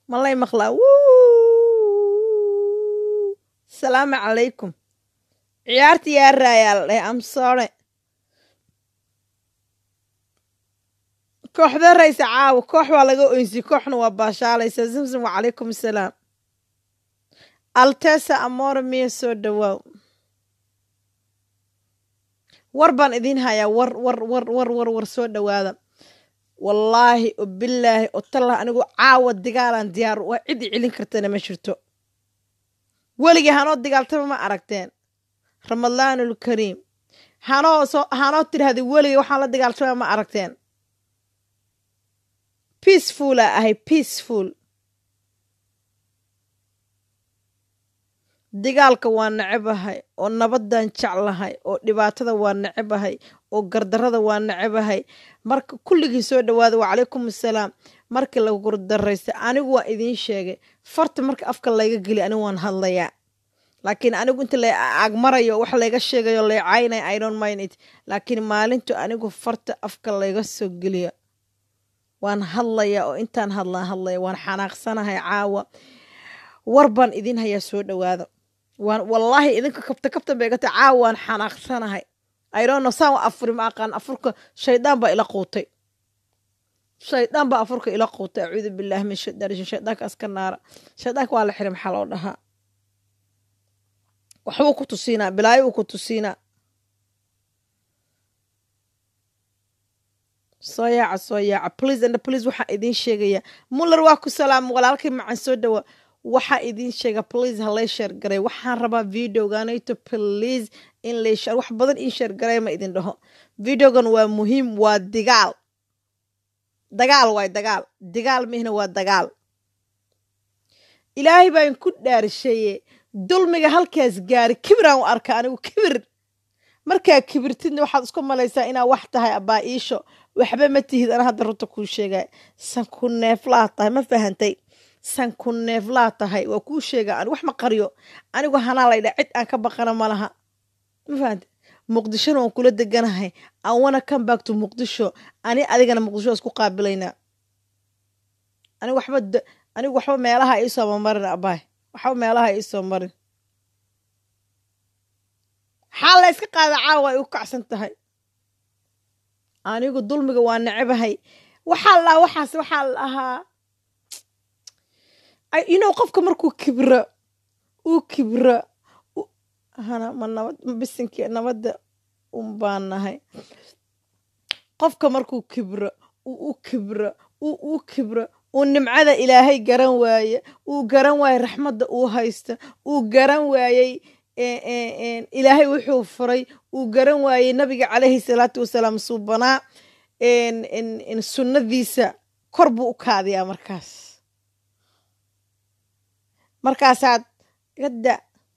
malay maqlaa asalaamu calaykum ciyaarta yaa raayaa la dhahay amsore kooxda raysa caawa koox waa laga oynsi kooxna waa baashaalaysa zamzam wacalaykum asalaam altesa amore miya soo dhawaaw war baan idiin hayaa war war war war war war soo dhowaada wallaahi o bilaahi o tallah anigu caawa digaalaan diyaar waa cid i celin kartana ma jirto weligii hanoo digaaltama ma aragteen ramadaanul kariim hanoo soo hanoo tidhahda weligii waxaan la dagaaltama ma aragteen peacefula ahay peaceful digaalka waa necebahay oo nabaddan jeclahay oo dhibaatada waa necebahay oo gardarada waa necebahay marka kulligii soo dhawaada wacalaykum assalaam markii la gurdaraysta anigu waa idiin sheegay farta marka afka layga geli anigu waan hadlayaa laakiin anigu inta la agmarayo wax layga sheegayo leecaynay i don't mind it laakiin maalintu anigu farta afka layga soo geliyo waan hadlayaa oo intaan hadlaan hadlaya waan xanaaqsanahay caawa war baan idiin hayaa soo dhawaada waan wallaahi idinka kabta kabtan bay gata caawa waan xanaaqsanahay idono saan wa afuri ma aqaan afurka shaydaan baa ila quutay shaydaan baa afurka ila quutay acuudu billahi min shaytaan rajim shaydaanka aska naara shaydaanka waa la xiray maxaa loo dhahaa waxbuu ku tusiinaa bilaayo uu ku tusiinaa soo yaaca soo yaaca please and please waxaa idiin sheegaya muller waa ku salaama walaalkay macan soo dhawa waxaa idiin sheega please halay sheergaray waxaan rabaa videoganayto please in lay sheer wax badan ii sheergaray ma idin dhaho videogan waa muhiim waa digaal dagaal waay dagaal digaal mihna waa dagaal ilaahay baan ku dhaarisheeye dulmiga halkaas gaari kibiraan u arka anigu kibir markaa kibirtidna waxaad isku malaysaa inaa wax tahay abaa iisho waxba ma tihid ana hadda runta kuu sheegay sanku neeflaa tahay ma fahantay sanku neeflaa tahay waa kuu sheega an wax ma qaryo anigu hanaa laydha cid aan ka baqana ma laha ma fahantay muqdishona waan kula deganahay an wana come back to muqdisho ani adigana muqdisho isku qaabilaynaa anigu waxba anigu waxba meelaha iisoo marin abaay waxba meelaha iisoo marin xaal la yska qaada caawa ay u kacsan tahay anigu dulmiga waa necebahay waxaa la dhahaa waxaas waxaa la dhahaa inow qofka markuu kibro uu kibro hana ma nabad ma bisinki nabadda un baan nahay qofka markuu kibro uu u kibro uu u kibro uu nimcada ilaahay garan waaye uu garan waaye raxmadda uu haysta uu garan waayey ilaahay wuxuu furay uu garan waayey nabiga calayhi salaatu wasalaam suubanaa sunnadiisa kor buu u kaadiyaa markaas markaasaad gadda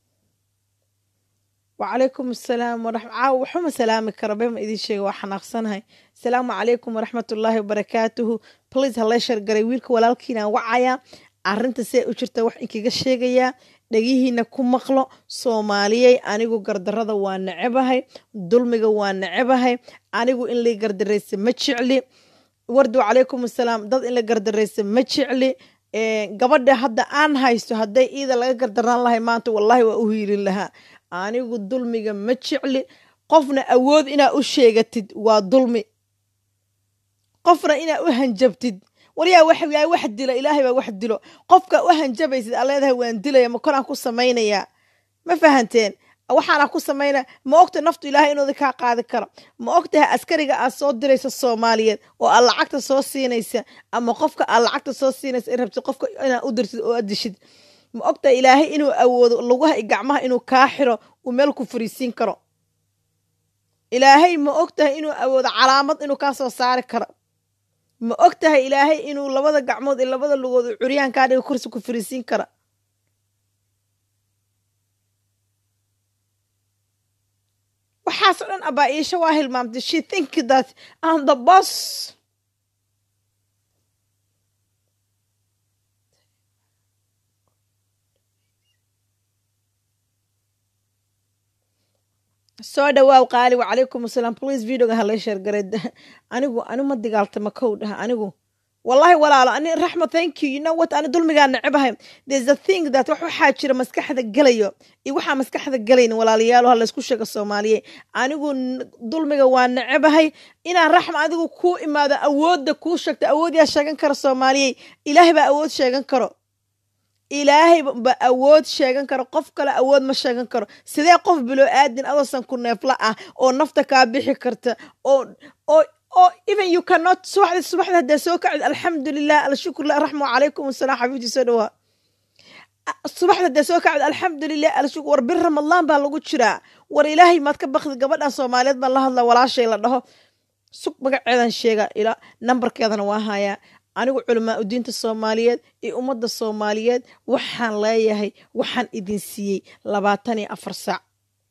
wacalaykum asalaam waraxma caawa waxuma salaami kara bema idin sheega waa xanaaqsanahay asalaamu calaykum waraxmatullaahi wabarakaatuhu please halay shargaray wiilka walaalkiinaan wacayaa arrinta see u jirta wax inkaga sheegayaa dhegihiina ku maqlo soomaaliyey anigu gardarada waa necebahay dulmiga waa necebahay anigu in la gardaraysa ma jecli wardu calaykum asalaam dad in la gardaraysa ma jecli gabadha hadda aan haysto hadday iida laga gardaraan lahay maanta wallaahi waa u hiirin lahaa anigu dulmiga ma jecli qofna awood inaa u sheegatid waa dulmi qofna inaa u hanjabtid waryaa waxyaa wax dilo ilaahay baa wax dilo qofka u hanjabaysid aa leedahay waan dilaya ma koraan ku samaynayaa ma fahanteen waxaana ku samaynaya ma ogta naftu ilaahay inuuda kaa qaadi karo ma ogtahay askariga aad soo diraysa soomaaliyeed oo aad lacagta soo siinaysa ama qofka aad lacagta soo siinaysa in rabtid qofka inaad u dirtid oo aad dishid ma ogtahay ilaahay inuu awoodo lugaha iyo gacmaha inuu kaa xiro uu meel ku fariisiin karo ilaahay ma ogtahay inuu awoodo calaamad inuu kaa soo saari karo ma og tahay ilaahay inuu labada gacmood iyo labada lugood uu curyaan kaa dhiga kursi ku fariisiin kara waxaasoo dhan abaa iisha waa hilmaamtay she think that am the boss soo dhawaaw qaali wacalaykum asalaam please videoga halay sheergaray anigu anigu ma digaaltama kow dhaha anigu wallahi walaalo ani raxma thank you you know what ani dulmigaa necebahay there's a thing that wax waxaa jira maskaxda gelayo iyo waxaa maskaxda gelayn walaalayaal ha laysku sheego soomaaliye anigu dulmiga waa necebahay inaan raxma adigu kuu imaado awoodda kuu sheegto awood yaa sheegan kara soomaaliyey ilaahay baa awood sheegan karo ilaahay ba awood sheegan karo qof kale awood ma sheegan karo sidee qof biloo aadin adoosan ku neefla ah oo nafta kaa bixi karta oo oo oo even you cannot subaxdi subaxdi haddaa soo kacid alxamdulilah alshukurlah raxma calaykum asalaam xabiibti soo dhawaa subaxda haddaa soo kacid alxamdulilah alshukur war bir ramadaan baa lagu jiraa war ilaahay maad ka bakdi gabadhan soomaaliyeed baan la hadla walaashay la dhaho sug magaceedan sheega ilaa nambarkeedana waa hayaa anigu culamaa udiinta soomaaliyeed iyo ummadda soomaaliyeed waxaan leeyahay waxaan idin siiyey labaatan iyo afar saac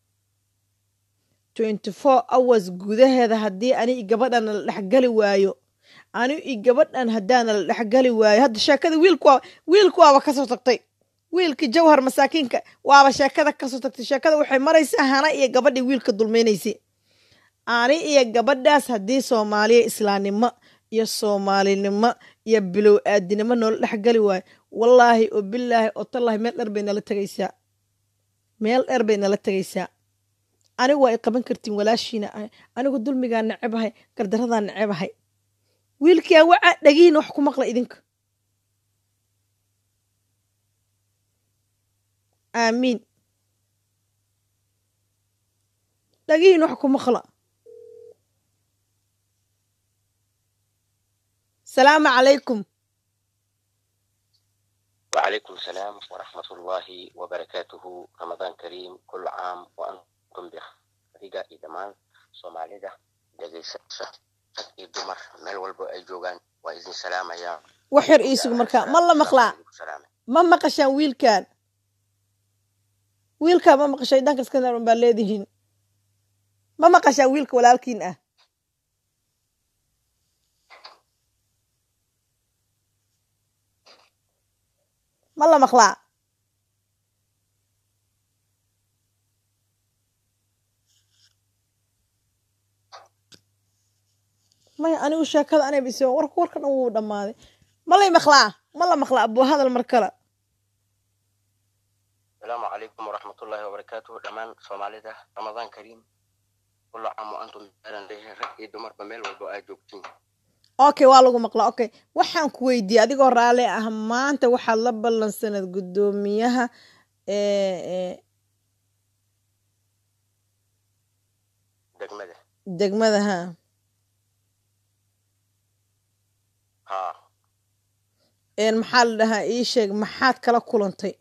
twenty four hours gudaheeda haddii ani i gabadhana la dhexgali waayo ani i gabadhan haddaana la dhexgali waayo hadda sheekada wiilku waa wiilku waaba kasoo tagtay wiilkii jawhar masaakiinka waaba sheekada kasoo tagtay sheekada waxay maraysaa hana iyo gabadhii wiilka dulmaynaysay ani iyo gabadhaas haddii soomaaliya islaamnimo iyo soomaalinimo iyo bilow aadinimo noola dhexgali waayo wallaahi oo bilaahi oo tallaahi meel dheer bay nala tegaysaa meel dheer bay nala tegaysaa anigu waa i qaban kartiin walaashiina ahay anigu dulmigaa necebahay gardaradaa necebahay wiilkiyaa wacaa dhagihiina wax ku maqla idinka aamiin dhagihiina wax ku maqla salaamu calaykum وعليكم السلام ورحمة الله وبركاته رمضان كريم كل عام وأنتم بخير إدمان صوماليدا دقيسة iyo dumar meel walbo ay joogaan waa idin salaamaya wax yar iisugu markaa ma la maqlaa ma maqashaan wiilkan wiilkaa ma maqashay dhanka iskandar baa leedihiin ma maqashaan wiilka walaalkiin ah ma la maqlaa maya anigu sheekada anay bis warka warka dhan wuu dhammaaday ma lay maqlaa ma la maqlaa abuu hadal mar kale asalaamu calaykum waraxmatullaahi wabarakaatuhu dhammaan soomaalida ramadaan kariim kullu caam wa antum baaran leeyahay rag iyo dumarba meel walbo aad joogtiin okay waa lagu maqlaa okay waxaan ku weydiiyey adigoo raalli ah maanta waxaad la ballansanad guddoomiyaha degmada degmada ha ha maxaa la dhahaa ii sheeg maxaad kala kulantay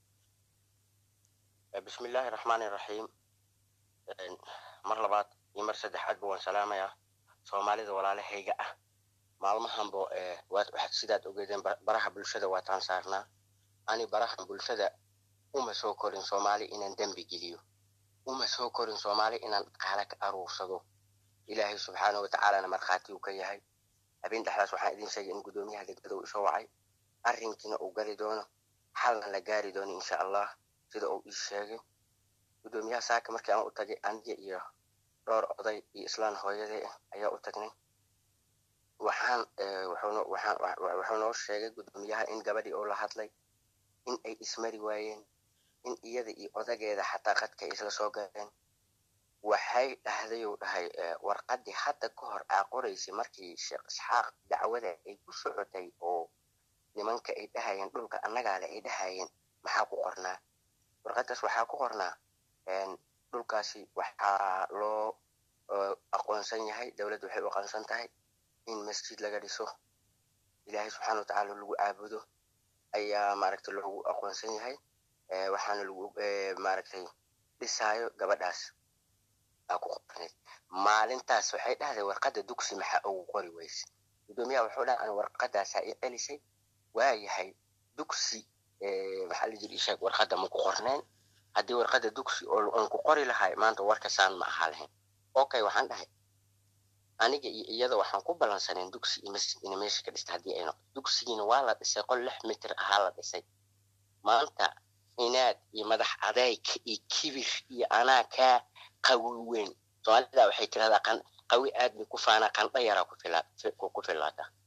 bismi illaahi raxmaani raxiim mar labaad iyo mar saddexaadba waan salaamayaa soomaalida walaalahayga ah maalmahanbo waxaad sidaad ogeedeen baraha bulshada waataan saarnaa ani barahan bulshada uma soo korin soomaali inaan dembi geliyo uma soo korin soomaali inaan dhaqaale ka aruursado ilaahay subxaana wa tacaalana markhaati uu ka yahay habeen dhexdaas waxaan idin sheegay in guddoomiyaha degmada uu isoo wacay arrinkiina uu gali doono xalna la gaari doono insha allah sida uu ii sheegay guddoomiyaha saaka markii aan u tagay aniga iyo dhowr oday iyo islaan hooyaday ah ayaa u tagnay waxaan wuxuu noo sheegay guddoomiyaha in gabadhii oo la hadlay in ay ismari waayeen in iyada iyo odageeda xataa qadka ay isla soo galeen waxay dhahday uu dhahay warqaddii hadda ka hor aa qoraysay markii sheekh isxaaq dacwada ay ku socotay oo nimanka ay dhahayeen dhulka annagaale ay dhahayeen maxaa ku qornaa warqaddaas waxaa ku qornaa dhulkaasi waxaa loo aqoonsan yahay dowladda waxay u aqoonsan tahay in masjid laga dhiso ilaahay subxaana wa tacaala lagu caabudo ayaa maaragtay loogu aqoonsan yahay waxaana lagu maaragtay dhisaayo gabadhaas aa ku qorneyd maalintaas waxay dhahday warqadda dugsi maxaa ugu qori weyse guddoomiyaha wuxuu dhaha an warqadaasaa i celisay waayahay dugsi maxaa la jiri isheeg warqadda ma ku qorneen haddii warqadda dugsi oo aan ku qori lahay maanta warka saan ma ahaa lahayn okay waxaan dhahay aniga iyo iyada waxaan ku ballansaneen dugsi iyo masjid ina meesha ka dhista haddii ay noqdo dugsigiina waa la dhisay qol lix mitir ahaa la dhisay maanta inaad iyo madax adeyg iyo kibir iyo anaa kaa qawi weyn soomaalida waxay tirahdaa qawi aad bay ku faanaa qandha yaraa ku filaata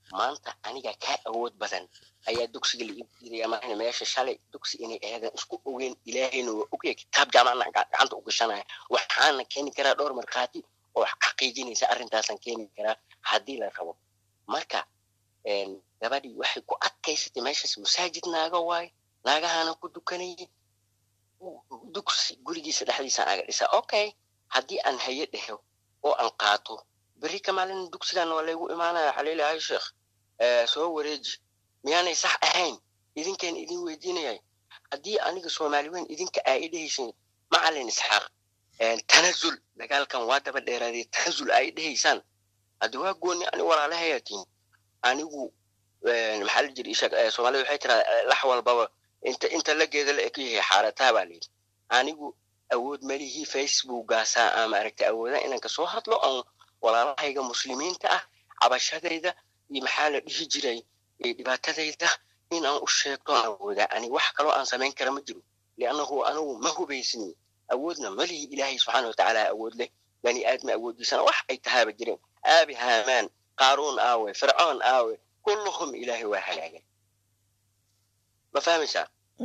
maanta aniga kaa awood badan ayaa dugsiga la iibdiraya maana meesha shalay dugsi inay ahadan isku ogeyn ilaahayna waa ogya kitaab jaamacna gacanta u gashanaya waxaana keeni karaa dhowr markhaati oo xaqiijinaysa arrintaasan keeni karaa haddii la rabo marka gabadhii waxay ku adkaysatay meeshaas masaajid naaga waaye naagahana ku dukanayay dugsi gurigiisa dhexdiisa aga dhisa okay haddii aan haye dheho oo aan qaato beri ka maalin dugsigan waa laygu imaanaya xaliilahay sheekh soo wareeji miyaanay sax ahayn idinkaan idin weydiinayay haddii aniga soomaali weyn idinka aa i dhehaysin macalin isxaaq tanazul dagaalkan waa daba dheeraadee tanazul aa i dhehaysaan haddi waa gooni ani walaalahayatiin anigu maxaa la jiri soomaalida waxay tiraa lax walbaba inta inta la geeda la eg yahay xaarataa baa layidhi anigu awood malihii facebookgaasaa ama aragtay awooda inaan kasoo hadlo aan walaalahayga muslimiinta ah cabashadayda iyo maxaa la dhihi jiray dhibaatadayda in aan u sheegto aan awoodaa ani wax kaloo aan samayn kara ma jiro liannahu anigu ma hubaysni awoodna malihi ilaahay subxaana watacaala awood leh bani aadma awooddiisana wax ay tahaaba jireen aabi haamaan qaaruun aawe fircoon aawe kulluhum ilaahay waa halaagay ma fahmaysaa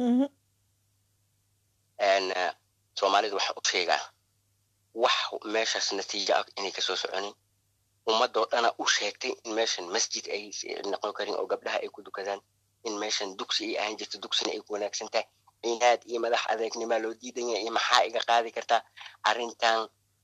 soomaalida waxaan u sheegaa wax meeshaas natiijo ah inay kasoo soconin ummadoo dhana u sheegtay in meeshan masjid ay noqon karin oo gabdhaha ay ku dukadaan in meeshan dugsi ay ahaan jirto dugsina ay ku wanaagsan tahay cinaad iyo madax adeegnima loo diidan yahay iyo maxaa iga qaadi kartaa arrintan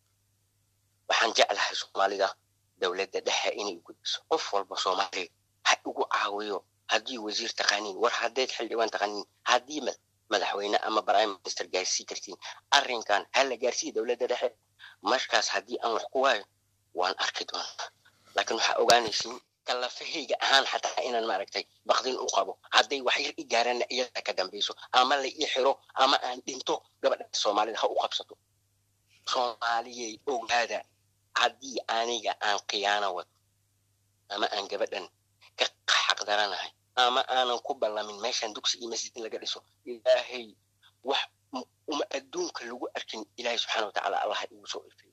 waxaan jeclahay soomaalida dowladda dhexe inay gudbiso qof walba soomaaliya ha igu caawiyo haddii wasiir taqaaniin war haddayd xildhibaan taqaaniin haddii madaxweyne ama prime minister gaarsii kartiin arrinkan ha la gaarsiiya dowladda dhexe markaas haddii aan wax ku waayo waan arki doonaa laakiin waxaa ogaanaysiin kalafahayga ahaan xataa inaan maaragtay bakdin u qabo hadday wax yar i gaarana iyada ka dambayso ama la ii xiro ama aan dhinto gabadha soomaalida ha u qabsato soomaaliyay ogaada haddii aniga aan khiyaano wado ama aan gabadhan ka xaqdaranahay ama aanan ku ballamin meeshan dugsi iyo masjid in laga dhiso ilaahay wax uma adduunka lagu arkin ilaahay subxaana watacaala allaha igu soo ifeeyo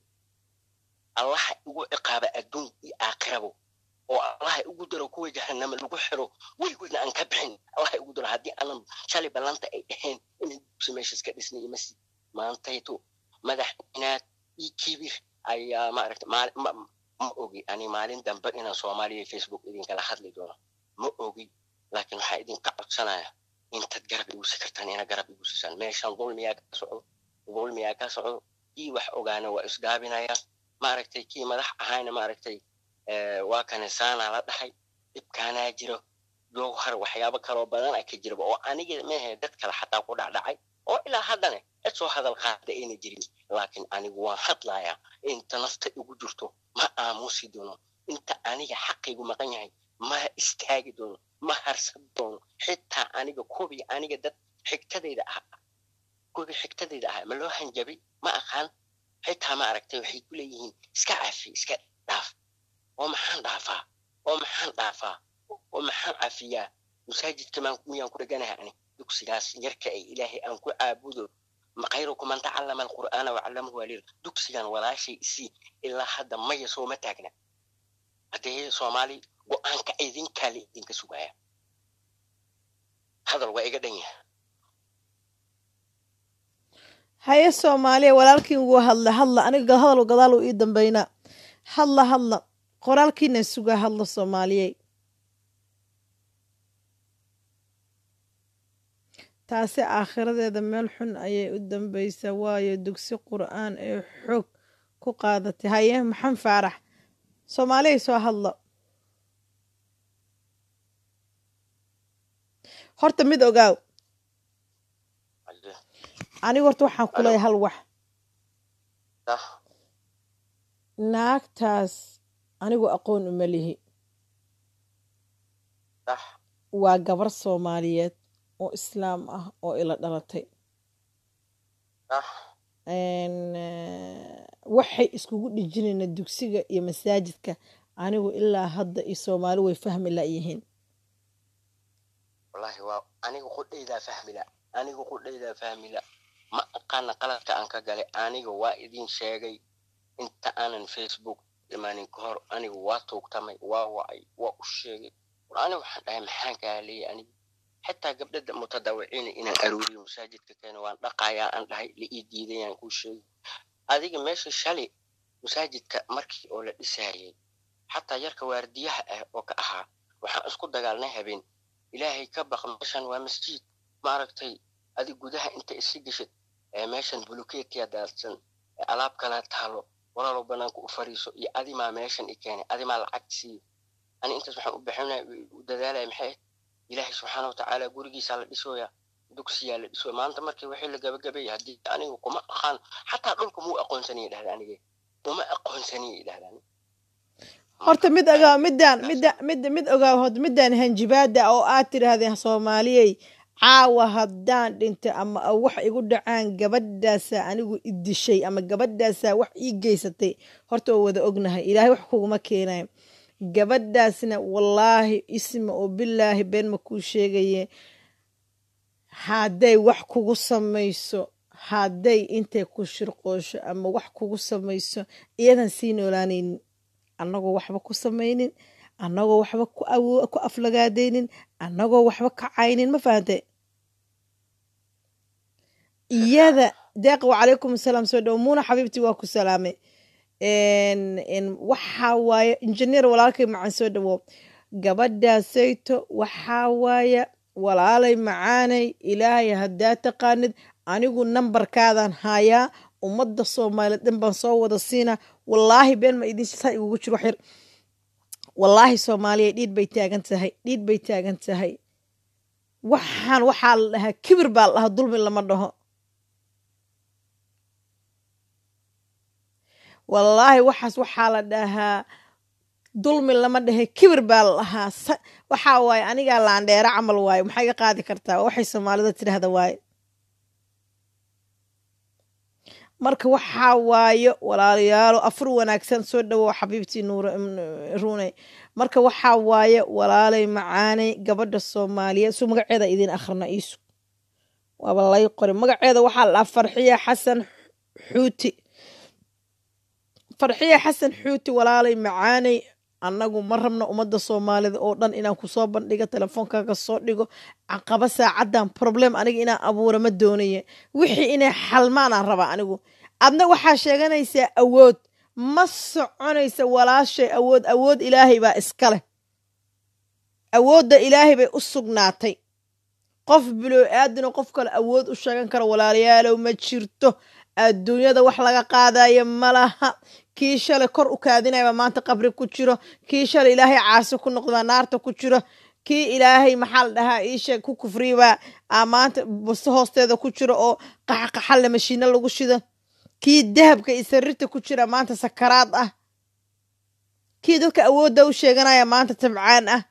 allaha igu ciqaaba adduun iyo aakhirabo oo allaha igu daro kuwa jahanama lagu xiro weligoodna aan ka bixin allaha igu daro haddii aanan shalay ballanta ay dhaheen inaan dugsi meeshas ka dhisnay iyo masjid maantayto madax inaad iyo kibir ayaa maaragta ma ogi ani maalin dambe inaan soomaaliya facebook idinkala hadli doono ma ogi laakiin waxaa idinka codsanaya intaad garab igusi kartaan ina garab igu siisaan meeshan dulmiyaa ka socdo dulmiyaa ka socdo kii wax ogaana waa isgaabinaya maaragtay kii madax ahayna maaragtay waa kanisaana la dhahay dhibkaanaa jiro jowhar waxyaabo kaloo badan a ka jiraba oo aniga mehe dad kale xataa ku dhacdhacay oo ilaa haddana cid soo hadal qaada ayna jirin laakiin anigu waan hadlayaa inta nafta igu jirto ma aamusi doono inta aniga xaqaygu maqan yahay ma istaagi doono ma harsan doono xitaa aniga kubii aniga dad xigtadayda ah kubii xigtadayda ah ma loo hanjabay ma aqaan xitaa ma aragtay waxay ku leeyihiin iska cafi iska dhaaf oo maxaan dhaafaa oo maxaan dhaafaa oo maxaan cafiyaa masaajidka miyaan ku dheganahay ani dugsigaas yarka ay ilaahay aan ku caabudo khayrukum man tacallama alqur'aana wacallamahu aliil dugsigan walaashay isii ilaa hadda maya sooma taagna haddee soomaali go-aanka idinkaa la idinka sugaya hadal waa iga dhan yaha haye soomaaliya walaalkiin ugu hadla hadla aniga hadal gadaal uu ii dambeynaa hadla hadla qoraalkiina sugaa hadla soomaaliyey taasi aakhiradeeda meel xun ayay u dambeysaa waayo dugsi qur-aan ee xoog ku qaadatay haye maxan faarax soomaaliyay soo hadla horta mid ogaaw anigu horta waxaan ku leeyahay hal wax naagtaas anigu aqoon uma lihi waa gabar soomaaliyeed oo islaam ah oo ila dhalatay waxay iskugu dhijinayna dugsiga iyo masaajidka anigu ilaa hadda iyo soomaali way fahmi layihiin wallahi waa aniga qudhaydaa fahmila aniga qudhaydaa fahmila ma aqaana qaladka aan ka galay aniga waa idin sheegay inta aanan facebook imaanin ka hor anigu waa tuugtamay waa wacay waa u sheegay war aniga waxaan dhahay maxaan kaa leeyay aniga xitaa gabdhada mutadawiciina inaan aruuriyo masaajidka keeno waan dhaqayaa aan dhahay la ii diidayaan kuu sheegay adiga meesha shalay masaajidka markii oo la dhisaayay xataa yarka waardiyaha ah oo ka ahaa waxaan isku dagaalnay habeen ilaahay ka baq meeshan waa masjid maaragtay adig gudaha inta isi geshid ee meeshan bulukeetiya daadsan ee alaab kala taalo walaalow banaanka u fariiso iyo adimaa meeshan i keenay adimaa lacag siiyo ani intaas waxaan u bixinaya u dadaalaya maxay ilaahay subxaana watacaala gurigiisaa la dhisooya dugsiyaa la dhisooya maanta markii wixii la gabagabeeyay haddii anigu kuma aqaan xataa dhulka muu aqoonsaniya dhahda anige uma aqoonsaniya dhahda horta mid ogaa midaan midda midda mid ogaa hod midaan hanjibaada oo aad tidhaahdeen soomaaliyey caawa haddaan dhinto ama wax igu dhacaan gabadhaasaa anigu idishay ama gabadhaasaa wax ii geysatay horta oo wada ognahay ilaahay wax kuguma keenayo gabadhaasna wallaahi isma oo bilaahi been ma kuu sheegaye hadday wax kugu samayso hadday intay ku shirqoosho ama wax kugu samayso iyadan sii noolaanaynin annagoo waxba ku samaynin annagoo waxba ku aflagaadaynin annagoo waxba ka caynin ma fahante iyada deeq wacalaykum asalaam soo dhow muuna xabiibtii waa ku salaamay waxaa waaye injineer walaalkay macan soo dhawow gabadhaasayto waxaa waaye walaalay macaanay ilaahay haddaa taqaanid anigu nambarkaadan hayaa ummadda soomaaliyeed dhan baan soo wada siinaa wallaahi been ma idin saa igugu jiro xir wallaahi soomaaliya dhiid bay taagan tahay dhiid bay taagan tahay waxaan waxaa la dhahaa kibir baa la dhahaa dulmi lama dhaho wallaahi waxaas waxaa la dhahaa dulmi lama dhahe kibir baa la dhahaa waxaa waaye anigaa laandheero camal waaye maxaa iga qaadi kartaa waxay soomaalida tidhaahda waaye marka waxaa waayo walaalayaalo afur wanaagsan soo dhawow xabiibtii nuurruune marka waxaa waaye walaalay macaanay gabadha soomaaliyeed su magaceeda idin akhrina iisu waaba lay qori magaceeda waxaa la dhahaa farxiya xasan xuuti farxiya xasan xuuti walaalay macaanay annagu ma rabno ummadda soomaalida oo dhan inaan kusoo bandhigo telefoonkaga soo dhigo caqaba saacaddan problem aniga inaan abuura ma doonaye wixii inay xalmaanaan rabaa anigu adna waxaa sheeganaysaa awood ma soconaysa walaashay awood awood ilaahay baa iska leh awoodda ilaahay bay u sugnaatay qof biloo aadino qof kale awood u sheegan kara walaalayaalow ma jirto adduunyada wax laga qaadayo malaha kii shalay kor u kaadinayba maanta qabri ku jiro kii shalay ilaahay caasi ku noqdabaa naarta ku jiro kii ilaahay maxaa la dhahaa iisheeg ku kufriyabaa maanta busto hoosteeda ku jiro oo qaxaqaxalle mashiino lagu shido kii dahabka iyo sarirta ku jira maanta sakaraad ah kii dadka awoodda u sheeganaya maanta tabcaan ah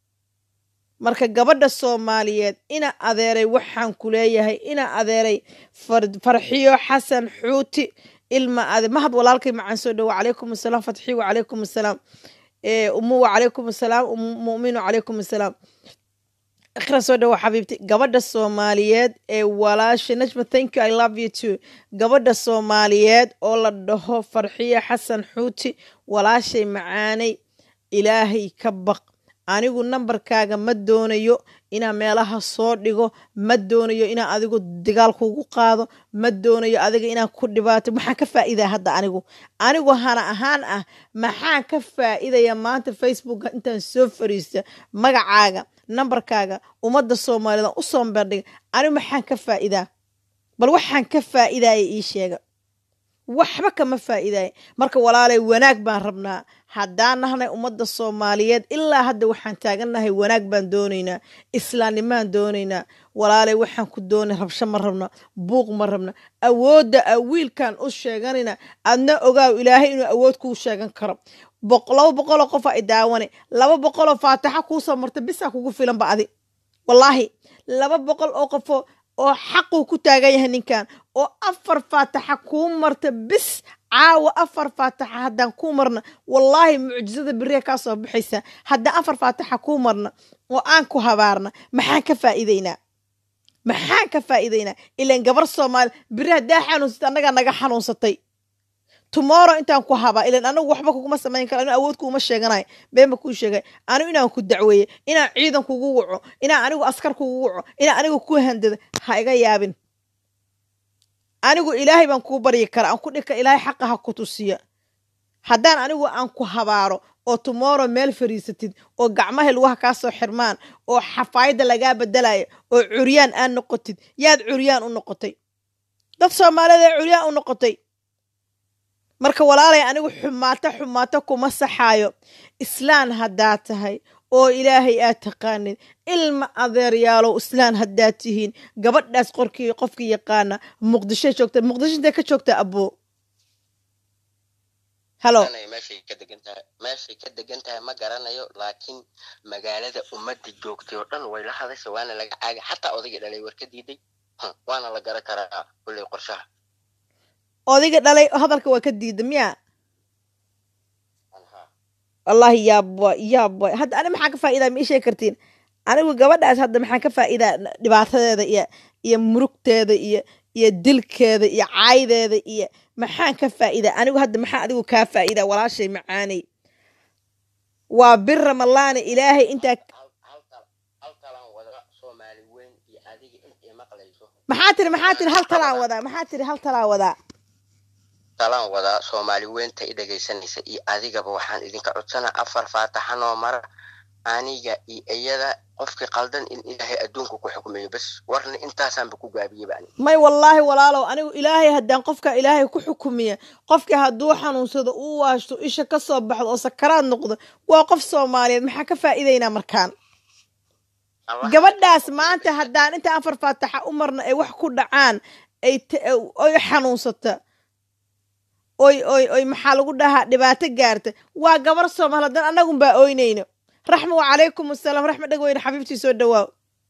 marka gabadha soomaaliyeed ina adeeray waxaan ku leeyahay ina adeeray farxiyo xasan xuuti ilma ade mahad walaalkay macaan soo dhowo calaykum asalaam fatxi wacalaykum asalaam umu wacalaykum asalaam muminu calaykum asalaam ikhra soo dhowo xabiibti gabadha soomaaliyeed ee walaasha najma thank you i love you too gabadha soomaaliyeed oo la dhaho farxiyo xasan xuuti walaashay macaanay ilaahay ka baq anigu nambarkaaga ma doonayo inaan meelaha soo dhigo ma doonayo inaan adigu dagaal kugu qaado ma doonayo adiga inaan ku dhibaato maxaan ka faa'iidaya hadda anigu anigu hana ahaan ah maxaan ka faa'iidaya maanta facebooka intaan soo fariista magacaaga nambarkaaga ummadda soomaaliyeed u soo bandhiga anigu maxaan ka faa'iidaa bal waxaan ka faa'iidaya ii sheega waxba kama faa'iidaya marka walaalay wanaag baan rabnaa haddaan nahnay ummadda soomaaliyeed ilaa hadda waxaan taagannahay wanaag baan doonaynaa islaamnimaan doonaynaa walaalay waxaan ku doonay rabsho ma rabna buuq ma rabna awoodda a wiilkan u sheeganayna adna ogaaw ilaahay inuu awood kuu sheegan karo laba boqoloo qofa i daawane laba boqoloo faataxa kuusoo marta bisaa kugu filanba adi wallaahi laba boqol oo qofoo oo xaquu ku taagan yahay ninkan oo afar faataxa kuu marta bis caawa afar faataxa haddaan kuu marna wallaahi mucjisada beriya kaa soo baxaysa haddaan afar faataxa kuu marna oo aan ku habaarna maxaan ka faa'iidaynaa maxaan ka faa'iidaynaa ilaan gabar soomaali beri haddaa xanuunsatay annagaa naga xanuunsatay tomorrow intaan ku habaa ilan anigu waxba kuguma samayn kara anigu awood kuuma sheeganayo beenba kuu sheegay anigu inaan ku dacweeye inaan ciidan kugu waco inaan anigu askar kugu waco inaan anigu ku handado ha iga yaabin anigu ilaahay baan kuu baryi kara aan ku dhika ilaahay xaqa ha ku tusiya haddaan anigu aan ku habaaro oo tomorrow meel fariisatid oo gacmaha lugaha kaa soo xirmaan oo xafaayadda lagaa bedelayo oo curyaan aad noqotid yaad curyaan u noqotay dad soomaaliyeed ee curyaan u noqotay marka walaalay anigu xumaato xumaato kuma saxaayo islaan haddaad tahay oo ilaahay aad taqaanid ilma adeeryaalow islaan haddaad tihiin gabadhaas qorkii qofkii yaqaana muqdishoy joogta muqdisho intay ka joogta aboo halo meeshay ka degan tahay meeshay ka degan tahay ma garanayo laakiin magaalada ummadda joogtay oo dhan way la hadasha waana laga caagay xataa odaygii dhalay war ka diiday waana la garan karaa kulley qorshaha odayga dhalay hadalka waa ka diida miya wallahi yaabwa yaabwa hadda ani maxaa ka faa'idaa ma ii sheegi kartiin anigu gabadhaas hadda maxaa ka faa'idaa dhibaatadeeda iyo iyo murugteeda iyo iyo dilkeeda iyo caaydeeda iyo maxaan ka faa'idaa anigu hadda maxaa adigu kaa faa'idaa walaashay macaanay waa bir ramalaana ilaahay intaa maxaa tiri maxaa tiri hal talaan wadaa maxaa tiri hal talaan wadaa talaan wadaa soomaali weynta i dhegaysanaysa iyo adigaba waxaan idinka codsanaa afar faataxanoo mara aniga iyo iyada qofkii qaldan in ilaahay adduunka ku xukmayo bas warna intaasaanba ku gaabiyeba ani may wallaahi walaalow anigu ilaahay haddaan qofka ilaahay ku xukumiya qofkii hadduu xanuunsado uu waashto isha ka soo baxdo oo sakaraad noqdo waa qof soomaaliyeed maxaa ka faa'iidaynaa markaan gabadhaas maanta haddaan inta afar faataxa u marna ay wax ku dhacaan ay oy xanuunsata oy oy oy maxaa lagu dhahaa dhibaato gaarta waa gabar soomaal haddaan annagunbaa ooynayno raxma wacalaykum asalaam raxma dhegweyne xabiibtii soo dhawaaw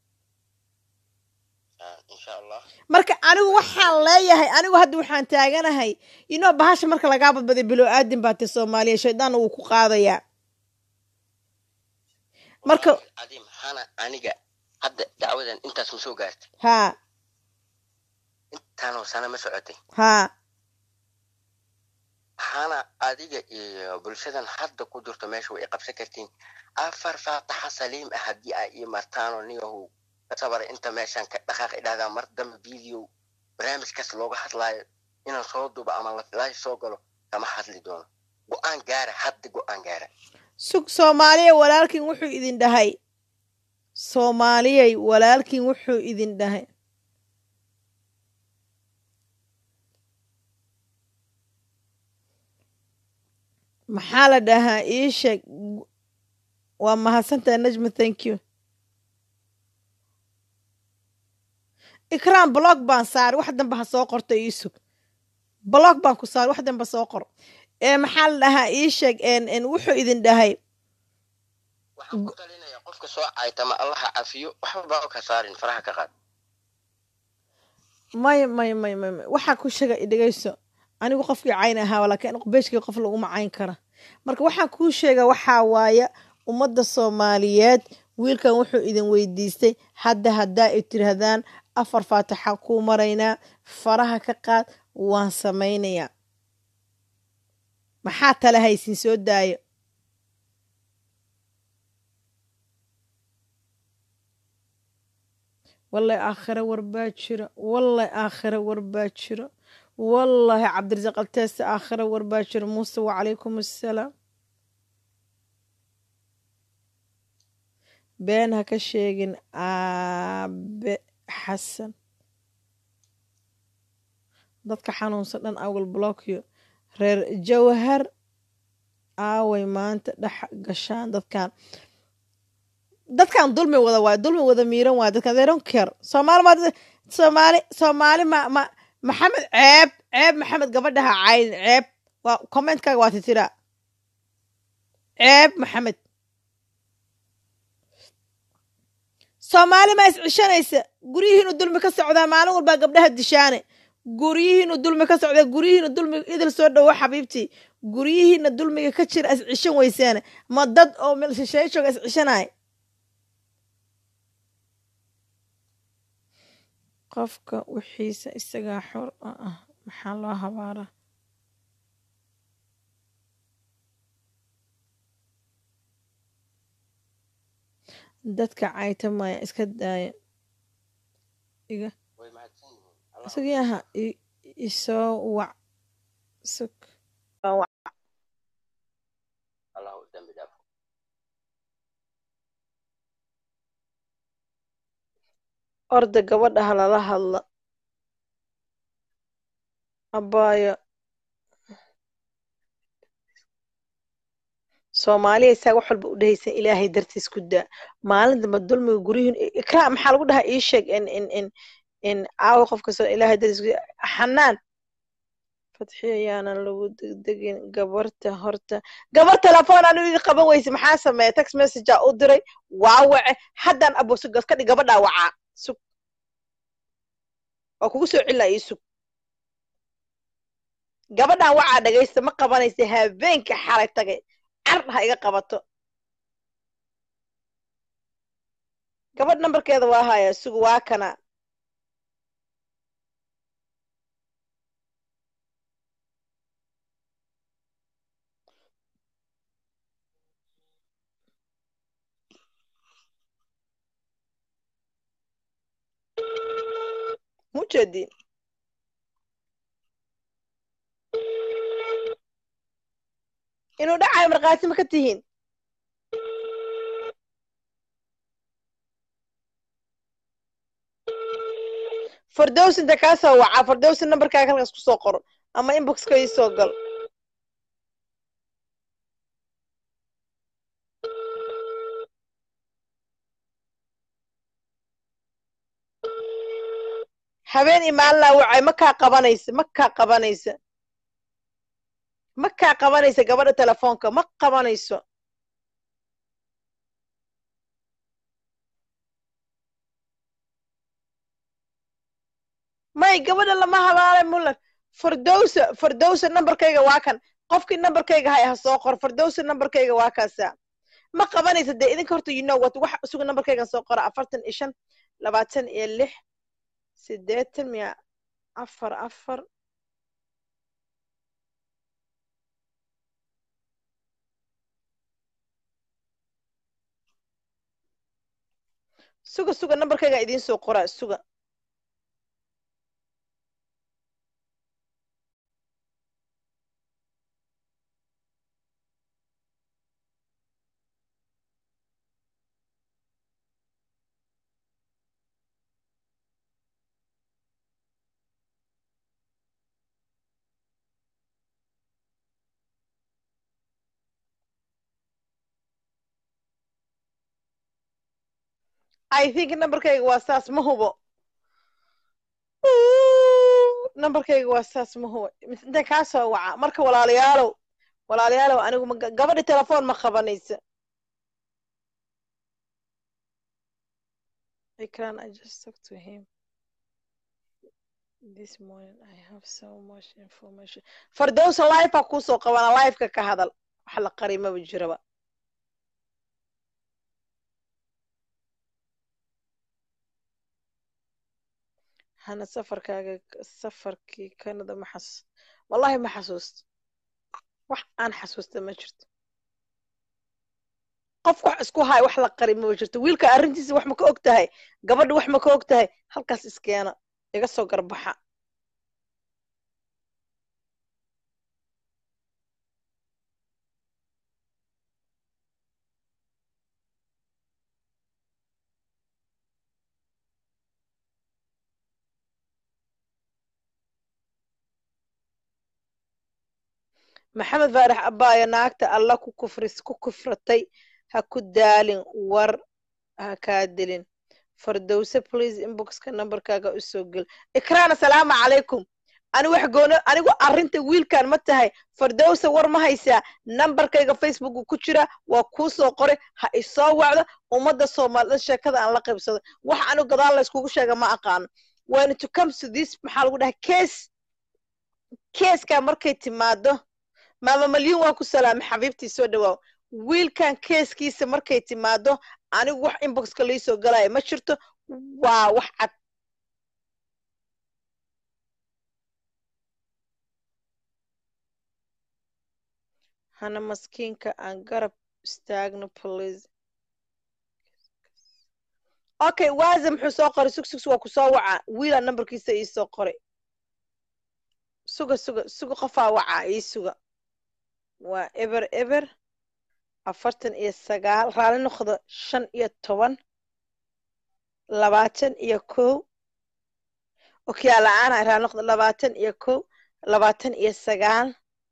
marka anigu waxaan leeyahay anigu hadda waxaan taaganahay inoo bahasha marka lagaa badbaday bilow aadin baa te soomaaliya shaydaanna wuu ku qaadayaa marka cadiim hana aniga hadda dacwadan intaas ma soo gaartay haa intaanoo sana ma socotay haa hana adiga iyo bulshadan hadda ku jirto meesha way qabsan kartiin afar faataxa saliim ah haddii ay ii martaanoo niyahu sabara inta meeshan ka dhaqaaq idhahdaa mar dambe video barnaamijkaas looga hadlaayo inaan soo dubo ama lafilaayo soo galo kama hadli doono go-aan gaara hadda go-aan gaara sug soomaaliya walaalkiin wuxuu idin dhahay soomaaliyay walaalkiin wuxuu idin dhahay maxaa la dhahaa ii sheeg waa mahadsantaha najma thank you ikraan blog baan saari wax danba ha soo qorto ii sug blog baan ku saari wax danba soo qor ee maxaa la dhahaa ii sheeg wuxuu idin dhahay waxaan ku talinaya qofka soo caytama allaha cafiyo waxba baa ka saarin faraha ka qaad may may may may may waxaa ku sheega idhegayso anigu qofkii cayn ahaa laakiin beeshkii qof laguma cayn kara marka waxaan kuu sheega waxaa waaya ummadda soomaaliyeed wiilkan wuxuu idin weydiistay hadda haddaa ay tirahdaan afar faataxa kuu maraynaa faraha ka qaad waan samaynayaa maxaa tale haysin soo daayo wallahi aakhire warbaa jiro wallahi aakhire warbaa jiro wallahi cabdirasaaq alteese aakhire warbaa jiro muuse wacalaykum assalaam been ha ka sheegin aabe xasan dadka xanuunsan dhan awal blokyo reer jawhar aaway maanta dhex gashaan dadkan dadkan dulmi wada waay dulmi wada miiran waay dadkan they don't care soomaali ma soomaali soomaali ma ma maxamed ceeb ceeb maxamed gabadhaha caydin ceeb waa commentkaaga waa titira ceeb maxamed soomaali ma iscishanaysa guryihiinu dulmi ka socdaa maalin walbaa gabdhaha dishaane guryihiinu dulmi ka socdaa guryihiinu dulmi idil soo dhowo xabiibtii guryihiina dulmiga ka jira iscishan weysaane ma dad oo meel shisheeye jooga iscishanay qofka wixiisa isagaa xor ah maxaa loo habaaraa dadka caytamaya iska daaya iga way mahadsan yihiin Allah u isagii aha i- isoo wac sug allah u dambi dhaafo orda gabadha ha lala hadla abaayo soomaaliya isaga wax walba u dhehaysan ilaahay dartiis ku daa maalin damba dulmiga guryihin ikraa maxaa lagu dhahaa ii sheeg in in in in caawa qof kastoo ilaahay dartiis ku xanaan fatxiyo yaanan lagu degdegin gabarta horta gabar telefoon anu idin qaban weyse maxaa sameeya text messagea u diray waa wace haddaan abosugas ka dhig gabadhaa wacaa sug waa kugu soo celina ii sug gabadhaan wacaa dhagaysta ma qabanaysa habeenka xalay tagay car ha iga qabato gabadh nambarkeeda waa haya sug waa kana mujeedin inuu dhacayo markhaati ma ka tihiin fardows inta kaa soo wacaa fardows nambarkaaga halkaas kusoo qoro ama inboxka ii soo gal habeen iyo maalina wacay ma kaa qabanaysa ma kaa qabanaysa ma kaa qabanaysa gabadha telefoonka ma qabanayso may gabadha lama hadaalay muller fardowsa fardowsa nambarkayga waa kan qofkii nambarkayga hay ha soo qor fardowsa nambarkayga waa kaasa ma qabanaysa dee idinka horta you know what wax isugu nambarkaygan soo qora afartan iyo shan labaatan iyo lix sideetan miya afar afar suga suga nambarkayga idiin soo qoraa suga i think nambarkayga waa saas ma hubo nambarkayga waa saas ma hubo intaan kaa soo waca marka walaalayaalow walaalayaalow anigu ma gabadhi telefoon ma qabanaysa Ikran, I just talked to him this morning. I have so much information. Fardowsa live a kusoo qabana live-ka ka hadal wax la qari maba jiraba hana safarkaaga safarkii canada ma xasus wallahi ma xasuusto wax aan xasuusta ma jirto qof wax isku hay wax la qari maba jirto wiilka arrintiisa wax ma ka og tahay gabadha wax ma ka og tahay halkaas iskeena iga soo garbaxa maxamed faarax abaayo naagta alla ku kufris ku kufratay ha ku daalin war ha kaa dilin fardowse please inboxka nambarkaaga u soo gel ikraan asalaamu calaykum ani wax goono anigu arrinta wiilkan ma tahay fardowse war ma haysaa nambarkayga facebooka ku jira waa kuu soo qoray ha isoo wacdo ummadda soomaalida sheekada aan la qaybsado wax anigu gadaal la iskugu sheega ma aqaano when to come to this maxaa lagu dhahay case keeskaa markay timaado maama malyuun waa ku salaamay xabiibtii soo dhawaaw wiilkan keeskiisa markay timaado anigu wax inboxka liisoo galaya ma jirto waa wax cad hana maskiinka aan garab istaagno please okay waaza muxuu soo qoray sug sug waa ku soo wacaa wiilaa nambarkiisa ii soo qoray suga suga suga qofaa wacaa ii suga waa eber eber afartan iyo sagaal raali noqda shan iyo toban labaatan iyo kow okyaa la-aana raali noqda labaatan iyo kow labaatan iyo sagaal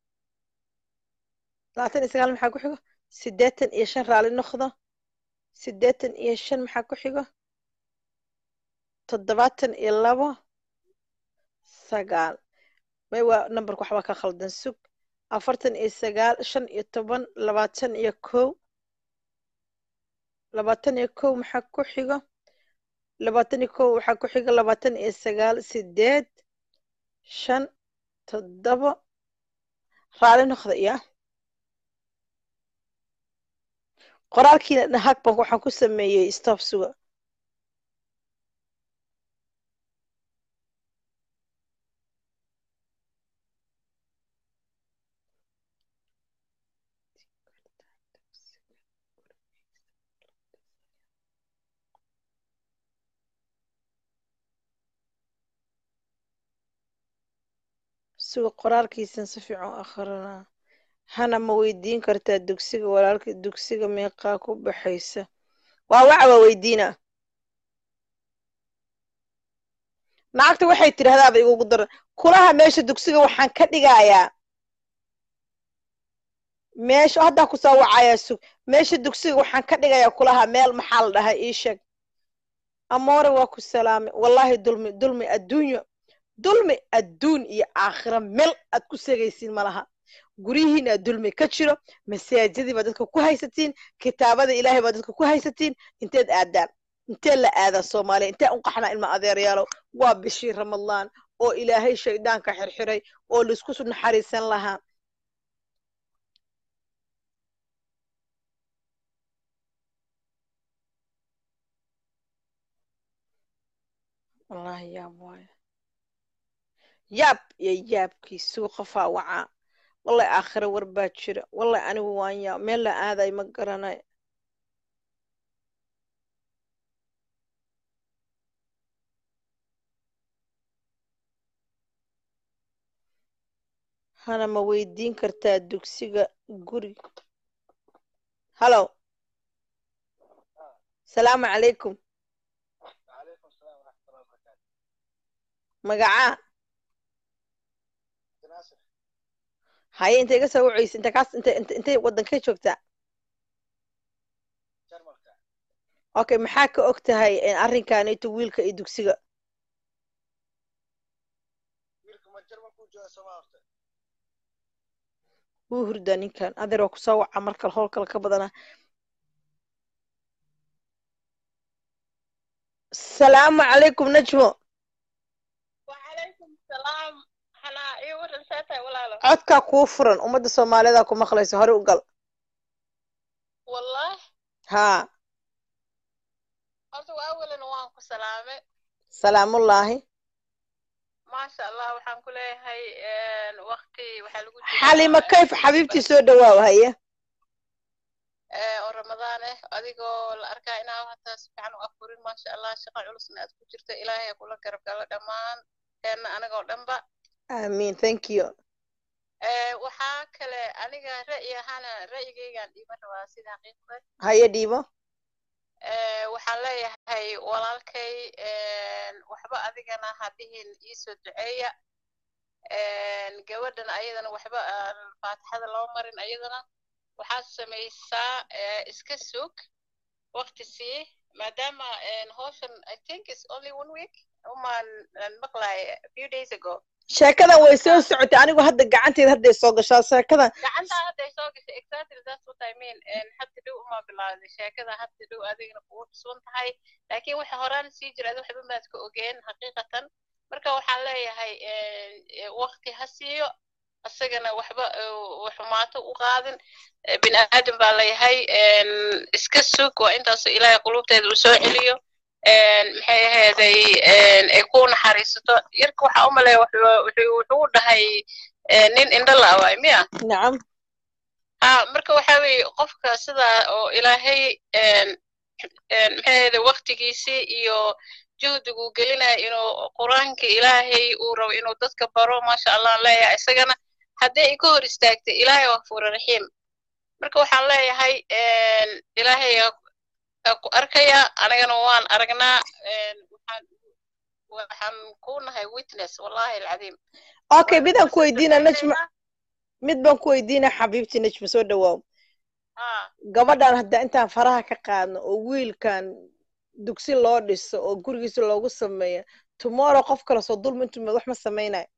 labaatan iyo sagaal maxaa ku xigo siddeetan iyo shan raali noqda siddeetan iyo shan maxaa ku xigo toddobaatan iyo labo sagaal may waa nambarka waxbaa ka khaldan sug afartan iyo sagaal shan iyo toban labaatan iyo kow labaatan iyo kow maxaa ku xigo labaatan iyo kow waxaa ku xigo labaatan iyo sagaal sideed shan toddobo raali noqda iya qoraalkiina dhahag bank waxaan ku sameeyey stop suga suga qoraalkiisan si fiican u akrinaa hana ma weydiin kartaa dugsiga walaalka dugsiga meeqaa ku baxaysa waa waca waa weydiina lacagta waxay tidhahdaaba igugu daran kulaha meesha dugsiga waxaan ka dhigayaa meesha haddaa ku soo wacayaa sug meesha dugsiga waxaan ka dhigayaa kulaha meel maxaa la dhahay ii sheeg amoore waa ku salaamay wallaahi dulmi dulmi adduunyo dulmi adduun iyo aakhira meel aad ku segaysiin malaha guryihiina dulmi ka jiro masaajidii baa dadka ku haysatiin kitaabada ilaahay baa dadka ku haysatiin inteed aadaan intee la aadaa soomaaliya intee u qaxnaa ilma adeeryaalow waa bishii ramadaan oo ilaahay shaydaanka xirxiray oo laisku naxariisan lahaa wallahi yaab waayo yaab iyo yaabkiisuu qofaa wacaa wallahi aakhiro war baa jira wallahi anigu waan yaab meel la aaday ma garanay hana ma weydiin kartaa dugsiga guriga hallow salaamu calaykum magacaa haye intay iga soo wacaysa inta kaas intay inta intay waddankay joogtaa okay maxaa ka og tahay arrinkanito wiilka iyo dugsiga wuu hurdaa ninkan adeer waa kusoo waca markale howl kale ka badana salaamu calaykum najmo codkaa kuu furan ummadda soomaalida ku maqlayso hore u gal haa salaamullaahi xalima kayf xabiibtii soo dhawaaw haye oo ramadaan ah adigoo la arkaa inaa hataa si fiican u afurin maasha allah shaqa culusna aad ku jirto ilaahay kula garab galo dhammaan teenna anagoo dhanba amiin thank you waxaa kale aniga ra'yi ahaana ra'yigaygaan dhiiban rabaa sida xaqiiqda haye dhiibo waxaan leeyahay walaalkay waxba adigana hadihin iisoo duceeya gabadhan ayadana waxba faatixada loo marin ayadana waxaad samaysaa iska sug waqti sii maadaama hawshan i think is only one week umaan maqlay a few days ago sheekadan way soo socotay anigu hadda gacanteeda hadday soo gashaa sheekadan gacantaa hadday soo gashay exactly that's what i mean hadda dhow uma bilaaday sheekada hadda dhow adigana kugu cusban tahay laakiin waxa horaan sii jira adi waxba maad ka ogeen xaqiiqatan marka waxaan leeyahay waqti ha siiyo isagana waxba xumaato u qaadin bini aadan baa leeyahay iska sug waa intaasoo ilaahay qulubteeda uu soo celiyo maxay aheeday ay ku naxariisato yarka waxaa u maleeya wuxuu dhahay nin indho la'awaay miya nacam ha marka waxa weeye qofka sidaa oo ilaahay maxaahede waktigiisii iyo juhdiguu gelinaya inuu qur-aanka ilaahay uu rabo inuu dadka baro maasha allah leeyahay isagana haddii ay ka hor istaagtay ilaahay waa fuura raxiim marka waxaan leeyahay ilaahay ku arkaya anigana waan aragnaa waxaan ku nahay witness wallahi alcadiim okay mid aan ku weydiina najma mid baan ku weydiina xabiibti najma soo dhawaaw gabadhan hadda intaan faraha ka qaadno oo wiilkan dugsi loo dhiso oo gurigiisa loogu sameeyo tomorrow qof kale soo dulmi intumed wax ma samaynayo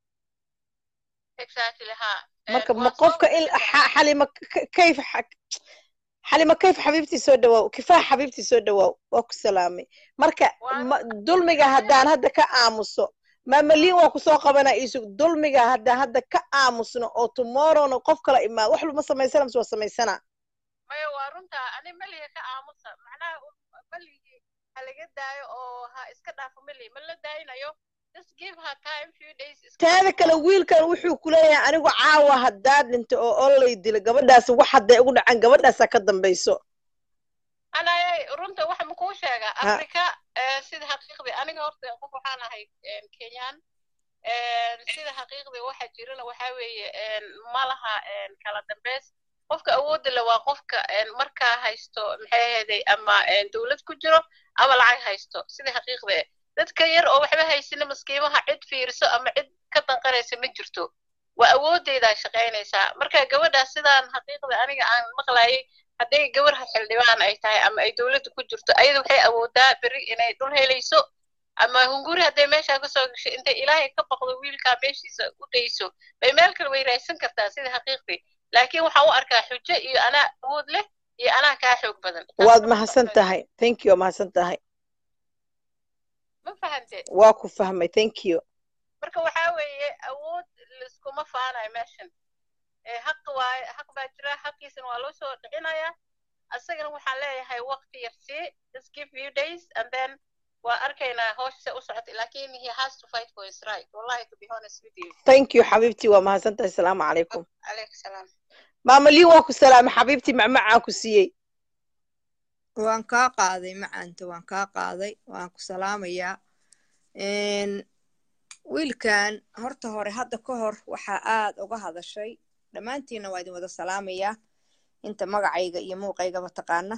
marka ma qofka in xalima kayf xalima kayf xabiibtii soo dhawaaw kifaax xabiibtii soo dhawaaw waa ku salaamay marka dulmiga haddaan hadda ka aamuso maamaliin waa kusoo qabana isug dulmiga haddaan hadda ka aamusno oo tomorrowna qof kala imaado wax luma samaysana mise waa samaysana maya waa runta ani meliga ka aamusa macnaha meligii ha laga daayo oo ha iska dhaafo meli ma la daayinayo teeda kale wiilkan wuxuu ku leeyahay anigu caawa haddaa dhinta oo olay dila gabadhaas wax hadday ugu dhacaan gabadhaasaa ka dambayso anay runta waxa makuu sheegaa africa sida xaqiiqdii aniga horta qof waxaan ahay kenyaan sida xaqiiqdii waxa jirana waxa weeye ma laha kala dambeys qofka awoodda le waa qofka markaa haysto maxay ahaday ama dowlad ku jiro ama lacag haysto sida xaqiiqdii dadka yar oo waxba haysina maskiimaha cid fiiriso ama cid ka danqanaysa ma jirto waa awoodeydaa shaqaynaysaa marka gabadhaas sidaan xaqiiqda aniga aan maqlayay hadday gabar xildhibaan ay tahay ama ay dowladda ku jirto ayada waxay awoodaa beri inay dhul helayso ama hunguri hadday meeshaa kasoo gasho intay ilaahay ka baqdo wiilkaa meeshiisa u dayso bay meel kale way raaysan kartaa sida xaqiiqdii laakiin waxaan u arkaa xujo iyo anaa awood leh iyo anaa kaa xoog badan waad mahadsan tahay thank you mahadsan tahay ma fahante waa ku fahmay thank you marka waxaa weeye awood liskuma faanayo meeshan xaq waaye xaq baa jira xaqiisana waa loo soo dhicinayaa asagana waxaan leeyahay waqti yar sii just give few days and then waa arkaynaa hooshse u socota lakin he has to fight for his right wallahi to be honest with you thank you xabiibtii waa mahadsan tahay asalaamu calaykum calaykum salaam maamaliin waa ku salaamay xabiibtii macmacaan ku siiyey waan kaa qaaday macaanta waan kaa qaaday waan ku salaamayaa wiilkan horta hore hadda ka hor waxaa aad uga hadashay dhammaantiinna waa idin wada salaamayaa inta magacayga iyo muuqaygaba taqaana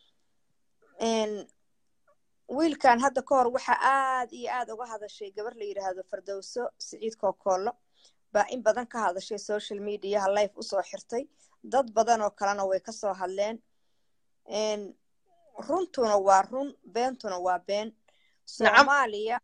wiilkan hadda ka hor waxaa aad iyo aad uga hadashay gabar la yidhaahdo fardowso siciid kookoollo baa in badan ka hadashay social mediaha life usoo xirtay dad badan oo kalena way kasoo hadleen runtuna waa run beentuna waa been soomaaliya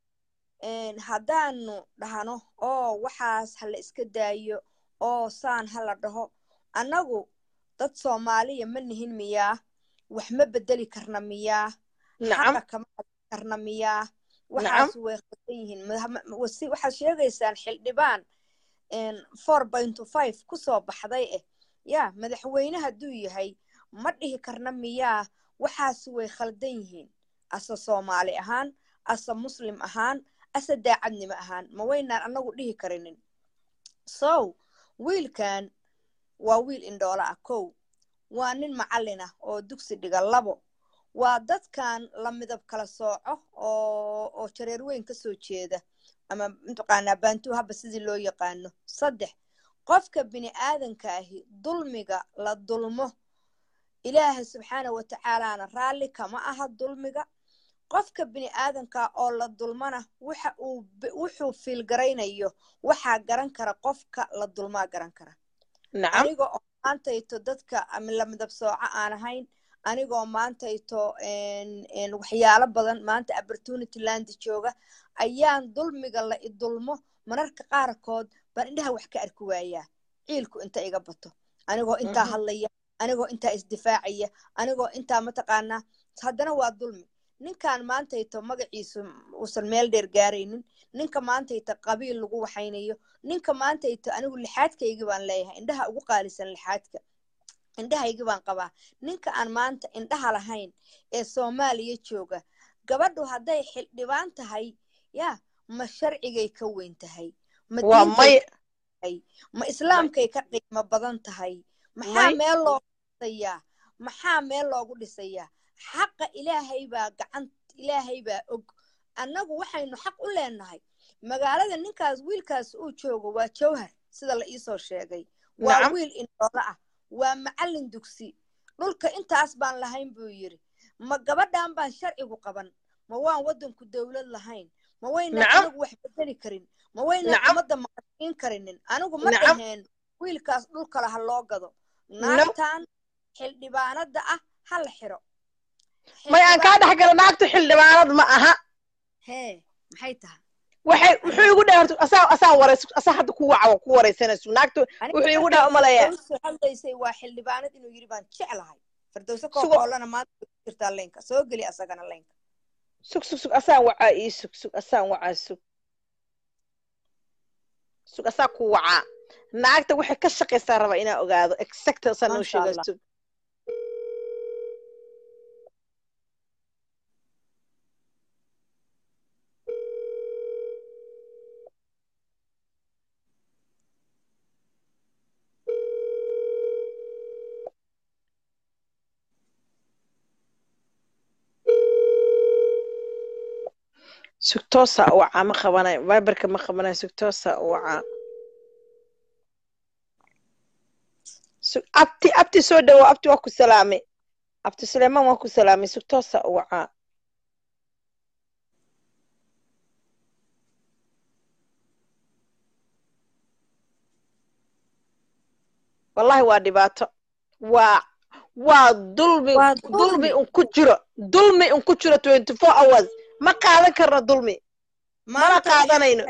haddaanu dhahno oo waxaas ha la iska daayo oo saan ha la dhaho annagu dad soomaaliya ma nihin miyaa wax ma bedeli karna miyaa xaqa kama hadli karna miyaa waxaas way khaldan yihiin waxaad sheegaysaan xildhibaan four pointo five kusoo baxday eh yaa madaxweyne hadduu yahay ma dhihi karna miyaa waxaas way khaldan yihiin ase soomaali ahaan ase muslim ahaan ase daacadnimo ahaan ma waynaan annagu dhihi karinin so wiilkan waa wiil indhoola ah kow waa nin macallin ah oo dugsi dhiga labo waa dadkan la midab kala sooco oo oo jareer weyn ka soo jeeda ama mataqaanaa baantuu haba sidii loo yaqaano saddex qofka bini aadanka ahi dulmiga la dulmo ilaahay subxaana wa tacaalaana raalli kama aha dulmiga qofka bini aadanka oo la dulmana waxa uu wuxuu fiilgaraynayo waxaa garan kara qofka la dulmaa garan kara aniga oo maantayto dadka la midab sooco aan ahayn anigoo maantayto waxyaalo badan maanta opportunity landi jooga ayaan dulmiga la idulmo mararka qaarkood baan indhaha wax ka arki waayaa ciilku inta iga bato anigoo intaa hadlaya anigoo intaa isdifaacaya anigoo intaa mataqaanaa haddana waa dulmi ninkan maantayto magaciisu uusan meel dheer gaaraynin ninka maantayto qabiil lagu waxaynayo ninka maantayto anigu lixaadkaygii baan leeyahay indhaha ugu qaalisan lixaadka indhahaygii baan qabaa ninka aan maanta indhaha lahayn ee soomaaliya jooga gabadhu hadday xildhibaan tahay yaa ma sharcigay ka weyn tahay ma diintay ma islaamkay ka qiimo badan tahay maxaa meel loogu dhisayaa maxaa meel loogu dhisayaa xaqa ilaahay baa gacan ilaahay baa og annagu waxaynu xaq u leenahay magaalada ninkaas wiilkaas uu joogo waa jawhar sida la iisoo sheegay waa Nacam. wiil indhoolo ah waa macallin dugsi dhulka intaas baan lahayn buu yidhi ma gabadhan baan sharcigu qaban ma waan waddanku dowlad lahayn ma waynaan Nacam. anagu wax bedeli karin ma waynaan Nacam. ummadda maqashiin karinin anigu ma Nacam. dhaheen wiilkaas dhulkale ha loo gado No. naagtan xildhibaanada ah ha la xiro may aan kaa dhex gala naagtu xildhibaanad ma aha hee maxay tahay waxay wuxuu igu dhahay horta asaa asaa warays asaa hadda ku waca ku waraysanaysu naagtu wuxuu igu dhaha umaleeyaa firdowso hadlaysay waa xildhibaanad inuu yidhi baan jeclahay firdowso Sugo- kookoolana maanta way ku jirtaa leynka soo geli asagana leynka sug sug sug asaan wacaa ii sug sug asaan wacaa sug sug asaa ku wacaa naagta waxay ka shaqaysaa raba inaa ogaado exact asaan noo Masha sheega Allah. sug sugtoosa u wacaa ma qabanayo viberka ma qabanayo sugtoosa u wacaa Sug- abti abti soo dhawo abti waa ku salaamay abti suleymaan waa ku salaamay sugtoosa u wacaa wallahi waa dhibaato waa waa dulmi Waa dulmi dulmi. un ku jiro dulmi un ku jiro twenty four hours ma qaadan karno dulmi mana Maanta waxaan- qaadanayno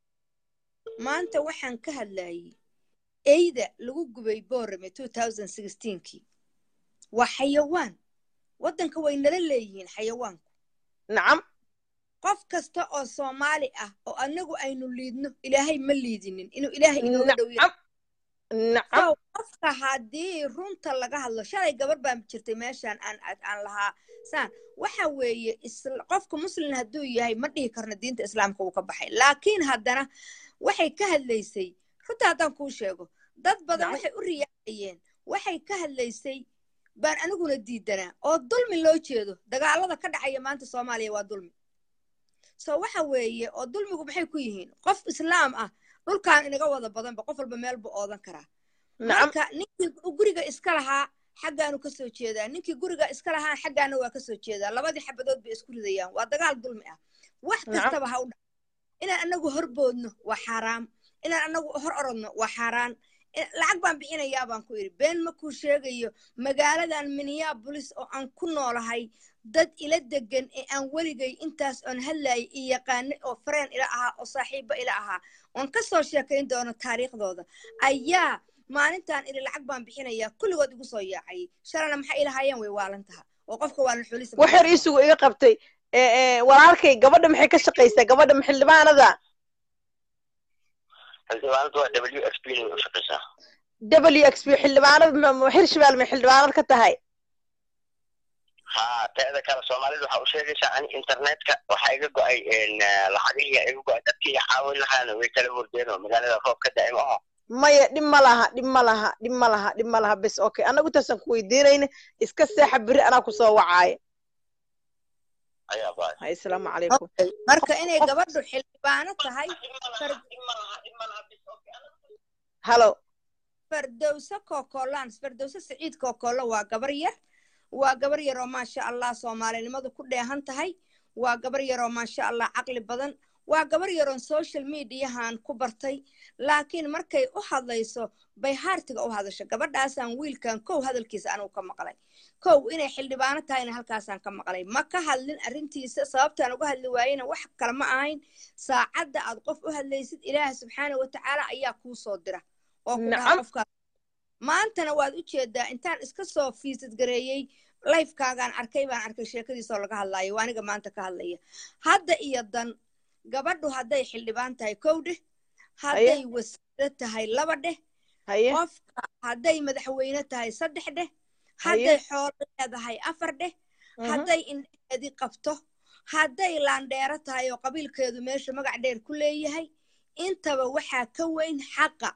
maanta waxaan ka hadlayay eyda lagu gubay boorame kii waa xayawaan waddanka way nala leeyihiin xayawaanku nacam qof kasta oo soomaali ah oo anagu aynu liidno ilaahay ma liidinin inuu ilaahay inooga dhow yahay nacam nacam so qofka haddii runta laga hadlo shalay gabar baan jirtay meeshaan aan aan lahaa saan waxa weeye isla- qofka muslim hadduu yahay ma dhihi karno diinta islaamka uu ka baxay laakiin haddana waxay ka hadlaysay runta haddaan kuu sheego dad badan Nacam. waxay u riyaacayeen waxay ka hadlaysay baan aniguna diidanaa oo dulmi loo jeedo dagaalada ka dhacaya maanta soomaaliya waa dulmi so waxa weeye oo dulmigu maxay ku yihiin qof islaam ah dhulkaan inaga wada badanba qof walba meel buu oodan karaa nacam marka ninkii guriga iska lahaa xaggaanu ka soo jeedaa ninkii guriga iska lahaa xaggaana waa ka soo jeedaa labadii xabadood bay isku ridayaan waa dagaal dulmi ah wax Nacam. kastaba ha u dhac inaan anagu horboodno waa xaaraam inaan anagu hor orodno waa xaaraan in- lacag baan bixinayaa baan ku idhi been ma kuu sheegayo magaaladan minneapolis oo aan ku noolahay dad ila degan ee aan weligay intaas oon hadlayay i yaqaanay oo fareen ila ahaa oo saaxiibo ila ahaa oon ka soo sheekayn doono taariikhdooda ayaa maalintaan idhi lacag baan bixinayaa kulligood igu soo yaacayay shalana maxay ilahaayeen way waalan taha oo qofka waalan xulisa wax yar iisugu iga qabtay ee, ee, walaalkay gabadha maxay ka shaqaysaa gabadha ma xildhibaanada xildhibaanadu waa w f p inay u shaqaysaa w x p xildhibaanad ma- ma- hirshabeelle may xildhibaanad ka tahay ha teeda kale soomaalidu waxa u sheegaysaa ani internetka waxaa iga go-ay lacagihii iga go-ay dadkii caawin lahaana way kala hordeen oo magaalada roob ka da'ay maaho maya dhib ma laha dhib ma laha dhib ma laha dhib ma laha bes okay annagu intaasaan ku weydiinayna iska seexa beri anaa kusoo wacaaya ayaa baay hay asalaamu calaykum marka inay gabadhu xildhibaano tahay far- halo fardowso kokolaan fardowso siciid kokolo waa gabar yar waa gabar yaroo maasha allah soomaalinimadu ku dheehan tahay waa gabar yaroo maasha allah caqli badan waa gabar yaroon social mediahan ku bartay laakiin markay u hadlayso bay haartiga u hadasho gabadhaasaan wiilkan kow hadalkiisa anugu ka maqlay kow inay xildhibaano tahayna halkaasaan ka maqlay ma ka hadlin arrintiisa sababtaan uga hadli waayena wax kale ma ahayn saacadda aad qof u hadlaysid ilaaha subxaana wa tacaala ayaa kuu soo dira oo ku dhaha Nacam. qofkaas maantana waad u jeedaa intaan iska soo fiisad gareeyey lifekaagaan arkay baan arkay sheekadiisoo laga hadlaayo waa aniga maanta ka hadlaya hadda iyo dan gabadhu hadday xildhibaan tahay kow dheh hadday wasiiro tahay laba dheh haye qofka hadday madaxweyne tahay saddex dheh hadday xoolo leedahay afar dheh Mhm. hadday indheheedii qabto hadday laandheero tahay oo qabiilkeedu meesha magac dheer ku leeyahay intaba waxaa ka weyn xaqa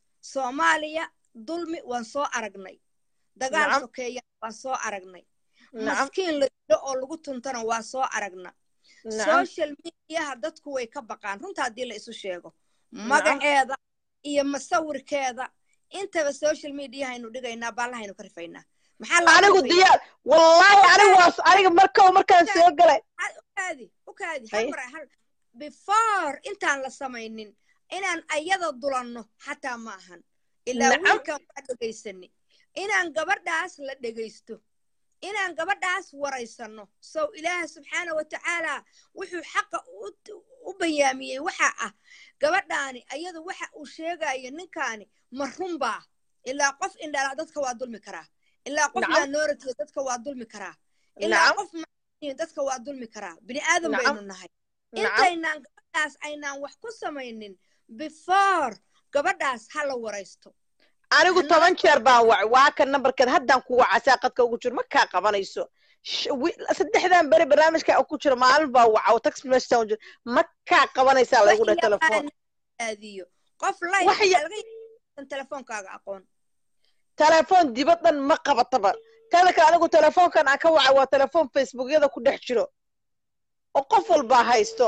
soomaaliya dulmi waan soo aragnay dagaal Nacam. sokeeya waan soo aragnay maskiin la dilo oo lagu tuntana waa soo aragna social mediaha dadku way ka baqaan runta haddii la isu sheego magaceeda iyo masawirkeeda intaba social mediahaynu dhigaynaa baallahaynu ka rifaynaa anigu diyaar wallaahi anigu waas aniga marka markaan soo galay ukaadi ukaadi hal mar hal before intaan la samaynin inaan ayada dulanno xataa ma ahan ilaa wiilkan waa dhegaysani inaan gabadhaas la dhegaysto inaan gabadhaas waraysanno sow ilaaha subxaana wa tacaala wuxuu xaqa u bayaamiyey waxa ah gabadhaani ayadu waxa uu sheegayo ninkaani ma runbaa ilaa qof indhala dadka waa dulmi karaa ilaa qof minority dadka waa dulmi karaa ilaa qof dadka waa dulmi karaa bini aadan baynu nahay intaynaan gabadhaas aynaan wax ku samaynin before gabadhaas ha la waraysto anigu toban jeer baan wacay waa kan nambarkeed haddaan ku wacasaa qadka ugu jiro ma kaa qabanayso saddexdan beri barnaamijka ku jiro maalin baa waca tax message jiro ma kaa qabanaysaa lagu dhahay telefoon aadiyo qof line telefoonkaaga aqoon telefoon dibaddan ma qabataba tada kale anigu telefoonkan aan ka wacay waa telefoon facebookyada ku dhex jiro oo qof walbaa haysto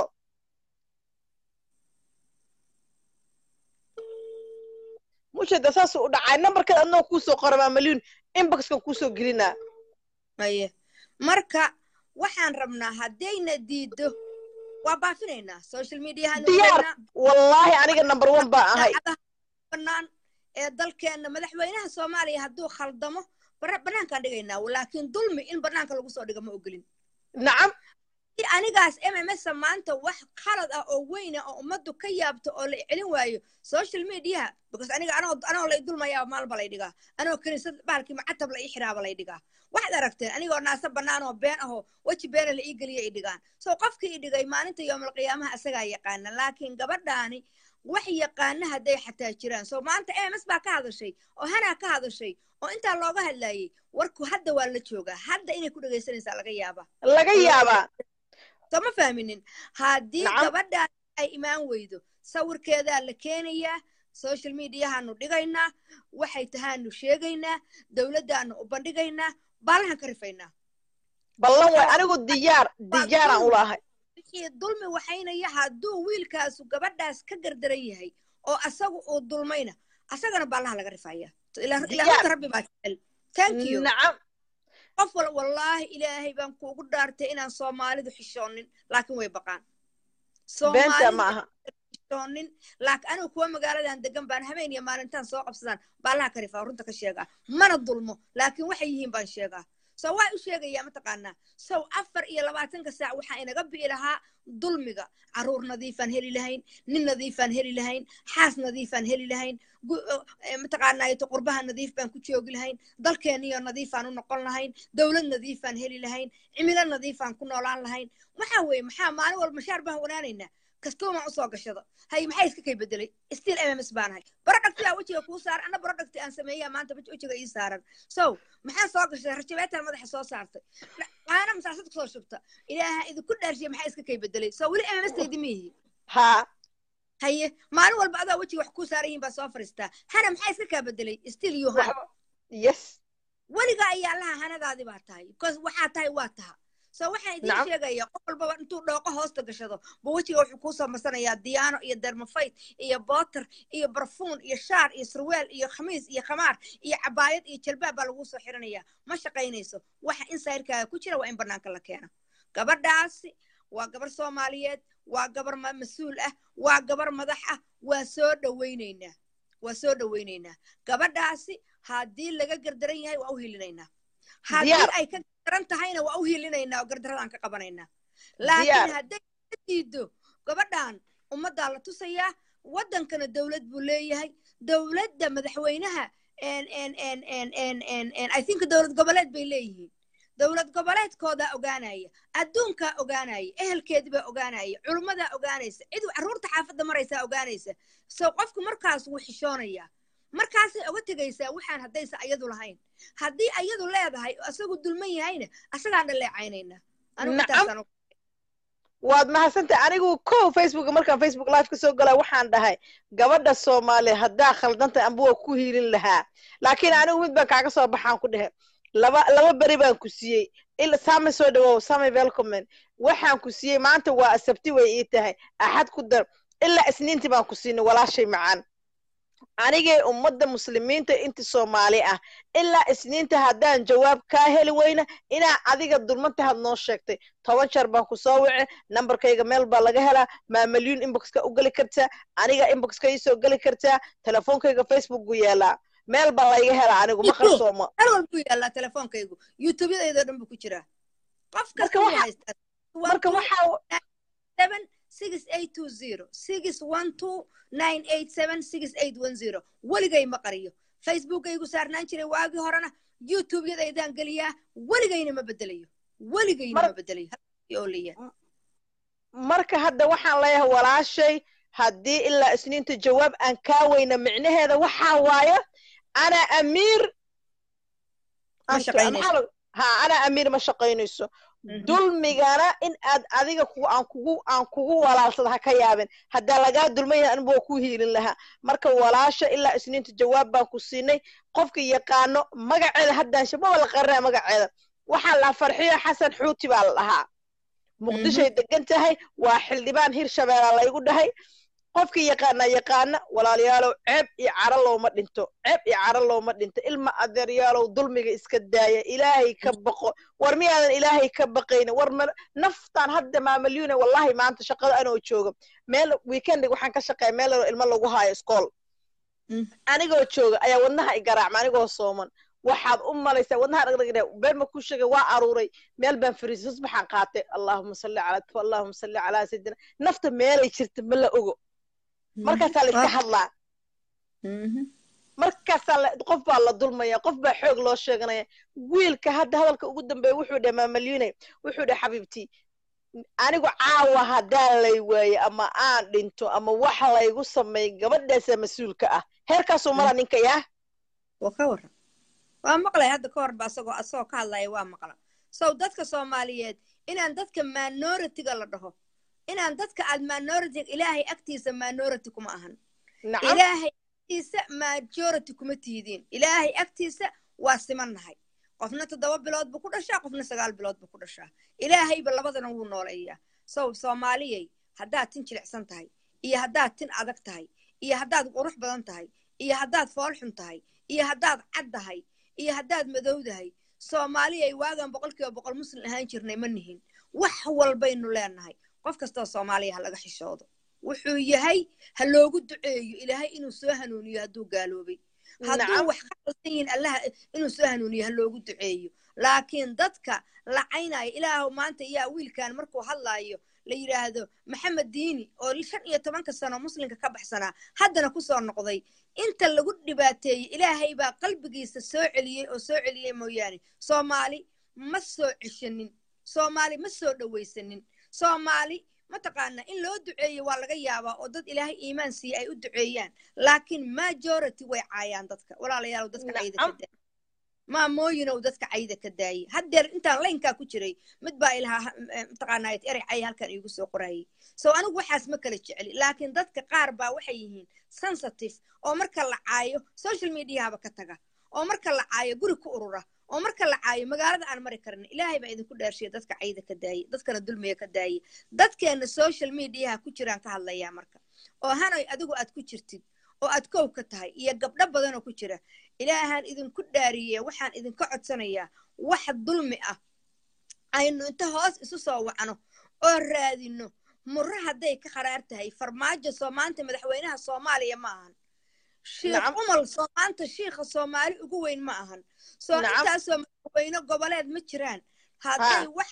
mushada saasuu u dhacay nambarkeed adnoo kuusoo qoramaa malyun inboxkan kuusoo gelinaa aye marka waxaan rabnaa haddayna diiddo waa baafinaynaa social mediahan diyaar wallaahi aniga number one baa ahay banaan ee dalkeenna madaxweynaha soomaaliya hadduu khaldamo banaankaan dhigaynaa laakiin dulmi in banaanka lagu soo dhigo ma ogolin nacam anigaas m m s maanta wax khalad ah oo weyna oo ummaddu ka yaabto oo la celin waayo social mediaha because aniga anoo anoo lay dulmayaa maalba lay dhigaa anoo kaniisad baalkii macatab la ii xiraaba lay dhigaa waxaad aragteen anigoo naasa bannaan oo been ahoo weji beena la ii geliya i dhigaan so qofkii i dhigay maalinta yoomalqiyaamaha asagaa yaqaana laakiin gabadhaani wax yaqaana hadday xataa jiraan so maanta m s baa ka hadashay oo hanaa ka hadashay oo intaa looga hadlaayey warku hadda waa la joogaa hadda inay ku dhegaysanaysaa laga yaabaa laga yaabaa soo ma fahminin haddii gabadhaan ay imaan weydo sawirkeedaa la keenayaa social mediahaanu dhigaynaa waxay tahaanu sheegaynaa dowladdaanu u bandhigaynaa baalahan ka rifaynaa ballan way anigu diyaar diyaaraan u lahay wixii dulmi waxaynaya hadduu wiilkaasu gabadhaas ka gardaran yahay oo asagu uu dulmayna asagana baalaha laga rifaya ilaahunta rabbi baa jecel thank you nacam qof wal wallaahi ilaahay baan kuugu dhaartay inaan soomaalidu xishoonin laakiin way baqaan beenta ma aha xishoonin laakiin anigu kuwa magaaladan degan baan habeen iyo maalintaan soo qabsadaan baalaha ka rifaa runta ka sheegaa mana dulmo laakiin waxay yihiin baan sheegaa so waa u sheegayaa mataqaanaa sow afar iyo labaatanka saac waxaa inaga bi'i lahaa dulmiga carruur nadiifaan heli lahayn nin nadiifaan heli lahayn xaas nadiifaan heli lahayn mataqaanaato qurbaha nadiif baan ku joogi lahayn dalkeeniyo nadiifaan u noqon lahayn dowlad nadiifaan heli lahayn cimilo nadiifaan ku noolaan lahayn waxaa weeye maxaa maalin walba mashaar baan wanaanaynaa kastuumaan usoo gashado hay maxay iska kay bedelay still m m s baanahay barodhagtiyaa wejiga kuu saaran anna barodhagti aan sameeyaa maanta wejiga ii saaran so maxaa soo gashay rajabeetaan madaxa soo saartay qaana masaasad kusoo shubta ilaaha idinku dhaarshiya maxaa iska kay bedelay so weli m m s taydi miihi ha haye maalin walba adaa wejiga wax kuu saaran yihin baa soo fariistaa hana maxaa iska kaa bedelay still you han yes weliga ayaa laha hanadaadii baa tahay because waxaa tahay waa taha so waxaan idiin sheegaya qof walbaba intuu dhooqo hoosta gashado bu wejiga wuxuu kuu samaysanayaa diyaano iyo dermafayt iyo booter iyo barfuun iyo shaar iyo surweel iyo khamiis iyo khamaar iyo cabaayad iyo jalbaab baa laguu soo xiranayaa ma shaqaynayso waxa insayrkaaga ku jira waa in banaanka la keeno gabadhaasi waa gabar soomaaliyeed waa gabar mas-uul ah waa gabar madax ah waa soo dhowaynaynaa waa soo dhowaynaynaa gabadhaasi haddii laga gardaran yahay waa u hilinaynaa haddii ay ka gardaran tahayna waa u hilinaynaa oo gardaradaan ka qabanaynaa laakiin hadday ka diido gabadhan ummaddaa la tusayaa waddankana dowlad buu leeyahay dowladda madaxweynaha i think dowlad goboleed bay leeyihiin dowlad goboleedkoodaa ogaanaya adduunkaa ogaanaya ehelkeedibaa ogaanaya culummadaa ogaanaysa cid carruurta xaafadda maraysaa ogaanaysa so qofku markaas wuu xishoonayaa markaasay oga tegaysaa waxaan haddaysa ayadu lahayn haddii ayadu leedahay asagu dulman yahayna asagaan dhaleecaynayna waad mahadsantay anigu ko facebook markaan facebook live ka soo galaa waxaan dhahay gabadha soomaaliya haddaa khaldantay amba waa ku hiilin lahaa laakiin anigu mid baan kaaga soo baxaan ku dhehe laba laba beri baan ku siiyey ila saame soo dhawow saame welcomen waxaan ku siiyey maanta waa asabti way ii tahay axad ku dar ilaa isniintii baan ku siinay walaashay macaan anigay ummadda muslimiinta inta soomaali ah ilaa isniinta haddaan jawaab kaa heli weyna inaa adiga dulmantahaad noo sheegtay toban jeer baan ku soo wice nambarkayga meel baa laga helaa maamalyuun inboxka u geli kartaa aniga inboxka iisoo geli kartaa telefoonkayga facebook gu yeelaa meel baa layga helaa anigu ma qarsoomo meel walbuu yaallaa telefoonkaygu youtubeyadaydo dhan buu ku jiraa qof kasta wuu haystaa marka waxaa seven six eight two zero six one two nine eight seven six eight one zero weligay ma qariyo facebookaygu saarnaan jiray waagii horena youtubeyadaydaan geliyaa weligayna ma bedelayo weligayna ma bedelayo oolaya marka hadda waxaan leeyahay walaashay haddii ilaa isniinta jawaab aan kaa weyna micnaheeda waxaa waaya ana amiir ha ana amiir ma shaqaynayso dulmigana in aad adiga aan kugu aan kugu walaalsada ha ka yaabin haddaa lagaa dulmaya anigu waa ku hiilin lahaa marka walaasha ilaa isniinta jawaab baan ku siinay qofka yaqaano magaceeda haddaan shababa la qarinaya magaceeda waxaa la farxiyo xasan xuuti baa la dhahaa muqdishoay degan tahay waa xildhibaan hirshabeela laygu dhahay qofka yaqaana yaqaana walaalayaalow ceeb iyo caro looma dhinto ceeb iyo caro looma dhinto ilma adeeryaalow dulmiga iska daaya ilaahay ka baqo war miyaadan ilaahay ka baqayna war ma naftaan hadda maamalyuune wallahi maanta shaqada anoo jooga meel weekendig waxaan ka shaqeeya meel ilmo lagu haayo iskool anigoo jooga ayaa wadnaha igaraacma anigoo sooman waxaad u malaysaa wadnaha dhagdhagdhe been ma ku sheegay waa aruuray meel baan fariisay susbaxaan qaatay allahuma salli calaa allahuma salli calaa sayidina nafta meelay jirta ma la ogo markaasaa la iska hadlaa markaasaa qof baa la dulmaya qof baa xoog loo sheeganaya wiilka hadda hadalka ugu dambeeya wuxuu dhahay maamalyune wuxuu dhahay xabiibtii anigu caawa haddaan lay waaye ama aan dhinto ama wax laygu sameey gabadhaasa mas-uulka ah heerkaasuu mala ninka yaa waa ka waran waa maqlay hadda ka horba asagoo asagoo ka hadlaya waa maqla sow dadka soomaaliyeed inaan dadka minoritiga la dhaho inaan dadka aad minority ilaahay agtiisa minority kuma ahan ilaahay agtiisa majority kuma tihidiin ilaahay agtiisa waa simannahay qofna toddoba bilood buu ku dhashaa qofna sagaal bilood buu ku dhashaa ilaahayba labadana wuu nooleeyaa sow soomaaliyay haddaad tin jilicsan tahay iyo haddaad tin adag tahay iyo haddaad qurux badan tahay iyo haddaad foolxun tahay iyo haddaad cad tahay iyo haddaad madowdahay soomaaliyay waagan boqolkiiba boqol muslim ahaan jirnay ma nihin wax walbaynu leenahay qof kastoo soomaaliya ha laga xishoodo wuxuu yahay ha loogu duceeyo ilaahay inuu soo hanuuniyo hadduu gaaloobay hadduu wax ka qaldan yihin allaha inuu soo hanuuniyo ha loogu duceeyo laakiin dadka lacaynaya ilaahu maanta yaa wiilkan markuu hadlaayo la yidhaahdo maxamed diini oo shan iyo tobanka sano muslimka ka baxsanaa haddana kusoo noqday inta lagu dhibaateeyey ilaahay baa qalbigiisa soo celiyey oo soo celiyey mooyaane soomaali ma soo ceshanin soomaali ma soo dhowaysanin soomaali mataqaana in loo duceeyo waa laga yaabaa oo dad ilaahay iimaan siiya ay u duceeyaan laakiin majority way caayaan dadka walaalayaalow dadka cayda ka daayay maamooyinow dadka cayda ka daayay haddeer intaan laynkaa ku jiray mid baa ilahaa mataqaanaa erey cay halkan iigu soo qorayay so anigu waxaas ma kala jeceli laakiin dadka qaar baa waxay yihiin sensitive oo marka la caayo social mediahaba ka taga oo marka la caayo guri ku urura oo marka la caayo magaalada aan mari karin ilaahay baa idinku dheershiya dadka cayda ka daayay dadkana dulmiga ka daayay dadkeena social mediaha ku jiraan ka hadlayaa marka oo hanoy adigu aad ku jirtid oo aad kow ka tahay iyo gabdho badanoo ku jira ilaahaan idinku dhaariye waxaan idinka codsanayaa wax dulmi ah aynu inta hoos isu soo wacno oo raadino murro hadday ka qaraar tahay farmaajo soo maanta madaxweynaha soomaaliya ma ahan shiikh umal soo maanta shiikha soomaali ugu weyn ma ahan soo intaasoo madaxweyne goboleed ma jiraan hadday wax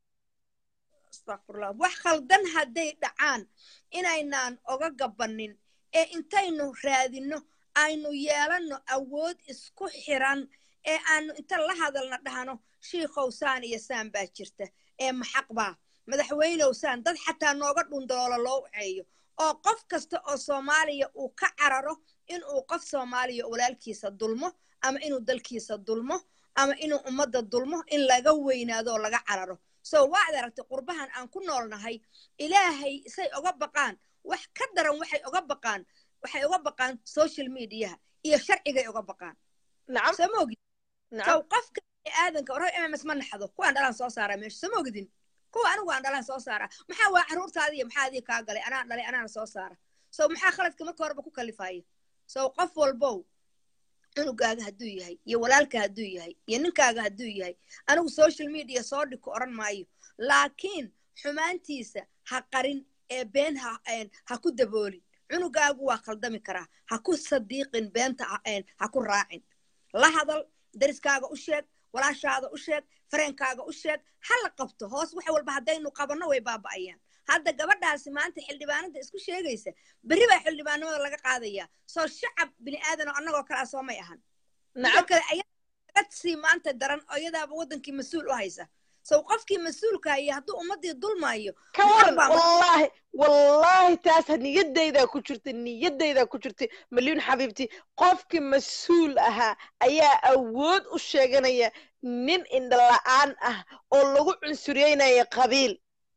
astaqfirullah wax khaldan hadday dhacaan inaynaan oga gabanin ee intaynu raadino aynu yeelanno awood isku xiran ee aanu inta la hadalna dhahno shiikhow saan iyo saan baa jirta ee maxaq baa madaxweynow saan dad xataa nooga dhundaloolo loo waceeyo oo qof kasta oo soomaaliya uu ka cararo inuu qof soomaaliya walaalkiisa dulmo ama inuu dalkiisa dulmo ama inuu ummadda dulmo in laga weynaado oo laga cararo so waad aragtay qurbahan aan ku noolnahay ilaahay say oga baqaan wax ka daran waxay oga baqaan waxay uga baqaan social mediaha iyo sharcigay uga baqaan soo ma ogid sow qofka aadanka warhoy mms ma naxdo kuwaan dhalaan soo saaraa meesha sama ogdin kuwa anigu aan dhalaan soo saaraa maxaa waa carruurtaadiiyo maxaa adii kaa galay anaa dhalay anaana soo saara so maxaa khaladka marka horeba ku kalifaya so qof walbow cunugaaga hadduu yahay iyo walaalka hadduu yahay iyo ninkaaga hadduu yahay anigu social media soo dhigko odhan maayo laakiin xumaantiisa ha qarin ee been ha ha ku daboolin cunugaagu waa khaldami karaa ha ku sadiiqin beenta ha ku raacin la hadal dariskaaga u sheeg walaashaada u sheeg fareenkaaga u sheeg ha la qabto hoos wax walba haddaynu qabanno way baaba'ayaan hadda gabadhaasi maanta xildhibaanada isku sheegaysa berri baa xildhibaanimada laga qaadayaa soo shacab bini aadan oo annagoo kale ah soo may ahan midda kale ayaga sii maanta daran oo iyadaaba waddankii mas-uul u haysa sow qofkii mas-uulka iyo hadduu ummaddii dulmaayo ka waran wallaahi wallaahi taas niyadaydaa ku jirta niyadaydaa ku jirta malyuun xabiibti qofkii mas-uul ahaa ayaa awood u sheeganaya nin indhala-aan ah oo lagu cunsuryeynaya qabiil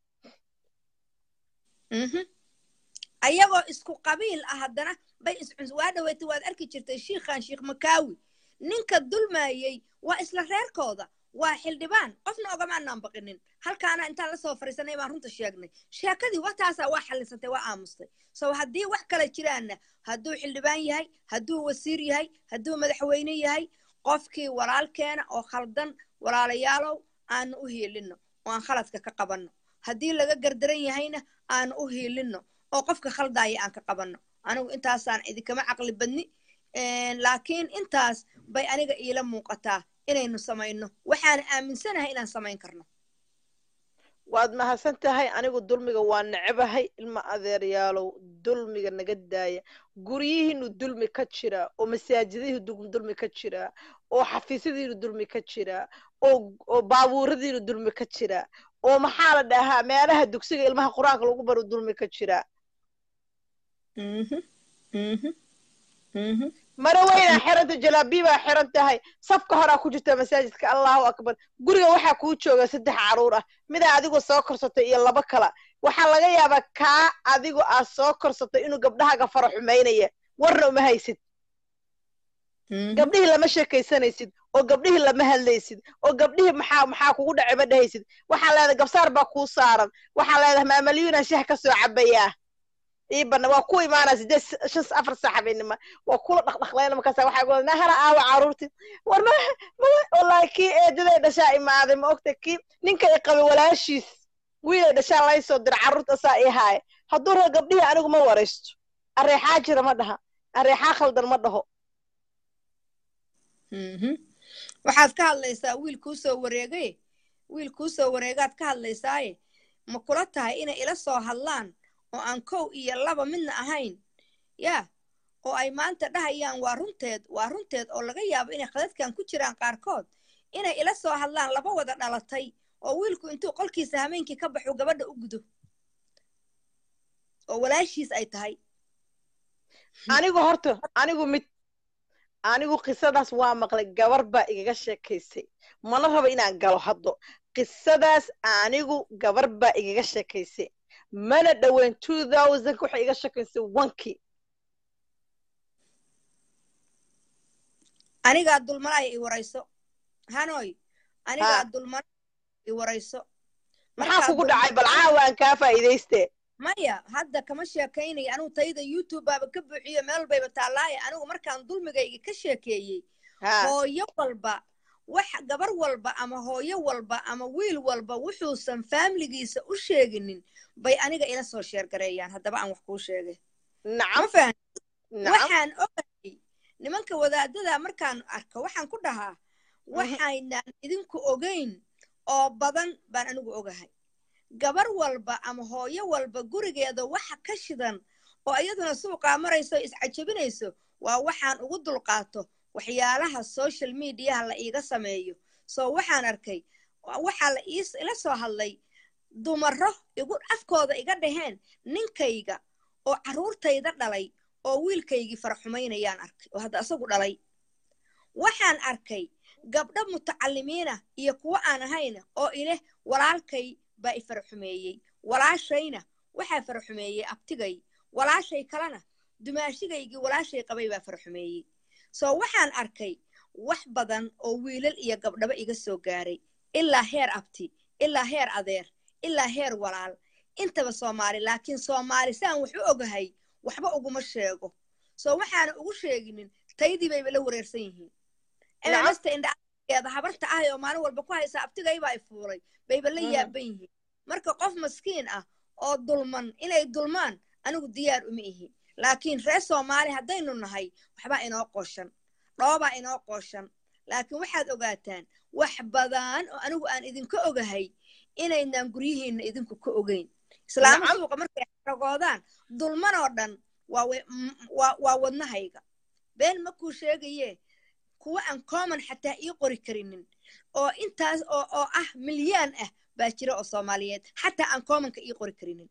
ayagoo isku qabiil ah haddana bay iscuns waa dhaweytay waad arki jirtay shiikhan shiikh makaawi ninka dulmaayey waa isla reerkooda waa xildhibaan qofna ogamaanaan baqinin halkaana intaan lasoo fariisanay baan runta sheegnay sheekadii wataasaa waa xallisantay waa aamustay so haddii wax kale jiraanna hadduu xildhibaan yahay hadduu wasiir yahay hadduu madaxweyne yahay qofkii walaalkeena oo khaldan walaalayaalow aanu u hiilinno oo aan khaladka ka qabanno haddii laga gardaran yahayna aanu u hiilinno oo qofka khaldaaya aan ka qabanno anigu intaasaan idinkama caqli badni laakiin intaas bay aniga iila muuqataa inaynu samayno waxaana aaminsanahay inaan samayn karno waad mahadsan tahay anigu dulmiga waa necebahay ilma adeeryaalow dulmiga naga daaya guryihiinu dulmi ka jira oo masaajidihii dulmi ka jira oo xafiisyadiinu dulmi ka jira oo baabuuradiinu dulmi ka jira oo maxaa la dhahaa meelaha dugsiga ilmaha qur-aanka lagu baro dulmi ka jira mara weynaa xiranta jalaabiibaa xiran tahay safka horaa ku jirta masaajidka allahu akbar guriga waxaa kuu jooga saddex caruur ah midaa adigoo soo korsatay iyo laba kala waxaa laga yaabaa kaa adigoo aad soo korsatay inuu gabdhahaaga fara xumaynaya warna uma haysid gabdhihii lama sheekaysanaysid oo gabdhihii lama hadlaysid oo gabdhihii maxaa maxaa kugu dhacay ma dhahaysid waxaa leedahay gabsaar baa kuu saaran waxaa leedahay maamalyuuna shah ka soo cabayaa iibana waa ku imaanaa sideed shan afar saac habeenima waa kula dhaqdhaqlayna markaasa waxaa goda nahara aawa caruurti war ma wallahi kii eedaday dhashaa imaaday ma ogta kii ninka i qabay walaashiis wiilay dhashaa lay soo dira carruurta asaa ii haaya hadduu raba gabdhihii anigu ma waraysto areexaa jira ma dhaha areexaa khaldan ma dhaho waxaad ka hadlaysaa wiil kuu soo wareegay wiil kuu soo wareegaad ka hadlaysaaye ma kula tahay inay ila soo hadlaan oo aan kow iyo laba midna ahayn yaa oo ay maanta dhahayaan waa runteed waa runteed oo laga yaabo inay khadadkan ku jiraan qaarkood inay ila soo hadlaan laba wada dhalatay oo wiilku intuu qolkiisa hameenkii ka baxu gabadha u gudo oo walaashiis ay tahay anigu horta anigu mid anigu qisadaas waa maqlay gabar baa igaga sheekaysay mana rabo inaan galo haddo qisadaas anigu gabar baa igaga sheekaysay mana dhoweyn two thousandka waxay iga sheekaysay onkii anigaa dulmanaya i warayso hanoy anigaa dulmanaya i warayso maxaa kugu dhacay bal caawaan kaa faa'iidayste maya hadda kama sheekaynayo anigu tayda youtube baaba ka buuxiyo meel bayba taallaaye anigu markaan dulmigayga ka sheekeeyey hooyo walba wax gabar walba ama hooyo walba ama wiil walba wuxuusan faamiligiisa u sheeginin bay aniga ila soo sheergareeyaan haddaba aan wax kuu sheegay ma fahan waxaan ogayay nimanka wadaadada markaan arko waxaan ku dhahaa waxaynaan idinku ogayn oo badan baan anigu ogahay gabar walba ama hooyo walba gurigeeda waxa ka shidan oo iyaduna suuqaa marayso iscajabinayso waa waxaan ugu dulqaato waxyaalaha social mediaha la iiga sameeyo soo waxaan arkay waxaa la ila soo hadlay dumaro igu afkooda iga dhaheen ninkayga oo carruurtayda dhalay oo wiilkaygii faraxumaynayaan arkay oo hadda asagu dhalay waxaan arkay gabdho mutacalimiinah iyo kuwo aan ahayna oo ileh walaalkay baa i faraxumeeyey walaashayna waxaa faraxumeeyey abtigay walaashay kalena dumaashigaygii walaashay qabay baa faraxumeeyey soo waxaan arkay wax badan oo wiilal iyo gabdhaba iga soo gaaray ilaa heer abti ilaa heer adeer ilaa heer walaal intaba soomaali laakiin soomaali saan wax u ogahay waxba uguma sheego soo waxaana ugu sheeginin taydii bayba la wareersan yihiin emamasta indhaeeda habarta ahay oo maalin walba ku haysa abtigaybaa i fuulay bayba la yaaban yihiin marka qof maskiin ah oo dulman inay dulmaan anigu diyaar uma ihi laakiin reer soomaali haddaynu nahay waxbaa inoo qooshan dhoobaa inoo qooshan laakiin waxaad ogaataan wax badan oo anigu aan idinka ogahay inaynaan guryihiinna idinku ka ogeyn islaama suuqa markay xaragoodaan dulman oo dhan waa wadnahayga been makuu sheegaye kuwa aan common xataa ii qori karinin oo intaas oo oo ah milyaan ah baa jira oo soomaaliyeed xataa aan commonka ii qori karinin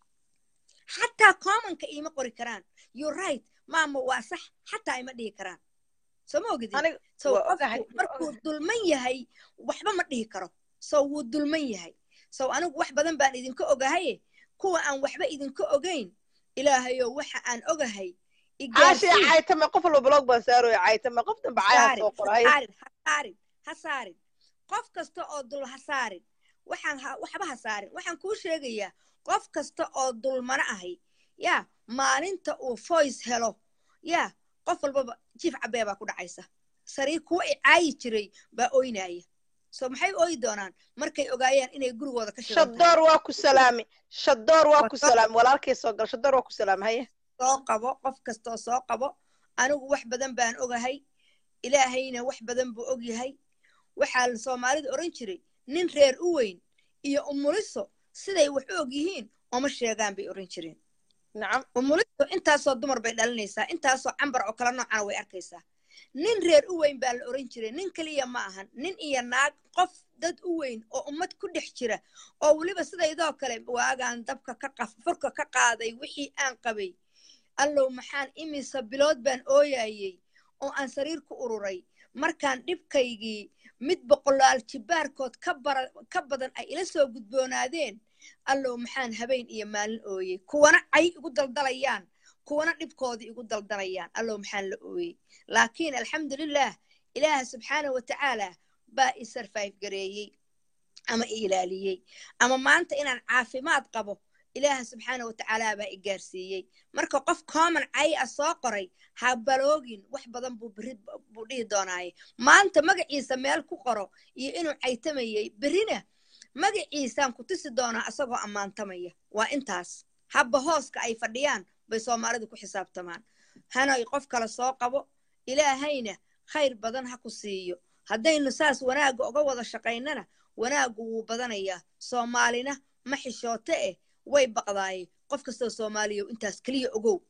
xataa commonka iima qori karaan you right maama waa sax xataa ima dhihi karaan soo ma ogidin so qofku markuu dulman yahay waxba ma dhihi karo so wuu dulman yahay so anigu wax badan baan idinka ogahaye kuwa aan waxba idinka ogayn ilaahayo waxa aan ogahay caashii caytame qof walba blog baan saarooya caytame qof danba cayaa soo qoray hasaarin ha saarin qof kasta oo dul ha saarin waxaan waxba ha saarin waxaan kuu sheegayaa qof kasta oo dulmano ahay yaa maalinta uu voice helo yaa qof walbaba jiif cabee baa ku dhacaysa sariir kuwa i caayi jiray baa oynaya so maxay ooyi doonaan markay ogaayaan inay gurigooda ka shadoor waa ku salaami shadoor waa ku salaami walaalkay soo gal shadoor waa ku salaami haye soo qabo qof kastoo soo qabo anigu wax badan baan ogahay ilaahayna wax badan buu og yahay waxaa soomaalida odhan jiray nin reer u weyn iyo umuliso siday wax u og yihiin oma sheegaan bay odhan jireen nacam umuliso intaasoo dumar bay dhalinaysaa intaasoo cambar oo kala noocana way arkaysaa nin reer u weyn baa la odhan jiray nin keliya ma ahan nin iyo naag qof dad u weyn oo ummad ku dhex jira oo weliba sidaydoo kale waagaan dabka ka qaf furka ka qaaday wixii aan qabay allow maxaan imisa bilood baan ooyayey oo aan sariir ku ururay markaan dhibkaygii mid boqolaal jibaarkood ka badan ay ila soo gudboonaadeen allow maxaan habeen iyo maalin ooyey kuwana cay igu daldalayaan kuwana dhibkoodii igu daldalayaan allow maxaan la ooyey laakiin alxamdulilah ilaaha subxaana wa tacaala baa i sarfayf gareeyey ama i ilaaliyey ama maanta inaan caafimaad qabo ilaaha subxaana wa tacaala baa i gaarsiiyey marka qof common cay a soo qoray ha baloogin wax badan buu beri buu dhihi doonaaye maanta magaciisa meel ku qoro iyo inuu caytamayey berina magaciisaan ku tusi doonaa asagoo ammaantamaya waa intaas habba hooska ay fadhiyaan bay soomaalidu ku xisaabtamaan hanay qof kale soo qabo ilaahayna khayr badan ha ku siiyo haddaynu saas wanaagga uga wada shaqaynana wanaaggu wuu badanayaa soomaalina ma xishoote eh way baqdaaye qof kastoo soomaaliya intaas keliya ogow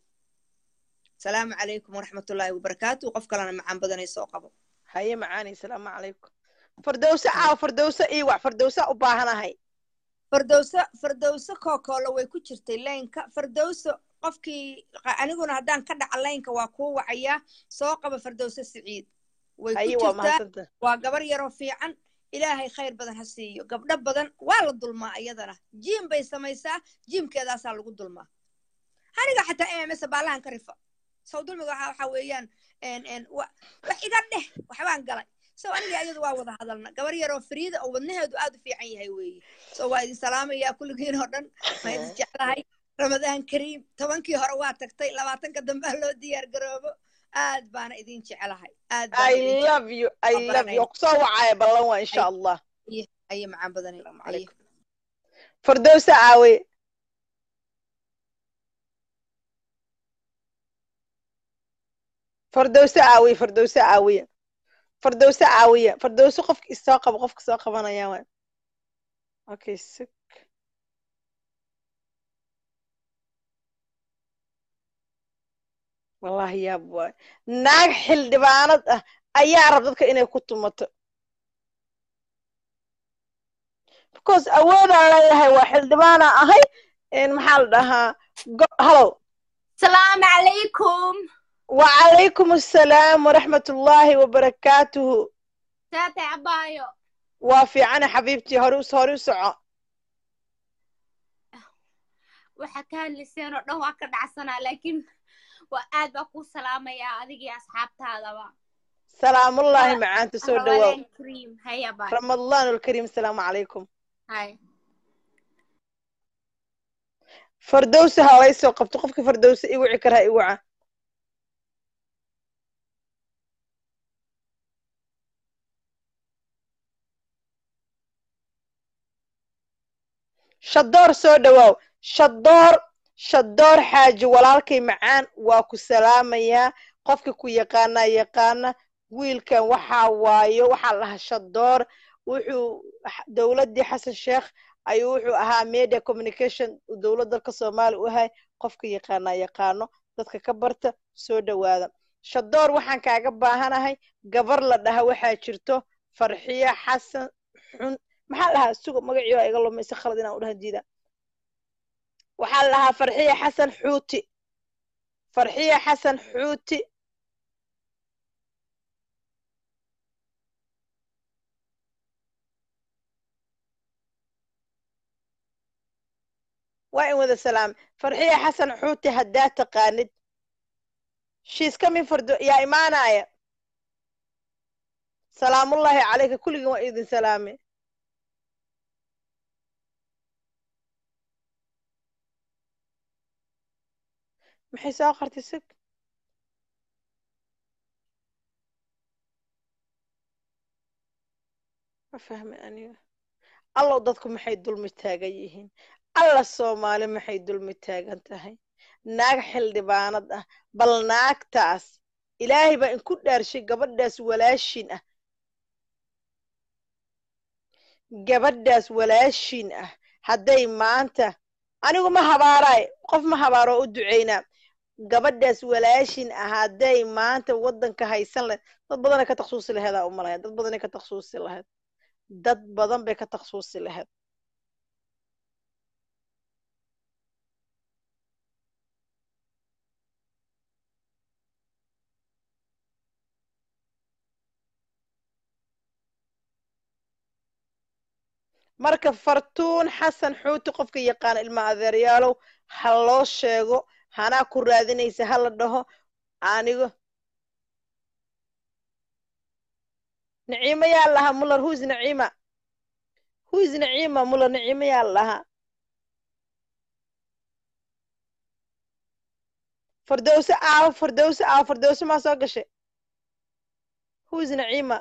salaamu calaykum waraxmatullaahi wabarakaatu qof kalena macaan badanay soo qabo haye macaanay salaamu calaykum fardowse caaw fardowse ii wax fardowse u baahanahay fardowse fardowse kookoolo way ku jirtay laynka fardowse qofkii aniguna haddaan ka dhaca laynka waa kuu wacayaa soo qaba fardowse siciid way ku jirtaa waa gabar yaroo fiican ilaahay khayr badan ha siiyo gabdho badan waa la dulmaa iyadana jiim bay samaysaa jiimkeedaasaa lagu dulmaa aniga xataa mms baalahan ka rifa sow dulmiga waxa weeyaan wax iga dheh waxbaan galay so aniga iyadu waa wada hadalna gabar yaroo fariida oo wadnaheedu aad u fiican yahay weeye so waa idin salaamayaa kulligiin oo dhan ma idin jeclahay ramadaan kariim tobankii hore waa tagtay labaatanka dambea loo diyaar garoobo aad baana idin jecelahay aad I love you I love you kusoo wacaya ballan waa insha allah aye macaan badanay fardowsa aawe fardowse aawiye fardowse aawiye fardowse aawiye fardowse qofka isoo qabo qofka soo qabanaya waa okay sik wallahi yaab waay naag xildhibaanad ah ayaa rab dadka inay ku tumato because awoodaan leeyahay waa xildhibaana ahay maxaa la dhahaa hallow salaamu calaykum wacalaykum assalaam waraxmat ullaahi wabarakaatuhu saatay abaayo waa fiicana xabiibtii hore hore u soco waxa ka hadlayseen oo dhan waa ka dhacsanaa laakiin waa aad baa kuu salaamayaa adigii asxaabtaadaba salaamullaahi macaanta soo dhawaaw Ramadaan Kareem. Haya bye. ramadaan alkariim asalaamu calaykum Hi. fardowsi ha lay soo qabto qofka fardowsi i wici kara ha i waca shadoor soo dhawaaw shadoor shadoor xaaji walaalkay macaan waa ku salaamayaa qofka ku yaqaanaa yaqaana wiilkan waxaa waayo waxaa la dhahaa shadoor wuxuu dowladdii xasan sheekh ayuu wuxuu ahaa media communication dowlad dalka soomaaliya u ahay qofka yaqaanaa yaqaano dadka ka barta soo dhowaada shadoor waxaan kaaga baahanahay gabar la dhaha waxaa jirto farxiya xasan xun maxaa la dhahaa sugo magacii waa iga lumay si khalad inaan u dhahan diida waxaa la dhahaa farxiya xasan xuuti farxiya xasan xuuti waa in wada salaam farxiya xasan xuuti haddaa taqaanid shiiska min fardo yaa imaanaya salaamullaahi calayka kulligin waa idin salaame maxay soo qartay sig ma fahmi aniga allow dadku maxay dulmi taagan yihiin alla soomaali maxay dulmi taagan tahay naag xildhibaanad ah bal naagtaas ilaahay baa inku dhaarshay gabadhaas walaashin ah gabadhaas walaashin ah hadday maanta anigu ma habaaraay qof ma habaaro oo u ducaynaa gabadhaas walaashin ah hadday maanta waddanka haysan lahayd dad badanay ka taksuusi laheedaa uma lahayd dad badanay ka taksuusi lahayd dad badan bay ka taksuusi lahayd marka fartuun xasan xuuti qofka yaqaana ilma adeeryaalow ha loo sheego hanaa ku raadinaysa ha la dhaho anigo naciimo yaa lahaa muller huis naciima huis naciima muller naciimo yaa lahaa fardowse aawo fardowse aawo fardowse maa soo gashay huis naciima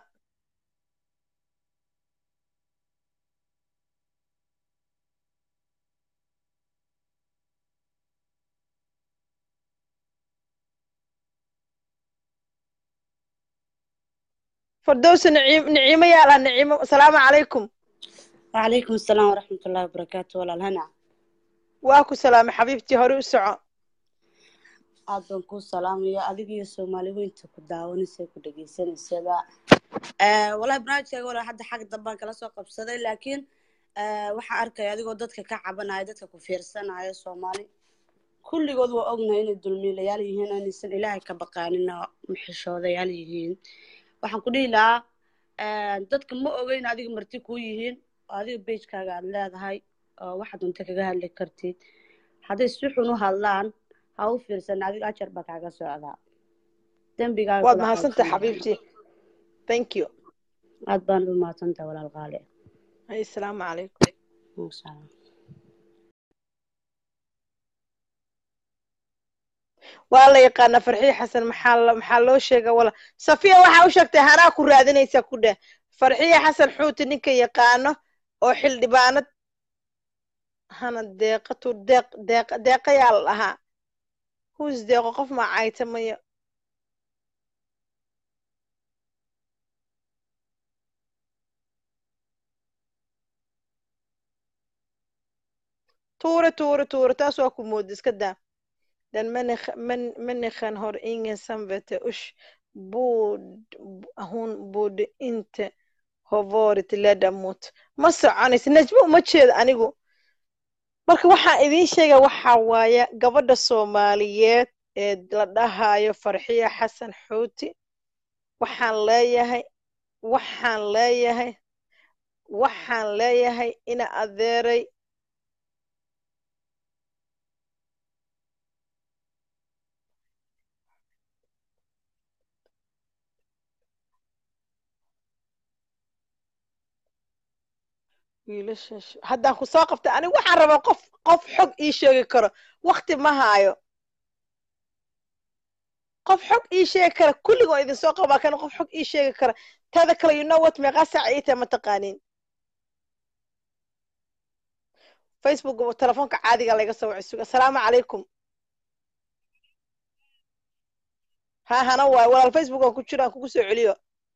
fردوس نعيم نعيمة يا الله نعيمة السلام عليكم وعليكم السلام ورحمة الله وبركاته ولا الهنا واكو سلام حبيبتي هوري وسعو aad baan kuu salaamaya adiga iyo soomaali weynta ku daawanaysa ku dhegeysanaysaa walahi barnaamijkaaga wala hadda xag dambaan kala soo qabsaday laakiin waxaa arkaya adigoo dadka ka cabanaya dadka ku fiirsanaya soomaali kulligood waa ognahay inay dulmiilayaal yihiin inaysan ilaahay ka baqaanin oo maxishoodayaal yihiin waxaan ku dhihi lahaa dadka ma ogeyn adiga marti kuu yihiin oo adiga beijkaaga aad leedahay oo waxaad unta kaga hadli kartid hadday si xun u hadlaan ha u fiirsan adiga ajar baa kaaga socdaa dembigaaga waad mahadsantahay xabiibtii thank you aad baan u mahadsantahay walaal qaali ay asalaamu calaykum salaam waa la yaqaanaa farxiye xasan maxaa maxaa loo sheega wala safiya waxaa u sheegtay hanaa ku raadinaysa ku dheh farxiye xasan xuuti ninka yaqaano oo xildhibaanad hana deeqatu deeq deeq deeqayaa la dhahaa huus deeqo qof maa caytamayo tuure tuure tuure taas waa ku mooda iska daa den människan har ingen samvete usch hon borde inte ha varit ledamot ma soconaysa najmo uma jeeda anigu marka waxaan idiin sheega waxaa waaye gabadha soomaaliyeed ee la dhahayo farxiya xasan xuuti waxaan leeyahay waxaan leeyahay waxaan leeyahay ina adeeray wiilasha sh- haddaan ku soo qabtay anigu waxaan rabaa qof qof xog ii sheegi karo wakti ma haayo qof xog ii sheegi kara kulligoo idin soo qabaa kana qof xog ii sheegi kara teeda kale you know what meeqaa saaca ii tahay ma taqaaniin facebook telefoonka caadiga layga soo wacay suga asalaamu calaykum ha hana waayo walaal facebook aan ku jiro aan kugu soo celiyo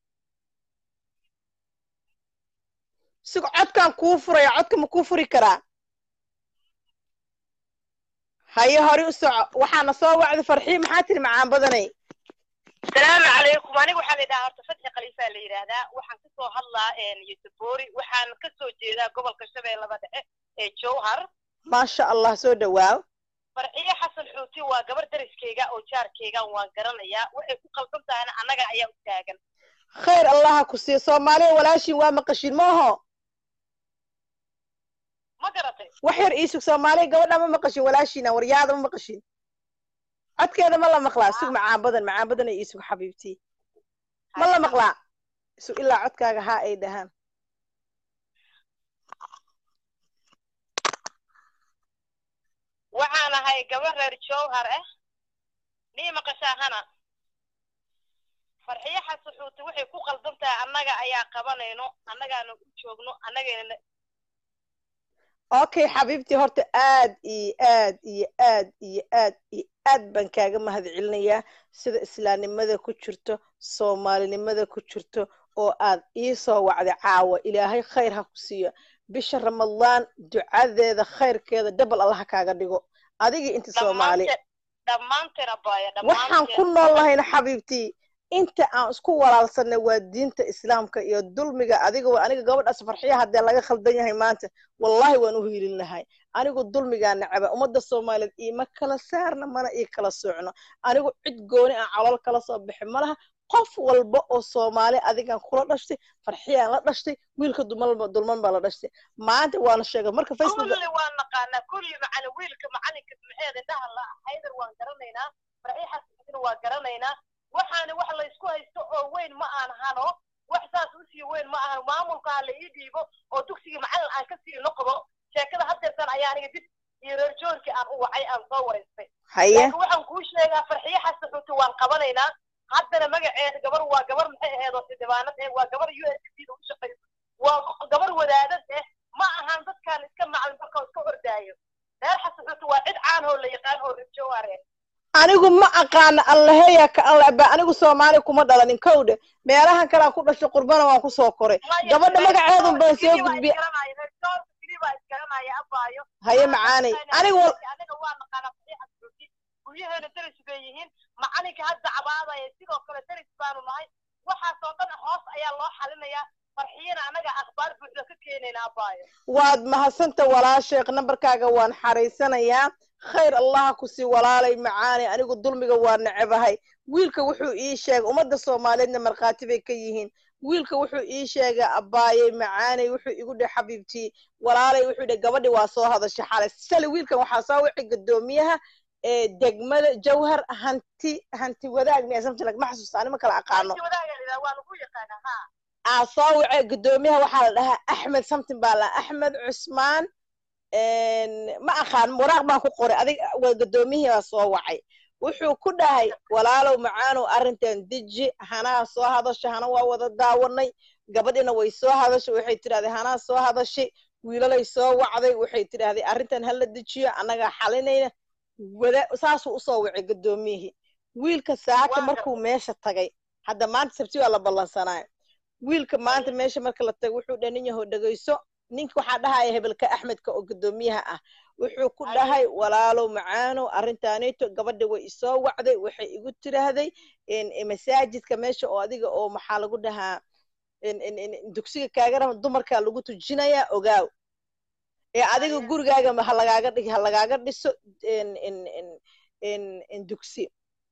sig codkaan kuu furaya codka ma kuu furi karaa haye hore u soco waxaana soo wacday farxii maxaa tiri macaan badanay asalaamu calaykum aniga waxaa la yidhahaa horta fatxi khaliifaa la yidhaahdaa waxaan kasoo hadlaa yusufori waxaan kasoo jeedaa gobolka shabeellaba dhexe ee jowhar maasha allah soo dhawaaw farxiyo xasan xuuti waa gabar dariskeyga oo jaarkeygan waan garanayaa waxay ku qaldan tahayna annaga ayaa u taagan khayr allaha ku siiyo soomaaliya walaashiin waa maqashiin maaho ma garatay wax yar iisug soomaaliya gabadha ma maqashin walaashiina waryaada ma maqashin codkeeda ma la maqlaa sug macaan badan macaan badan ay iisug xabiibtii ma la maqlaa sug ilaa codkaaga haa ay dhahaan waxaan ahay gabar reer jowhar ah nii maqashaa hana farxiyo xasan xuuti waxay ku qaldan tahay annaga ayaa qabanayno annagaana u joogno annagayna okay xabiibtii horta aad iyo aad iyo aad iyo aad iyo aad baan kaaga mahad celinayaa sida islaamnimada ku jirto soomaalinimada ku jirto oo aad ii soo wacday caawa ilaahay khayr ha ku siiyo bisha ramadaan ducadeeda khayrkeeda dabal allaha kaaga dhigo adigii inta soomaali dhammaanteen abaya waxaan ku nool lahayna xabiibtii inta aan isku walaalsanay waa diinta islaamka iyo dulmiga adiga aniga gabadhaas farxiya haddee laga khaldan yahay maanta wallahi waan u hiilin lahay anigu dulmigaa necaba ummadda soomaaliyeed iima kala saarna mana ii kala socno anigu cid gooni aan calool kala soo bixi malaha qof walba oo soomaali adigan kula dhashtay farxiyaan la dhashtay wiilka dulman baa la dhashtay maanta waana sheegay marka facebook kulli waan naqaanaa kulli macali wiilka macalinka maxeed indhaha la haydar waan garanaynaa farxiya xasankiina waa garanaynaa waxaana wax laysku haysto oo weyn ma aan hano wax saas usii weyn ma ahan maamulka ha la ii dhiibo oo dugsigii macalin aan ka sii noqdo sheekada hadeertan ayaa aniga dib iyo reer joorkii aan u wacay aan soo waraystay haye laakiin waxaan kuu sheegaa farxiyo xasan xuuti waan qabanaynaa haddana magaceeda gabar waa gabar maxay aheed oo xildhibaanad eh waa gabar u s d da u shaqayso waa gabar wadaadad eh ma ahan dadkaan iska macalin marka iska ordaayo reer xasan xuuti waa cid caan oo la yaqaan oo reer jowhare anigu ma aqaana allaheya ka allaba anigu soomaali kuma dhalanin kowdhe meelahan kalaan ku dhashay qurbana waan kusoo koray gabadha magaceedun baan soo gudbiya haye macaanay anigu aniga waa naqaanaa faxiixa xuuti guryaheena daris bay yihiin macalinka hadda cabaadaya sidoo kale daris baanu nahay waxaasoo dhan hoos ayaa loo xalinayaa farxiyana anaga akhbaar buuxda ka keenayna abaayo waad mahadsanta walaasheekh nambarkaaga waan xaraysanayaa khayr allaha ku sii walaalay macaanay anigu dulmiga waa necebahay wiilka wuxuu ii sheegay ummadda soomaaliyeedna markhaati bay ka yihiin wiilka wuxuu ii sheegay abbaayey macaanay wuxuu igu dheh xabiibtii walaalay wuxuu dheh gabadhi waa soo hadashay xalay shalay wiilkan waxaa soo wixi gadoomiyaha ee degmada jawhar hanti hanti wadaag miya samtilag ma xasuusta anima kala aqaano waa lagu yaqaanaa ha aa soo wacay gadoomiyaha waxaa la dhahaa axmed something baa la axmed cusmaan ma aqaan waraaq baan ku qoray adig waa gadoomiyihii baa soo wacay wuxuu ku dhahay walaalow macaanow arrintan deji hanaa soo hadashay hana waa wada daawanay gabadhina way soo hadashay waxay tidhahday hanaa soo hadashay wiilalay soo wacday waxay tidhahday arrintan hala dejiyo annagaa xalinayna wada saasuu usoo wacay gadoomiyihii wiilka saaka markuu meesha tagay hadda maanta sabti waa la ballansanaayo wiilka maanta meesha marka la tago wuxuu dhanin yahow dhegayso ninka waxaa dhahaya hebelka axmedka oo gadoomiyaha ah wuxuu ku dhahay walaalow macaanow arrintaanito gabadha way isoo wacday waxay igu tiraahday masaajidka meesha oo adiga oo maxaa lagu dhahaa dugsiga kaaga raba dumarkaa lagu tujinayaa ogaaw ee adiga gurigaaga halagaaga dhig halagaaga dhiso dugsi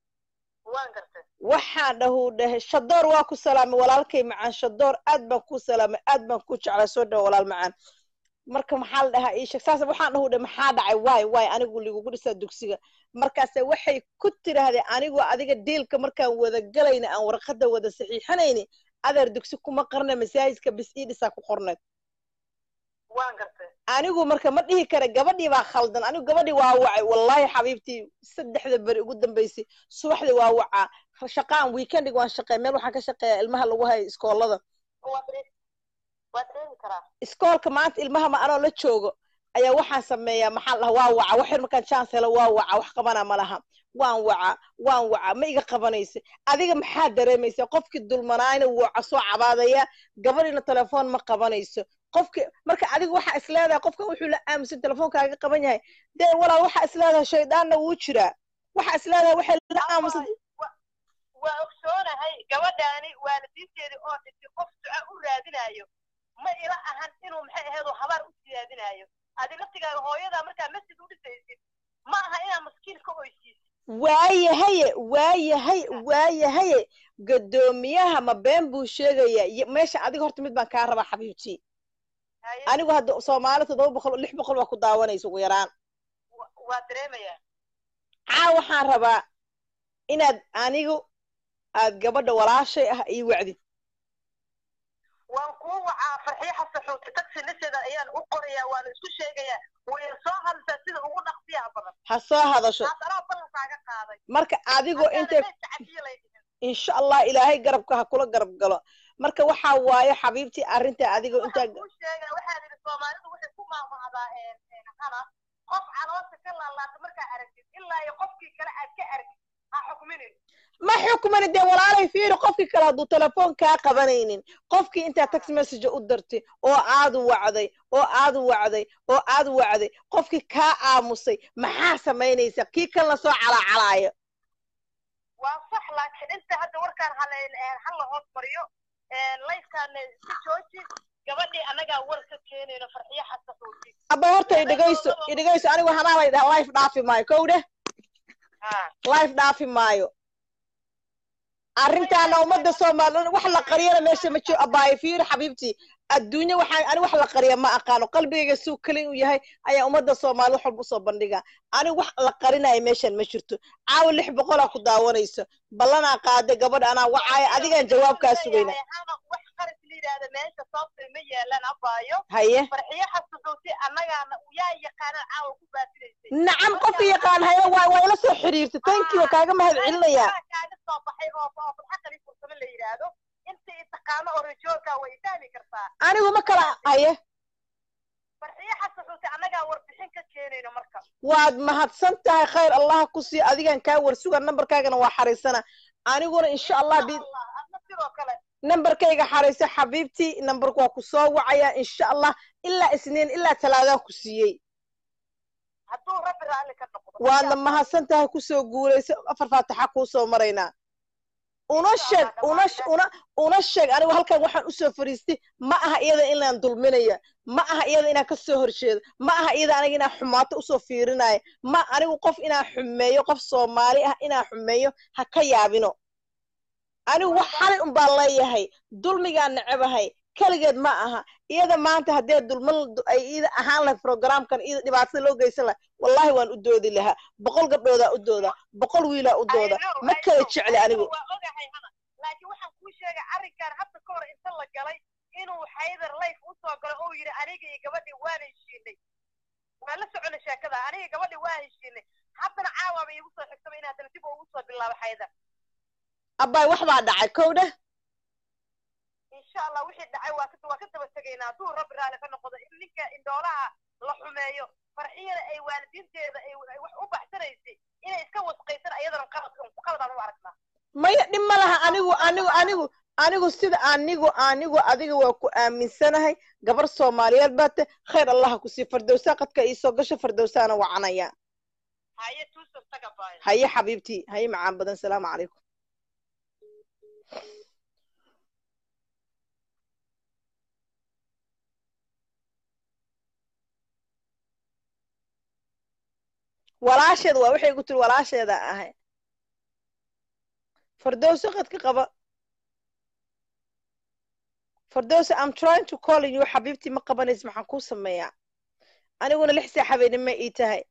waxaan dhahuu dhahay shadoor waa ku salaamay walaalkay macaan shadoor aad baan ku salaamay aad baan ku jeclaa soo dhawa walaal macaan marka maxaa la dhahaa ii sheeg saas waxaan dhahuu dhahay maxaa dhacay waay waay anigu ligugu dhisaa dugsiga markaase waxay ku tirahdeen anigu adiga diilka markaan wada galayna aan warqadda wada saxiixanayni adeer dugsi kuma qarna masaajidka bis ii dhisaa ku qorneed waan gartay anigu marka ma dhihi kara gabadhii baa khaldan anigu gabadhii waa wacay wallaahi xabiibtii saddexda beri ugu dambeysay subaxdii waa wacaa shaqaan weekendig waan shaqeey meel waxaan ka shaqeeyaa ilmaha lagu hayo iskoolada waa dareen- waa dareemi karaa iskoolka maanta ilmaha ma anoo la joogo ayaa waxaan sameeyaa maxaa la dhahaa waa waca wax yar markaan chance helo waa waca wax qabana ma laha waan waca waan waca ma iga qabanaysa adiga maxaa dareemaysa qofkii dulmanaayna waca soo cabaadaya gabadhiina telefoon ma qabanayso qofki marka adiga waxaa is leedahay qofkan wuxuu la aaminsan telefoonkaaga qaban yahay dee walaal waxaa is leedahay shaydaanna wuu jiraa waxaa is leedahay waxay la aaminsan waa ogsoonahay gabadhaani waalidiinteedii oo dhintay qof duca u raadinayo ma ila ahan inuu maxay ahaydoo habaar u siyaadinayo adi laftigaaga hooyadaa markaa masjid u dhisaysid ma aha inaa maskiin ka oysiisid waayahaye waayahay waayahaye gadoomiyaha ma been buu sheegaya y- meesha adiga horta mid baan kaa rabaa xabiibtii haye anigu hadda soomaali toddoba boqol lix boqol baa ku daawanaysa ugu yaraan wa- waa dareemayaa caa waxaan rabaa inaad anigu aad gabadha walaashay ah ii wacdid waan kuu wacaa farxiyo xasaxuuti taxi listeeda ayaan u qorayaa waana isku sheegayaa way soo hadlaysaa sida ugu dhaqsiyaha badan ha soo hadasho taas anaa ballankaaga qaaday marka adigoo Haddaana intay meydka cafiye lay dhihin insha allah ilaahay garabka ha kula garab galo marka waxaa waaye xabiibtii arrinta adigoo intaa waxaan kuu sheegaa waxaa yidhi soomaalidu waxay ku maamahdaa hana qof caloosha ka laalaata markaa aragtid ilaa iyo qofkii kale aad ka argid ha xukminin ma xukmani dee walaalay fiiri qofkii kale hadduu telefoon kaa qabanaynin qofkii intaa text message u dirtay oo aad wacday oo aad wacday oo aad wacday qofkii kaa aamusay maxaa samaynaysa kii kalena soo calaacalaayo waa sax laakiin inta hadda warkaan hala hala hoos mariyo layskaan iska jooji gabadhii annagaa war ka keenayno farxiyo xasaxuuti aba horta idhegayso idhegayso anigu hanaa lay dhaha life dhaafi maayo kow dheh life dhaafi maayo arrintaana ummadda soomaaliyeed wax la qariyana meesha ma jiro abaayo fiiri xabiibtii adduunye waxaan ani wax la qariya ma aqaano qalbigayga suu kelin u yahay ayaa ummadda soomaaliyed wax walba usoo bandhiga anigu wax la qarinayo meeshan ma jirto caawa lix boqolaa ku daawanayso ballanaa qaaday gabadha anaa wacaaya adigaan jawaabkaa sugayna hana wax qaris la yidhaahda meesha sababtay ma yeelaan abaayo haye farxiyo xasaxuuti annagaana yaa yaqaanaan caawa ku baatinaysay nacam qofka yaqaan haye waa waa ila soo xiriirtay thank you waa kaaga mahad celinayaa kaaga soo baxay oo oo farxaqali fursamo la yidhaahdo inta i taqaano oo rajoolka way fahmi kartaa anigu ma kala haye farxiyo xasaxuuti annagaa warbixin ka keenayno marka waad mahadsan tahay khayr allah ku sii adigan kaa warsuga nambarkaagana waa xariisana aniguna insha allah bi Allah, adna sidoo kale nambarkayga xariisa xabiibtii nambarku waa ku soo wacaya insha allah ilaa isniin ilaa talaadaan ku siiyey hadduu rabbi raalli ka noqdo waadna mahadsan tahay kusoo guulaysa afar faatixa kuu soo maraynaa una sheeg una una una sheeg anigu halkan waxaan usoo fariistay ma aha iyada inaan dulminaya ma aha iyada inaan ka soo horjeedo ma aha iyada aniga inaan xumaato usoo fiirinaya ma anigu qof inaan xumeeyo qof soomaali ah inaan xumeeyo ha ka yaabino anigu wax xalay un baan leeyahay dulmigaan necebahay keligeed ma aha iyada maanta haddee dulman ay iyada ahaan lahay programkan iyada dhibaatada loo geysan lahay wallahi waan u doodi lahaa boqol gabdhoodaa u dooda boqol wiilaa u dooda ma kala jecli anigu waa ogahay hana laakiin waxaan kuu sheegay arrinkan hadda ka hor inta la galay inuu xaydar layf usoo galo oo yidhi aniga iyo gabadhii waan heshiinay waan la socona sheekada aniga gabadhii waa heshiinay haddana caawaaba iigu soo xigtaba in haddana dib ugu soo bilaabo xaydar abbaay wax baa dhacay kow dheh insha allah wixii dhacay waa ka waa ka daba tegaynaa hadduu rabbi raalli ka noqdo in ninka indhoolaha la xumeeyo farxiyada ay waalidiinteeda ay ay wax u baxsanaysay inay iska wasqaysan ayadana qalad qaladaan u aragnaa maya dhib ma laha anigu anigu anigu anigu sida anigu anigu adiga waa ku aaminsanahay gabar soomaaliyeed baa te khayr allaha ku sii fardowsaa qadka iisoo gasho fardowsaana wacanaya haye tuusan taga baayo haye xabiibtii haye macaan badan salaamu calaykum walaasheeda waa waxay ku tiri walaasheeda ahay fardowso qadka qaba fardowso i'm trying to call you xabiibtii ma qabanaysa maxaan kuu sameeyaa aniguna lix saa habeenimo ii tahay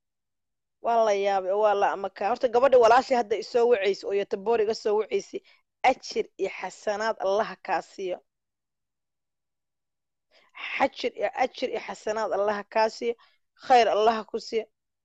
waa la yaabay oo waa la amakaa horta gabadha walaashay hadda isoo wacaysa oo yotaboor iga soo wacaysay ajir iyo xasanaad allaha kaa siiyo xajir iyo ajir iyo xasanaad allaha kaa siiyo khayr allaha ku siiyo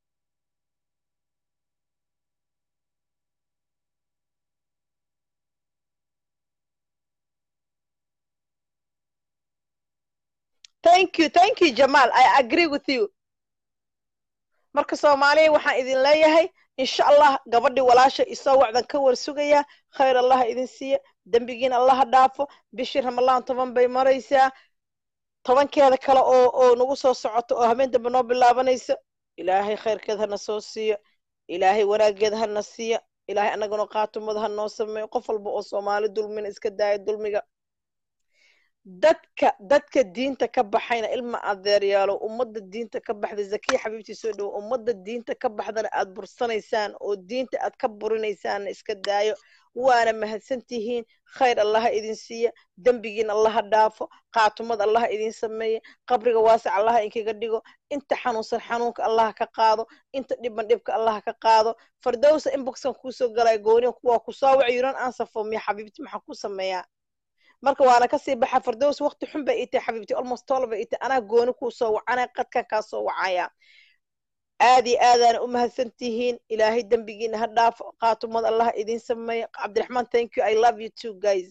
thank you thank you jamal i agree with you marka soomaaliya waxaan idin leeyahay insha allah gabadhii walaasha isoo wacdan ka war sugaya khayr allaha idin siiya dembigiina allaha dhaafo bishii ramalaan toban bay maraysaa tobankeeda kale oo oo nagu soo socoto oo habeen dambe noo bilaabanayso ilaahay khayrkeed hana soo siiyo ilaahay wanaageed hana siiyo ilaahay annaguna qaatumada ha noo sameeyo qof walba oo soomaali dulmina iska daaya dulmiga dadka dadka diinta ka baxayna ilma adeeryaalo ummadda diinta ka baxda zakiya xabiibtii soo dhowo ummadda diinta ka baxdana aad bursanaysaan oo diinta aad ka burinaysaanna iska daayo waana mahadsantihiin khayr allaha idin siiya dembigiin allaha dhaafo qaatumad allaha idin sameeye qabriga waasac allaha inkaga dhigo inta xanuunsan xanuunka allaha ka qaado inta dhiban dhibka allaha ka qaado fardowsa inboxkan kuusoo galaya gooniya kuwaa kusoo wac yuran ansafo miya xabiibti maxaa ku sameeyaa marka waana kasii baxa fardows waqti xun bay itay xabiibti almost tol bay itay anaa gooni kuu soo wacana qadkan kaa soo wacaya aad iyo aadaana u mahadsan tihiin ilaahay dembigiina ha dhaafo qaatumad allah idin sameeya cabdiraxmaan thank you i love you too guys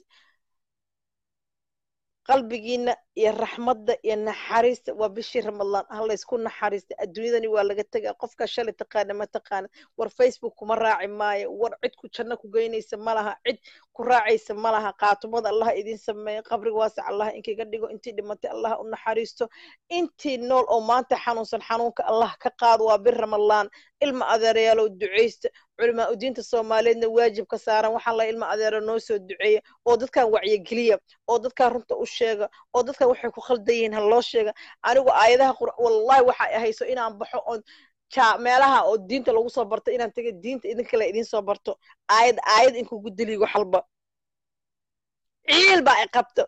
qalbigiina iyo raxmadda iyo naxariista waa bishii ramadaan ha laysku naxariista adduunyadani waa laga tegaa qofka shalay taqaana ma taqaana war facebook kuma raaci maayo war cid ku janno ku geynaysa ma laha cid ku raacaysa ma laha qaatumada allah idin sameeya qabriga waasac allah inkaga dhigo intii dhimatay allah u naxariisto intii nool oo maanta xanuunsan xanuunka allah ka qaado waa bir ramadaan ilma adeerayaalow ducaysta culimaa u diinta soomaaliyeedna waajib ka saaran waxaa la ilma adeero noo soo duceeya oo dadkan wacyigeliya oo dadkan runta u sheega oo dadkan waxay ku khaldan yihiin ha loo sheega anigu aayadaha qur wallahi waxa ay hayso inaan baxo oon ja meelaha oo diinta lagu soo barto inaan taga diinta idinkale idin soo barto aayad aayad inkugu deligo xalba ciil baa ay qabto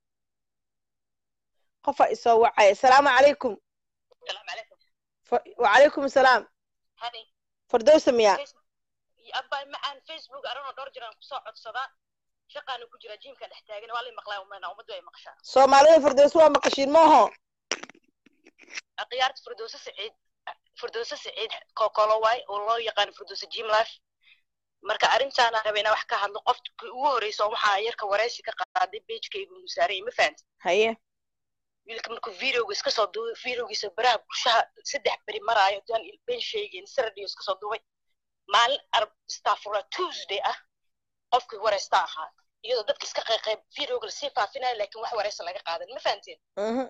qofaa isoo wacaya asalaamu calaykum السلام عليكم wacalaykum asalaam هاني fardowsa miyaa abba macaan facebook arano dhowr jiraan kusoo codsadaa shaqaana ku jira jiimka dhex taagan waa la maqlaa umana ummaddu ay maqashaa soomaalida fardowsa waa maqashiin maaho khiyaarta firdowse saciid firdowse saciid kokolo waay oo loo yaqaan firdowse jim life marka arrintaana raba inaa wax ka hadlo qofkii ugu horeysa waxaa yarka wareysi ka qaaday pagekaygu musaarayay ma fahanti haye wiilka markuu videoga iska soo duubay videogiisa baraha bulshaha saddex beri maraayo daan ben sheegeen saradiyo iska soo duubay maalin arab stafura tuesday ah qofkii wareysta ahaa iyadoo dadka iska qayqayb videoga lasii faafinayo laakiin wax wareysa laga qaadan ma fahanteen mhm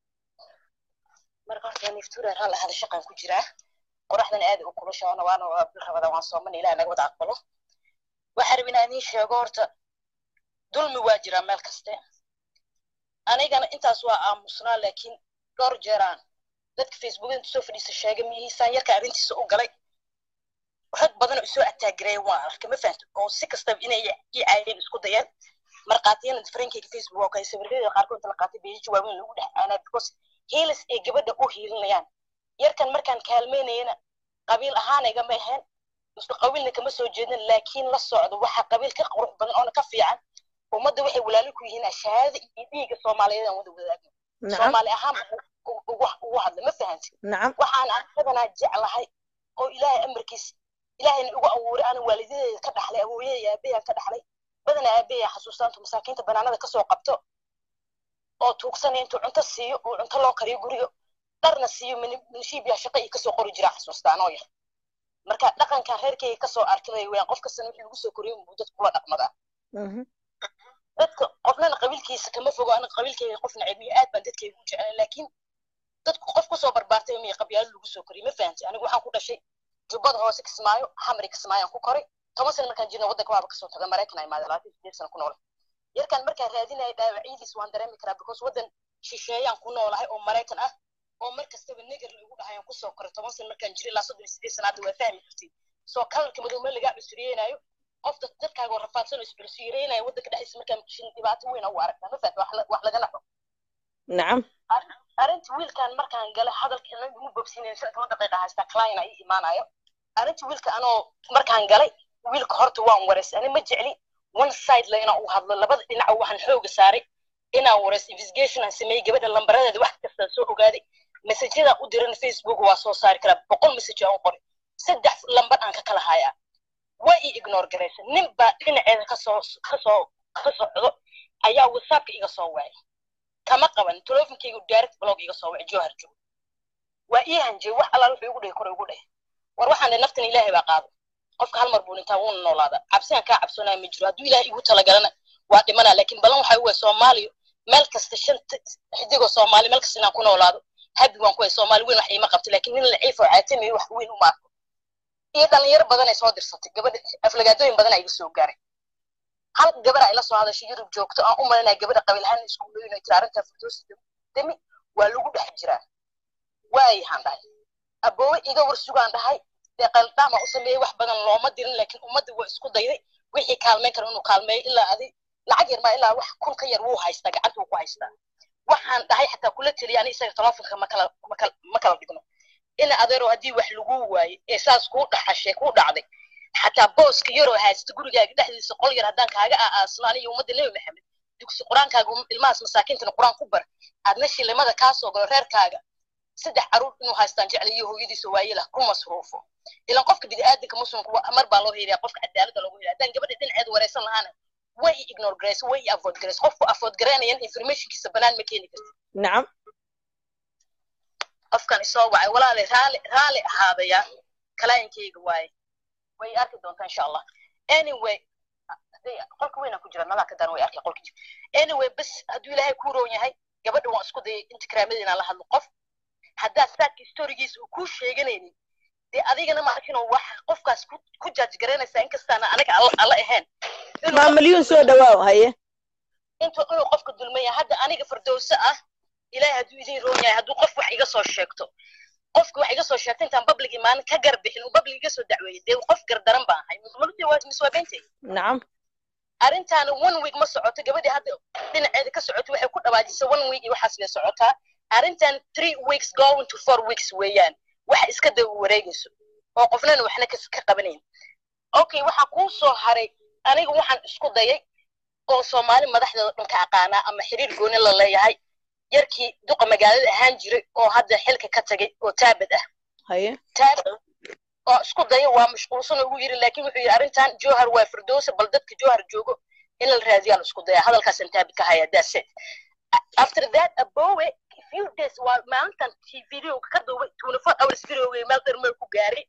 marka horta niftuura raan lahada shaqaan ku jiraa qoraxdan aad u kulushaana waana waa bil rabada waan soomana ilaah naga wada aqbalo waxaa rabin inaan idiin sheego horta dulmi waa jiraa meel kaste anigana intaas waa aamusnaa laakiin dhowr jeeraan dadka facebook inta soo fadhiisa sheegay miyihiisaan yarka arrintiisa u galay rag badan oo isoo ataagireeya waan arkay ma fahamta oo si kastaba inay ii caayeen isku dayeen markaatiyana farankeyga facebook oo kale sawirada qaarkood inta la qaatay beeji waaweyn lagu dhex aanaa because hiilis ay gabadha u hiilinayaan yarkan markaan kaalmeynayana qabiil ahaan igama ahayn isku qabiilna kama soo jeedin laakiin la socdo waxa qabiil ka qurux badan oona ka fiican ummadda waxay walaalo ku yihiin ashahaada iyo dhiiga soomaaliyeed aan wada wadaagno nacam soomaali ahaan ugu ugu hadla ma fahanti nacam waxaan anaganaa jeclahay oo ilaahay amarkiis ilaahayna igu abuuray ana waalidadeeda ka dhaxlay awooyada aabbayaan ka dhaxlay badanaa aabbayaa xasuustaantu masaakiinta banaanada kasoo qabto oo tuugsanaya intuu cunto siiyo uu cunto loo kariyo guriga dharna siiyo minishiibyaa shaqa iyo kasoo qori jiraa xasuustaan oo yar marka dhaqankan reerkayga kasoo arkay weyaan qof kastana wixii lagu soo koriyo buu dadku kula dhaqmadaa mhm dadka qofnana qabiilkiisa kama fogo aniga qabiilkayga qof nacibiyo aad baan dadkayga u jeclay laakiin dadku qof kusoo barbaartay miya qabyaalo lagu soo koriyay ma fahanti anigu waxaan ku dhashay jubbada hoose kismaayo xamri kismaayaan ku koray toban sana markaan jirna waddanka waaba kasoo taga maraykan imaada labaatan sideed sana ku noolay yarkan markaan raadinaya dhaawacyadiis waan dareemi karaa because waddan shisheeyaan ku noolahay oo maraykan ah oo mar kastaba negar lagu dhahayaan kusoo koray toban sana markaan jiray ilaa soddon iyo sideed sana hadda waa fahmi kartid soo kalarka madow meel lagaa cusuriyeynaayo qof dad dadkaaga oo rafaadsan oo iscusuriyeynaya waddanka dhexdiisa markaan maqshin dhibaato weyn u aragtaa ma fahamta wax la- wax laga naxo nacam arrinta wiilkan markaan galay hadalka inaga igu bobsiinayn shan toban daqiiqa haystaa client ii imaanayo arrinta wiilka anoo markaan galay wiilka horta waan wareysay ani ma jecli one side la inaan u hadlo labada dhinaca waxaan xooga saaray inaan wareys investigation aan sameeyey gabadha lambaradeeda wax kasta soo ogaaday messajyada u diran facebook waa soo saari karaa boqol message aan qoray saddex lambar aan ka kala hayaa way i ignore garaysa nin baa dhinaceeda kasoo kasoo ka socdo ayaa whatsappka iga soo wacay kama qaban telefonkaygu direct blog iga soo wacay johar joog waa ii hanjay wax allaal wuxuu igu dhahay kore igu dhahay war waxaan dhahay naftan ilaahay baa qaado qofka hal mar buu dhintaa wuuna noolaadaa cabsigaan kaa cabsoonaya ma jiro hadduu ilaahay igu talagalana waa dhimanaa laakiin balan waxaa uwa soomaaliya meel kasta shanta xidigoo soomaali meel kasta inaan ku noolaado habi waan ku hay soomaali weyn wax iima qabto laakiin nin laciif oo caatamiyo wax weyn uma arko iyo dhalinyaro badan ay soo dirsatay gabadha aflagaadooyin badan iga soo gaaray hal gabar ay la soo hadashay yurub joogto aan u malinaya gabadha qabiilhaan iskuuloyin ay tiri arrintaa firdoosi demi waa lagu dhex jiraa waayahaan dhahay aboowe iga war sugaan dhahay dee qaldaama u sameeyey wax badan looma dirin laakiin ummadda waa isku dayday wixii kaalmeyn kara inuu kaalmeeyo ilaa adi lacag yar maa ilaa wax kun ka yar wuu haystaa gacanta wuu ku haystaa waxaan dhahay xataa kula teliya ani isaga telefonka makala makala ma kala dhigno ina adeero haddii wax lagu waayo ee saas kuu dhaxashay kuu dhacday xataa booska yaroo haysta gurigaaga dhexdiisa qol yar haddaan kaaga aaasno aniga ummadda nebi maxamed dugsi qur-aankaaga ilmahaas masaakiintana qur-aan ku bar aadna shilimada kaa soo galo reerkaaga saddex caruur inuu haystaan jecel iyo hooyadiisa waayelah ku masruufo ilan qofka bini'aadanka muslimka mar baa loo heliyaa qofka cadaaladda loogu heliya haddaan gabadha dhinaceeda wareysan lahaana way i ignore garaysa way i avoid garaysa qofku avoid garaynayan informationkiisa banaan ma keeni karti nacam qofkan isoo wacay walaale raali raali ahaadaya kalaayinkayga waaye way arki doontaa insha allah anyway qolka weynaan ku jira nalaa ka daran way arkay qolka jira anyway bas hadduu ilaahay ku roon yahay gabadha waan isku dayay intikraamada inaan la hadlo qof haddaad saadka historigiisa uu kuu sheeganaynin dee adigana ma arkin wax qofkaas ku jaaj garaynaysaa inkastaana aniga alla ahayn maa milyuun soo dhawaaw haye intuu inuu qofka dulmaya hadda aniga fardowse ah ilaahay hadduu idin roon yahay hadduu qof wax iga soo sheegto qofki wax iga soo sheegto intaan public imaanin ka gar bixin uu public iga soo dacweeyey dee qof gardaran baan ahay maludii waa miswaabeentay nacam arrintaana one week ma socoto gabadhii hadda dhinaceeda ka socoto waxay ku dhawaajisay one week iyo waxaas bay socotaa arrintan three weeks going to four weeks weeyaan waxa iska daba wareegayso oo qofnana waxna ka qabanayn okay waxaa kuu soo haray aniga waxaan isku dayay oo soomaali madaxdeeda dhan ka aqaanaa ama xiriir gooni la leeyahay yarkii duqa magaalada ahaan jiray oo hadda xilka ka tagay oo taabad ah haye taabad oo isku daya waa mashquulsan ugu yiri laakiin wuxuu yidhi arrintan johar waa firdowsa bal dadka johar joogo in la raadiyaan isku daya hadalkaasaan taabad ka haya that's it after that abowe few days waa maalintan videoga ka duubay twenty four hours videoga meel dheer meel ku gaaray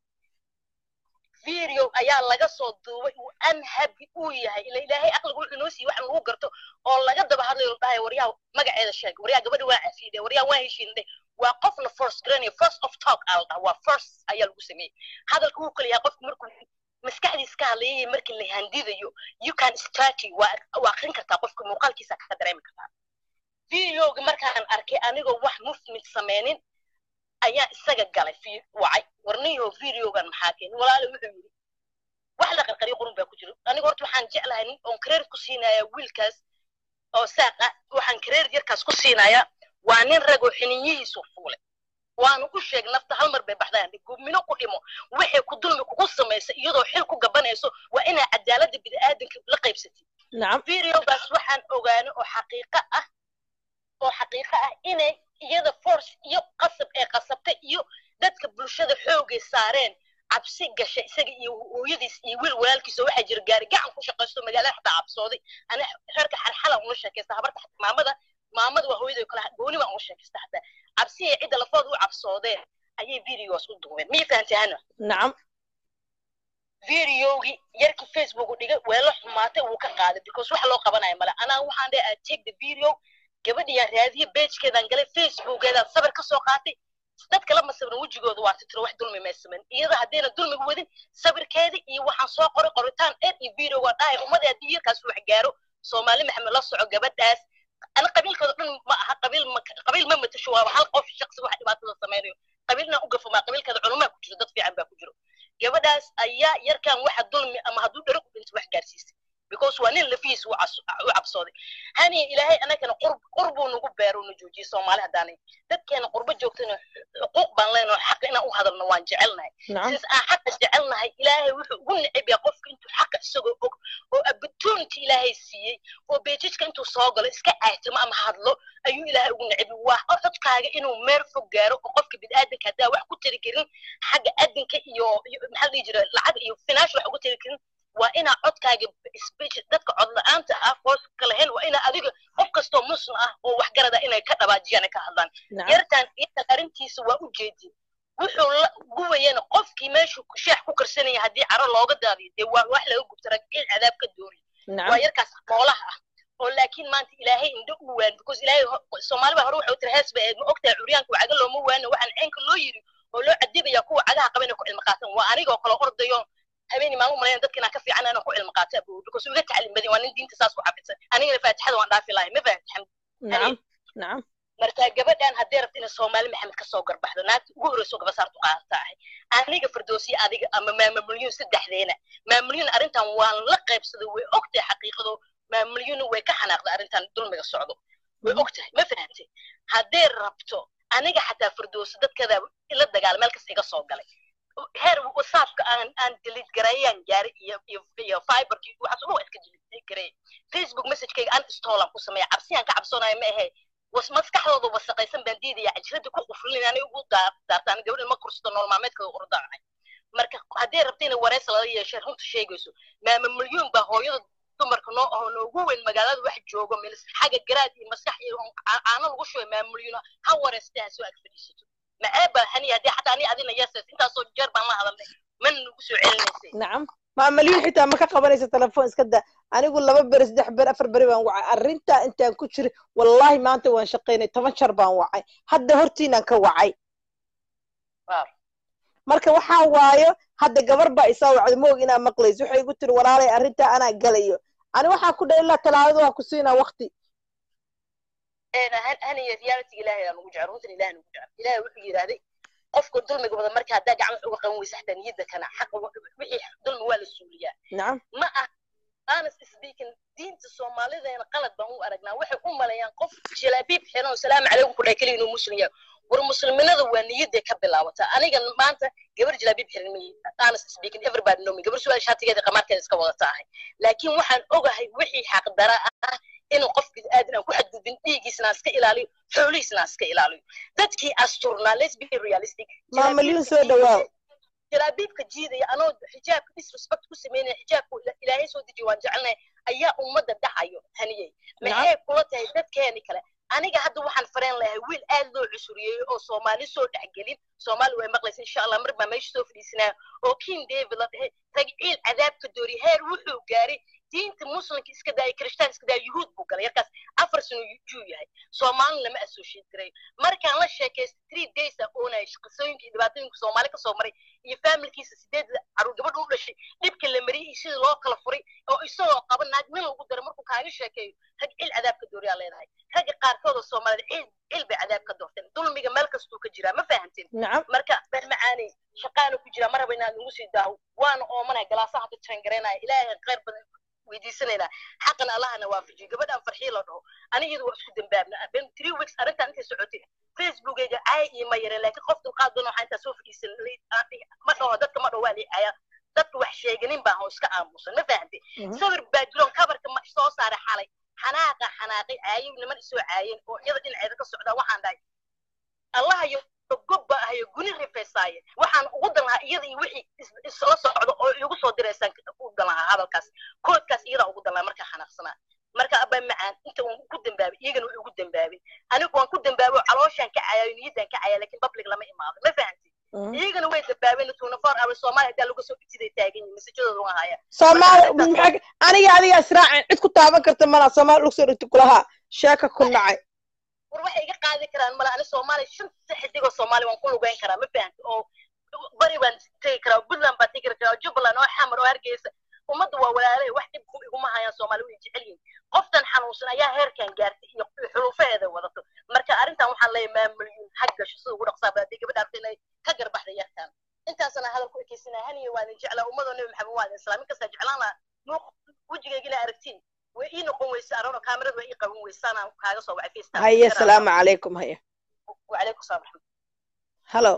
video ayaa laga soo duubay uu unhappy uu yahay ila ilaahay aqliga wuxuu noo siiyey wax lagu garto oo laga daba hadlayo la dhahay waryaa magaceeda sheeg waryaa gabadha waa cafiiday waryaa waa heshiinday waa qofna first garanaya first of talk aa la dhaha waa first ayaa lagu sameeyey hadalka wuu kala yahay qofku markuu maskaxdiis ka hadlayay markii la handidayo you can study waa waa akrin kartaa qofka muuqaalkiisa ka dareemi kartaa videoga markaan arkay anigoo wax movement sameynin ayaa isaga galay wacay warniyo videogan maxaa keenay walaale wuxuu yidhi wax la qarqariyo qurun baa ku jira aniga horta waxaan jeclahay nin oon kareer ku siinayaa wiilkaas oo saaqa waxaan kareer yarkaas ku siinayaa waa nin rag oo xiniyihiisu fuulay waanu u sheeg nafta hal mar bay baxdaan gubmino ku dhimo waxay ku dulmi kugu samaysa iyadoo xil ku gabanayso waa inaa cadaaladda bini'aadanka la qaybsatid nacam videogaas waxaan ogaano oo xaqiiqo ah oo xaqiiqo ah inay iyada force iyo qasab ee qasabtay iyo dadka bulshada xoogay saareen cabsi gashay isaga iyo hooyadiis iyo wiil walaalkiisa waxaa jira gaari gacan ku shaqaysto magaalada xataa cabsooday ani reerka xalxala ula sheekaysta habarta maamada maamada waa hooyaday kale gooni baan ula sheekaysta xataa cabsiya cidda lafooda u cabsoodeen ayay videogaas u duubeen miyay fahantay hana nacam videogii yarkii facebook u dhigay weelo xumaatay wuu ka qaaday because wax loo qabanaya male anaa waxaan dhahay i take the video gabadhiyaan raadiye beejkeedaan galay facebookeedaan sabir ka soo qaatay dad kala ma sabrin wejigooda waa titiro wax dulmi may samayn iyada haddayna dulmiga wadin sabirkeeda iyo waxaan soo qoray qoritaan dheer iyo videoga dhahay ummadii haddii yarkaas wax gaaro soomaali maxamed la soco gabadhaas ana qabiilkooda dhan ma aha qabiil ma qabiil ma matasho waaba hal qof shaqsi wax dhibaatada samaynayo qabiilna u gafamaa qabiilkeeda culumaa ku jiro dad fiican baa ku jiro gabadhaas ayaa yarkan waxa dulmi ama hadduu dharo ku dhinto wax gaarsiisay because waa nin lafihiis u cabsooday hani ilaahay anagana qurbuu nagu beero na joojiyey soomaali haddaanay dadkeena qurbo joogtana xuquuq baan leenaho xaqa inaan u hadalno waan jecelnahay since aan xaqa jecelnahay ilaahay wuxuu ugu neceb yahay qofka intuu xaqa isagoo og oo opportunity ilaahay siiyey oo beejijka intuu soo galo iska caatimo ama hadlo ayuu ilaahay ugu nacibi waa codkaaga inuu meel fog gaaro oo qofka bini'aadanka haddaa wax ku tari karin xagga adinka iyo iyo maxaa la dhihi jira lacag iyo finaash wax ugu tari karin waa inaa codkaaga speech dadka cod la-aanta ah hooska lahayn waa inaa adiga qof kastoo muslim ah oo waxgarada inay ka dhabaajiyaan ay ka hadlaan yartaan yartan arrintiisa waa u jeedin wuxuu la guwayana qofkii meeshuu sheex ku karsanaya haddii caro looga daadiyo dee waa wax laga gubta ragciil cadaab ka doori waa yarkaas moolaha ah oo laakiin maanta ilaahay indho u waan because ilaahay soomaali baa hore waxay u tiri hees bay ma ogtahay curyaanka caga looma waano waxaan ceenka loo yiri oo loo cadibaya kuwa cagaha qaba inay ku cilmi qaatan waa anigoo kale ordayo habeenii maalmo malayn dadka inaan ka fiican inaan ku cilmi qaato abuu because uga tacliim badin waa nin diinta saas ku xafidsan anigana faatixada waan dhaafi lahay ma fahamti nacam nacam marka gabadhan haddii rabta inay soomaali maxamed ka soo garbaxdo naagta ugu horreyso gaba saartu qaadata ahay aniga firdowsiya adiga ama maamamulyuun saddexdeena maamamulyuun arrintan waan la qaybsaday way ogtahay xaqiiqado maamamulyuun way ka xanaaqday arrintan dulmiga socdo way ogtahay ma fahantay haddee rabto aniga xataa firdowsi dadkeeda ila dagaal meel kasta iga soo galay heer whatsappka aan aan delete garayaan gaaray iyo iyo iyo fiberkii waxaas ugu iska delete garay facebook messagekayga aan install ku sameeya cabsiyaan ka cabsoonayo ma ahe was maskaxdooda wasaqaysan baan diidaya cajirada ku quflin anay ugu daartaan gabadhan ma kursato nool maalmeedka ordaahay marka haddii rabta inay wareysa lala yeeshay runta sheegayso maama milyuun baa hooyada dumarka noo aho noogu weyn magaalada wax joogo milis xagga garaad iyo maskax iyo caano lagu shubay maama milyuun ha wareystay ha soo ag fadhiisato maceeba hani haddii xataa ani adina yeesays intaasoo jeer baan la hadalnay mana nagu soo celinaysay nacam maamalyuun xitaa ma ka qabanaysa telefoon iska da anigu laba beri saddex beri afar beri baan wacay arrintaa intaan ku jiray wallahi maanta waan shaqaynay toban jar baan wacay hadda hortiinaan ka wacay marka waxaa waayo hadda gabar baa isaa wacday moog inaa maqlayso waxay igu tiri walaalay arrintaa anaa galayo ani waxaan ku dhahay ilaa talaadada waan ku siinaa wakti haniya reality ilaahay aan ugu jecel runtan ilaahay ugu jecel ilaahay wuxuu yidhaahday qofka dulmiga wada marka haddaa gacan wax uga qaban weysa xataa niyadda kana xaqa wixii dulmi waa la suuliyaa nacam ma ah honest speaking diinta soomaalideena qalad baan u aragnaa waxay u maleeyaan qof jalaabiib xiran oo salaamu calaykum ku dhahay keliya inuu muslim yahay war musliminada waa niyadday ka bilaabataa aniga maanta gabar jalaabiib xiran may honest speaking everybody know me gabar su-aal shaatigeeda qamaarkeeda iska wadata ahay laakiin waxaan ogahay wixii xaqdara ah inuu qof bid'aadan aan ku xadgudbin dhiiggiisna iska ilaaliyo xoolihiisna iska ilaaliyo dadkii asturnaa let's be realistic maamalyuun soo dhawaaw jalaabiibka jiidaya anoo xijaabka disrespect ku sameynaya xijaabka ilaahay soo dejiyo waan jecelnahay ayaa ummadda dhacayo haniyey maxay kula tahay dadkeeni kale aniga hadda waxaan fareen lahay wiil aad loo cusuriyeeyey oo soomaali soo dhexgelin soomaali way maqlaysa insha allah mar baa meesha soo fadhiisanaya oo king david la dhahay ragciil cadaabka doori heer wuxuu gaaray diinta muslimka iska daaya kirishtaan iska daaya yuhuud buu galay yarkaas afar sano juu yahay soomaalina lama associate garay markaan la sheekaysta three days a oonaya qisooyinka iyo dhibaatooyinka soomaali kasoo maray iyo familkiisa sideed caruur gabadha u dhashay dhibka la mariyay iyo sidii loo kala furay oo isagoo qaba naag nin lagu daray markuu kaaga sheekeeyo rag cil cadaabka dooriyaa leedahay ragga qaarkood oo soomaalida cil cil bay cadaab ka doorteen dulmiga meel kastuu ka jiraa ma fahamteen marka been macaanay shaqaana ku jiraa maraba inaad nagu sii daaho waana oomanaya galaasaha hadda jangareynaya ilaahay khayr badan weydiisanaynaa xaqan allahana waafajiyo gabadhaan farxii la dhaho anigiyadu waa isku dambaabna ben three weeks arrintan intay socotay facebookayga caay iyo ma yareen laakiin qof dulqaad doon waxaa intaa soo fadhiisan ma dhaho dadka ma dhaho waa liicaya dadka wax sheeganin baa hoo iska aamusan ma fahamtay sawir baa jiroon kabarka soo saaray xalay xanaaqa xanaaqay caayo niman isoo caayeen oo iyada dhinaceeda ka socdaa waxaan dhahay allahayo gobba ahayo guni rifeysaaye waxaan ugu dan lahaa iyada iyo wixii isla socdo oo igu soo diraysaan u dan lahaa hadalkaas koodkaas iyadaa ugu dan lahaa markaa xanaaqsanaa marka abaa macaan inta uun ku dambaabay iyagana way ugu dambaabin anigu waan ku dambaabay oo calooshaan ka caayayo niyaddaan ka caaya lakin public lama imaado ma fahamti iyagana way dambaabeen tuna four hours soomaali hadaa laga soo dhigtiday taagan yihin masajadooda waan haya soomaali aniga adiga israacin cid ku taaban karta mana soomaali lagu soo dhigti kulahaa sheeka ku nacay war waxay iga qaadi karaan mala ani soomaali shanta xidigoo soomaali waan ku lugeyn karaa ma fahamti oo bari baan tegi karaa puntland baan tegi karaa jubbaland oo xamar oo hargeysa ummadda waa walaalahay wax dhib iguma hayaan soomaali way jecel yihin qoftan xanuunsan ayaa heerkan gaartay iyo xulufaheeda wadato marka arrintan waxaan leeyahay maamulyuun ha gasho sida ugu dhaqsaaba haddii gabadha arta inay ka garbaxda yarkan intaasana hadal ku ekeysanaya haniya waa idin jeclaa ummadoo nebi maxamed waa idin islaamin kastaa jeclaan lahaa muuq wejigayga inaa aragtiin way ii noqon weysa arono kaamirada way ii qaban weysaanaan kaaga soo wacay facetime haya asalaamu calaykum haya wacalaykum salaam raxmat halo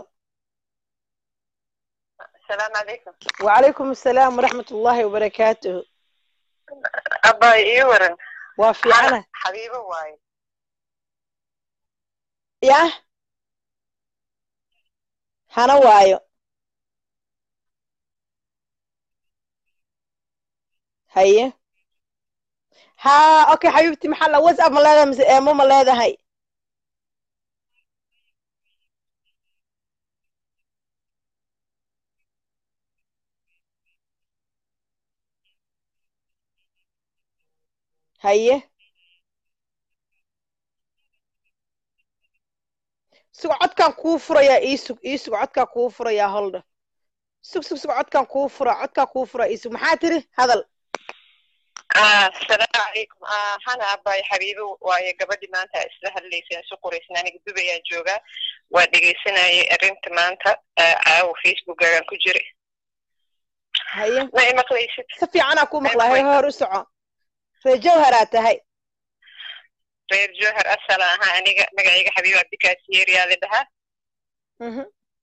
السلام عليكم وعليكم السلام ورحمة الله وبركاته abay ii waran waa fiicana xabiibo waaye yah hana waayo haye ha okay xabiibti maxaa la whatsapp ma leedahay mise eemo ma leedahay haye sug codkaan kuu furayaa ii sug ii sug codkaan kuu furayaa holdha sug sug sug codkaan kuu fura codkaan kuu fura ii sug maxaa tiri hadal asalaamu calaykum hana abay xabiibo waaye gabadhii maanta isla hadlayseen isu qoraysan aniga dubayaan joogaa waa dhegaysanayay arrinta maanta caawo facebookagaan ku jiray haye ma imaqlaysid si fiicanaa kuu maqlaa he hor u soco ree jawharaa tahay reer jowhar asala ahaa aniga magacayga xabiibo abdikaasiyeeriyaa la dhahaa mhm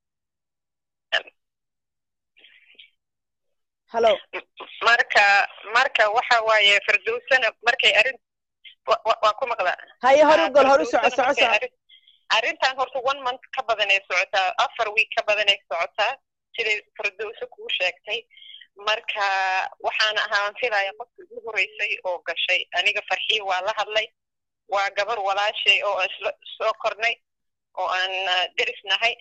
hallo marka marka waxa waaye fardowsana markay arrin waa ku maqlaa haye hor u gol hor u soco soco soco arrintan horta one month ka badanay socotaa afar week ka badanay socotaa siday fardowso kuu sheegtay marka waxaana ahaan filaya qofka ugu horeysay oo gashay aniga farxii waa la hadlay waa gabar walaashay oo aan isla soo kornay oo aan deris nahay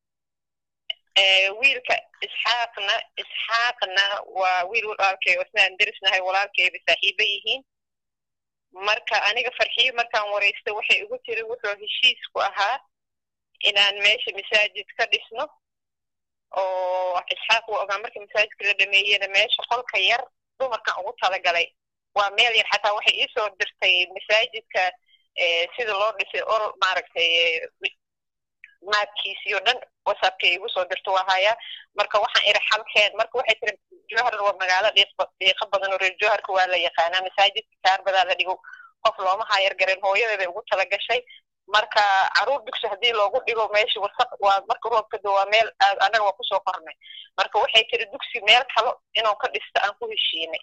wiilka isxaaqna isxaaqna waa wiil walaalkay oo isna aan deris nahay walaalkayba saaxiibo yihiin marka aniga farxiyo markaan waraysta waxay igu tiri wuxuu heshiisku ahaa inaan meesha masaajid ka dhisno oo isxaaq waa ogaa markii masaajidka la dhameeyena meesha qolka yar dumarkan ugu talagalay waa meel yar xataa waxay iisoo dirtay masaajidka sida loo dhisay orol maaragtay maadkiisii oo dhan whatsappkay igu soo dirto waa hayaa marka waxaan iri xalkeen marka waxay tiri jowhar waa magaalo dhiiqa badan oo reer jowharka waa la yaqaanaa masaajidka kaarbadaa la dhigo qof looma hayar garin hooyadeeday ugu tala gashay marka caruur dugsi haddii loogu dhigo meesha wasaq waa marka roobka do waa meel annaga waa kusoo qornay marka waxay tiri dugsi meel kalo inuu ka dhisto aan ku heshiinay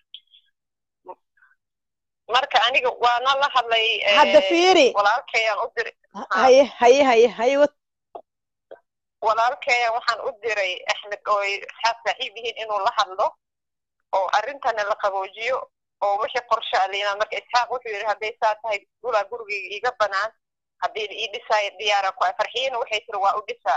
marka aniga waana la hadlay hadda fiiri walaalkayaan u diray haye haye haye haye wad walaalkaya waxaan u diray axmed oo ay asxaab saaxiib yihiin inuu la hadlo oo arrintana la qaboojiyo oo wixii qorshe aliinaa marka isxaaq wuxuu yidhi hadday saa tahay gulaa gurigayga iga banaan haddii la ii dhisaayo diyaara ku farxiyana waxay tiri waa u dhisaa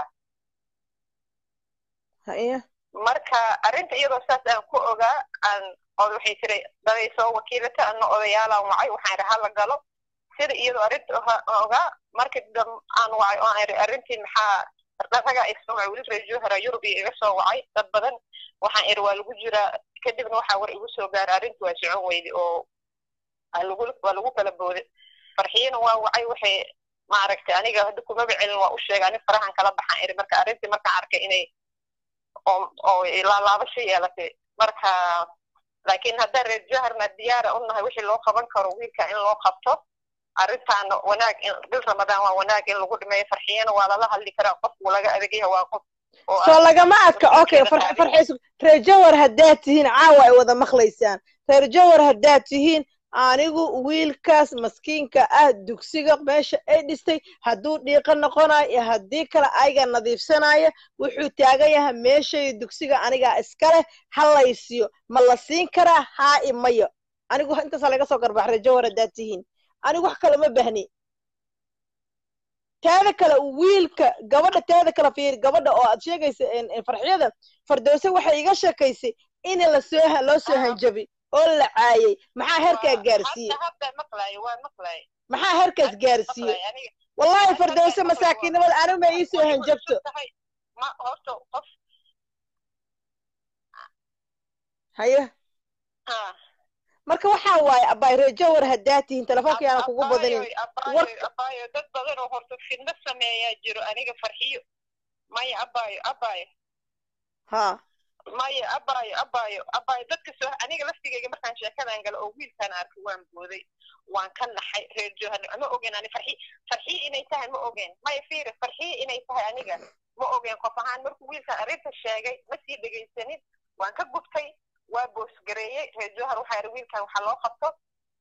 haye marka arrinta iyadoo saas aan ku ogaa aan od waxay tiri daday soo wakiilata ana odayaalaan wacay waxaan idhi hala galo sida iyadoo arrinta ogaa markii dam aan wacay oo aan idhi arrintii maxaa ragaa isoo wacay weli reer jowhara yurub iyo iga soo wacay dad badan waxaan idhi waa lagu jiraa kadibna waxaa war igu soo gaaray arrintu waa socon weydi oo lagu waa lagu kala booday farxiyana waa wacay waxay maaragtay aniga hadda kumaba celin waa u sheegay ani farahan kala baxaan idhi marka arrintii markaan arkay inay oo oo laalaabasho yeelatay marka laakiin haddaan reer jowharna diyaara u nahay wixii loo qaban karo wiilka in loo qabto arrintaana wanaag in bil ramadaan waa wanaag in lagu dhimeeyo farxiyana waa lala hadli karaa qofku laga adagyaha waa qof soo lagama adka okay farxiis reer jowhar haddaad tihiin caawa ay wada maqlaysaan reer jowhar haddaad tihiin anigu wiilkaas maskiinka ah dugsiga meesha ay dhistay hadduu dhiiqo noqonayo iyo haddii kale ayaga nadiifsanaya wuxuu taagan yahay meeshay dugsiga anigaa iska leh ha laysiyo ma la siin karaa haa i mayo anigu intaasaa laga soo garbax reer jowhar haddaad tihiin anigu wax kale ma bahni teeda kale wiilka gabadha teeda kale fiir gabadha oo aad sheegaysa farxiyada fardowse waxay iga sheekaysay in lasoo loo soo hanjabi oo la caayay maxaa heerkaa gaarsiiyey maxaa heerkaas gaarsiiyey wallahi fardowse masaakiinnimada anigu ma iisoo hanjabto haye marka waxaa waaye abay reer jowhar haddaad tihiin telefoonka yaana kugu badanin abayo dad badan oo horta fidno sameeyaa jiro aniga farxiyo maya abayo abayo ha maya abayo abayo abayo dadka soo aniga laftigayga markaan sheekadan galo oo wiilkaan arkay waan booday waan ka naxay reer jowhar ma ogen ani farxi farxiyo inay tahay ma ogen maya fiiri farxiyo inay tahay aniga ma ogen qof ahaan markuu wiilkaan arrinta sheegay ma sii dhegaysanin waan ka gubtay waa boosgareeyey reer jowhar waxaa yidhi wiilkan waxaa loo qabto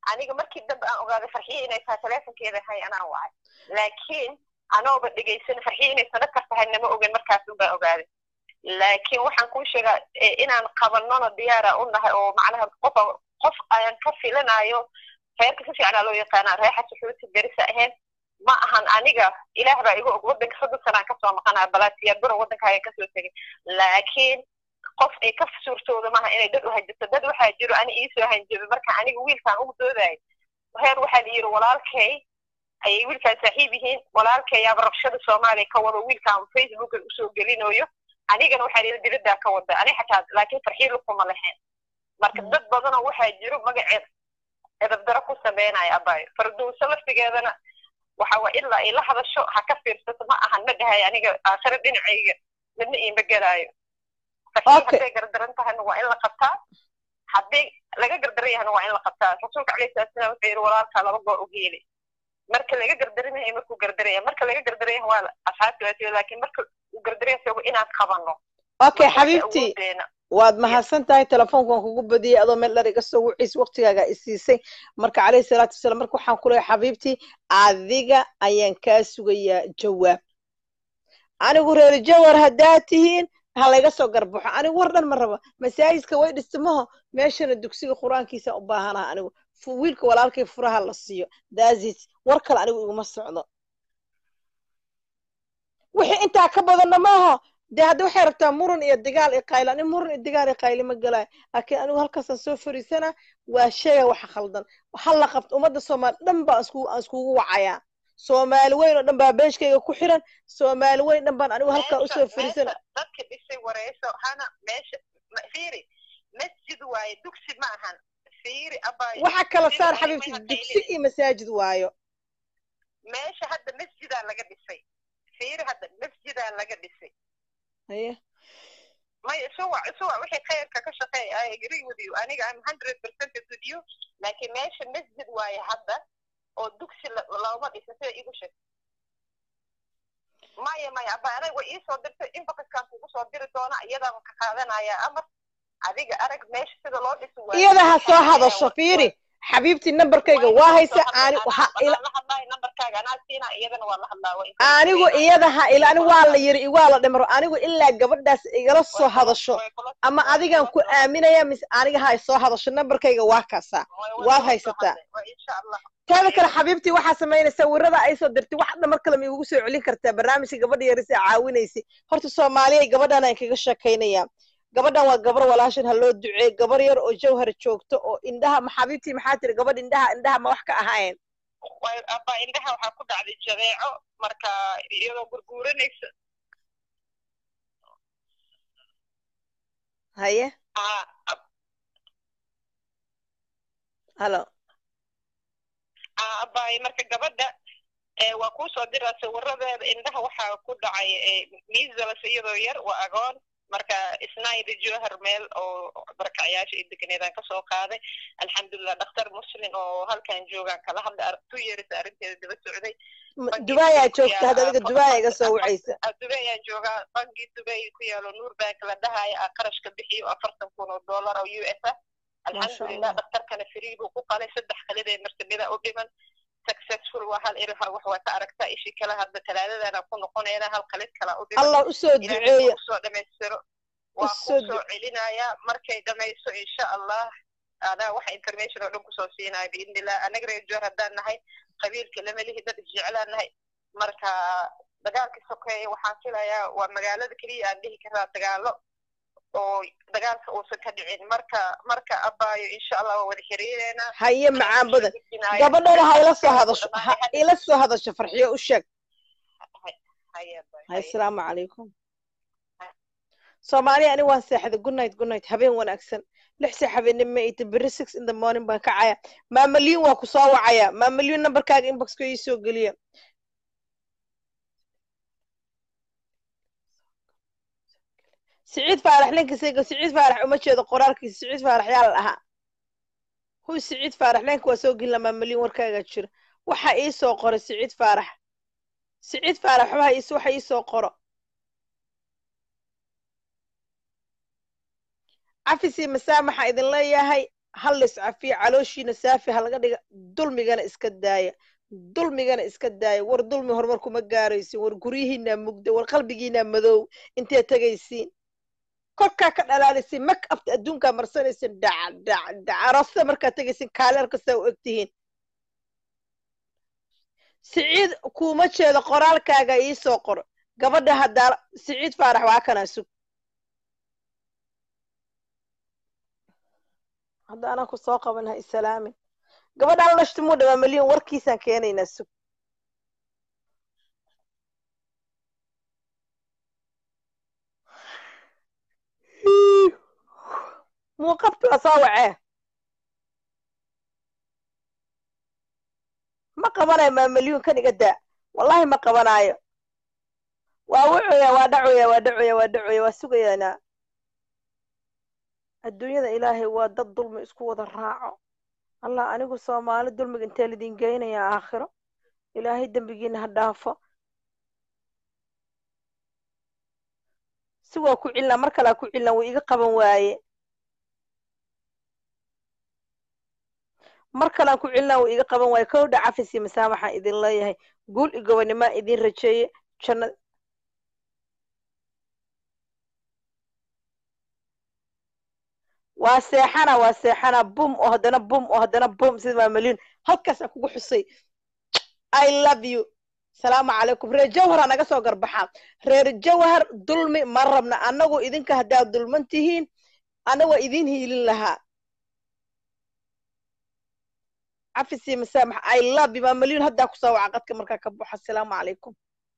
aniga markii dambe aan ogaaday farxiye inay tahay telefonkeeda hay anaa wacay laakiin anooba dhegaysan farxiye inay sanad kar tahay nama ogen markaasun baa ogaaday laakiin waxaan kuu sheegaa inaan qabanona diyaara u nahay oo macnaha qof qof ayaan ka filanayo reerka si fiicanaa loo yaqaanaa reexa suxuuti berisa ahayn ma ahan aniga ilaah baa igu og waddanka soddon sanaan kasoo maqanaa balaasiya buro waddanka ayaan kasoo tegay laakiin qof ay ka suurtooda maaha inay dad u hanjabto dad waxaa jiro ani iisoo hanjabay marka aniga wiilkaan ugu doodayo reer waxaa la yidhi walaalkay ayay wiilkaan saaxiib yihiin walaalkayaaba rabshada soomaaliya ka wado wiilkaan facebooka usoo gelinayo anigana waxaa layidhi dibaddaa ka wada ani xataa laakiin farxiilu kuma lahayn marka dad badanoo waxaa jiro magaceed edabdaro ku sameynaya abayo farduuso laftigeedana waxa waa ilaa ay la hadasho ha ka fiirsato ma ahan ma dhahay aniga aakhiro dhinacayga midna iima gelaayo farxii hadday gardaran tahayna waa in la qabtaa haddii laga gardaran yahana waa in la qabtaa rasuulka calayhi salatu salaam wuxuu yidhi walaalkaa laba goor u geeli marka laga gardaran yahay markuu gardaraya marka laga gardaran yahay waa asxaabti waa laakiin marka uu gardaran yahay inaan qabanno okay xabiibti waad mahadsan tahay telefoonkan kugu badiyey adoo meel dhar iga soo wuciis waktigaaga isiisay marka calayhi salaatu wasalaam marka waxaan ku leeyahay xabiibtii adiga ayaan kaa sugayaa jawaab anigu reer jawar haddaa tihiin ha layga soo garbaxo anigu war dhan ma raba masaajidka way dhistimaho meeshana dugsiga qur-aankiisa u baahanaha anigu wiilka walaalkay furaha la siiyo daazit war kale anigu iguma socdo wixii intaa ka badanna maaho dee hadda waxay rabtaa muran iyo digaal iyo qaylo ani muran iyo digaal iyo qayli ma galayo laakiin anigu halkaasaan soo fariisana waa sheega waxa khaldan ha la qabto ummadda soomaali dhan baan isku aan iskugu wacayaa soomaali weyn oo dhan baa beeshkayga ku xiran soomaali weyn dhan baan anigu halkaa usoo fariisana dadka dhisay wareyso hana meesha fiiri masjid waaye dugsi ma ahan fiiri abaayo waxa kala saar xabiibti dugsi iyo masaajid waayo meesha hadda masjidaa laga dhisay fiiri hadda masjidaa laga dhisay haye maya suwa suwa wixii khayrka ka shaqeey i agree with you aniga i'm hundred percent with you laakiin meesha masjid waaye hadda oo dugsi looma dhisa sida igu sheeg maya maya aba aniga way iisoo dirtay inboxkaan kugu soo diri doona iyadaan ka qaadanaya amar adiga arag meesha sida loo dhisi waayo iyada ha soo hadasho fiiri xabiibti nambarkayga waa haysa ani anigu iyada ha ila ani waa la yiri waa la dhimaro anigu ilaa gabadhaas igala soo hadasho ama adigan ku aaminaya mise aniga ha soo hadasho nambarkayga waa kaasaa waad haysataa teeda kale xabiibtii waxaa samaynaysa wirada ay soo dirtay wax dhan mar kale ma igugu soo celin kartaa barnaamijka gabadha yarisa caawinaysay horta soomaaliya gabadhan aan kaga sheekaynaya gabadhan waa gabar walaashan ha loo duceey gabar yar oo jawhar joogto oo indhaha ma xabiibtii maxaa tiri gabadh indhaha indhaha ma wax ka ahayn aba indhaha waxaa ku dhacday jadeeco marka iyadoo gurguuranaysa haye halo abay marka gabadha waa kuusoo diraa sawiradeeda indhaha waxaa ku dhacay miisalas iyadoo yar waa agoon marka isnaayda johar meel oo barakacayaasha iyo deganeedaan kasoo qaaday alxamdulilah dhakhtar muslin oo halkan joogaan kala hadlay two years arrinteeda daba socday dubay aa joogta hadda adiga dubay iga soo wacaysa dubay ayaan joogaa banki dubay ku yaalo nuur bank la dhahaya a qarashka bixiyo afartan kun oo dollar oo u s ah alxamdulilah dhakhtarkana free buu ku qalay saddex kalidee martabida u dhiman successful waa hal iri wax waa ka aragtaa ishi kale hadda talaadadana ku noqonayna hal qalid kala u dhiman allah usoo duceeya usoo dhamaystiro waa kusoo celinaya markay dhamayso insha allah adaa waxa information oo dhan kusoo siinaya biidnillah anaga reer joor haddaan nahay qabiilka lama lihi dad isjeclaan nahay marka dagaalkii sokeeye waxaan filayaa waa magaalada keliya aan dhihi karaa dagaalo oo dagaalka uusan ka dhicin marka marka abaayo insha allah waa wada xiriireynaa haye macaan badan gabadhana ha ila soo hadasho ha ila soo hadasho farxiyo u sheeg hay asalaamu calaykum soomaaliya ani waan seexday good night good night habeen wanaagsan lix saa habeenimo ita berri six in the morning baan kacaya maamaliin waa ku soo wacaya maamaliin nambarkaaga inboxka ii soo geliya siciid faarax linkisayga siciid faarax uma jeedo qoraalkiisa siciid faarax yaa la dhahaa huy siciid faarax leenka waa soo gelina maamaliin warkaaga jira waxa ii soo qoro siciid faarax siciid faarax waxba is waxa ii soo qoro cafisi masaamaxa idin leeyahay hal iscafiya calooshiina saafi ha laga dhiga dulmigana iska daaya dulmigana iska daaya war dulmi horumar kuma gaaraysin war guryihiinaa mugda war qalbigiinaa madow intee tegaysiin korkaa ka dhalaalisiin mak abta adduunkaa marsanaysin dhac dhac dhac aroosada markaad tegaysin kaaleer kastaa u egtihiin siciid kuuma jeedo qoraalkaaga iisoo qor gabadha haddaa siciid faarax waa kanaa sug hadda anaa ku soo qaban ha isalaamin gabadhaan lashti muu dhawaa milyan warkiisaan keenaynaa sug muu qabti waa soo wacee ma qabanayo maa milyuun kan iga daa wallahi ma qabanaayo waa wucuya waa dhacuya waa dhacuya waa dhacuya waa sugayaanaa adduunyada ilaahay waa dad dulmi isku wada raaco allah anigu soomaali dulmiga intee lidin geynayaa aakhiro ilaahay dembigiina ha dhaafo si waa ku cilnaa mar kalaa ku cilnaa wuu iga qaban waaye mar kalaan ku cilnaa wuu iga qaban waaye kowdha cafis iyo masaamaxaan idin leeyahay guul iyo gobonimaa idin rajeeye jannad waa seexana waa seexana bum oo haddana bum oo haddana bum sida maamaliin halkaasaan kugu xusay i love you salaamu calaykum reer jawhar ha naga soo garbaxaa reer jawhar dulmi ma rabna annagu idinka haddaad dulman tihiin ana waa idin hiilin lahaa cafis iyo masaamax i love you maamaliin haddaa kusoo waca qadka markaa ka buxa asalaamu calaykum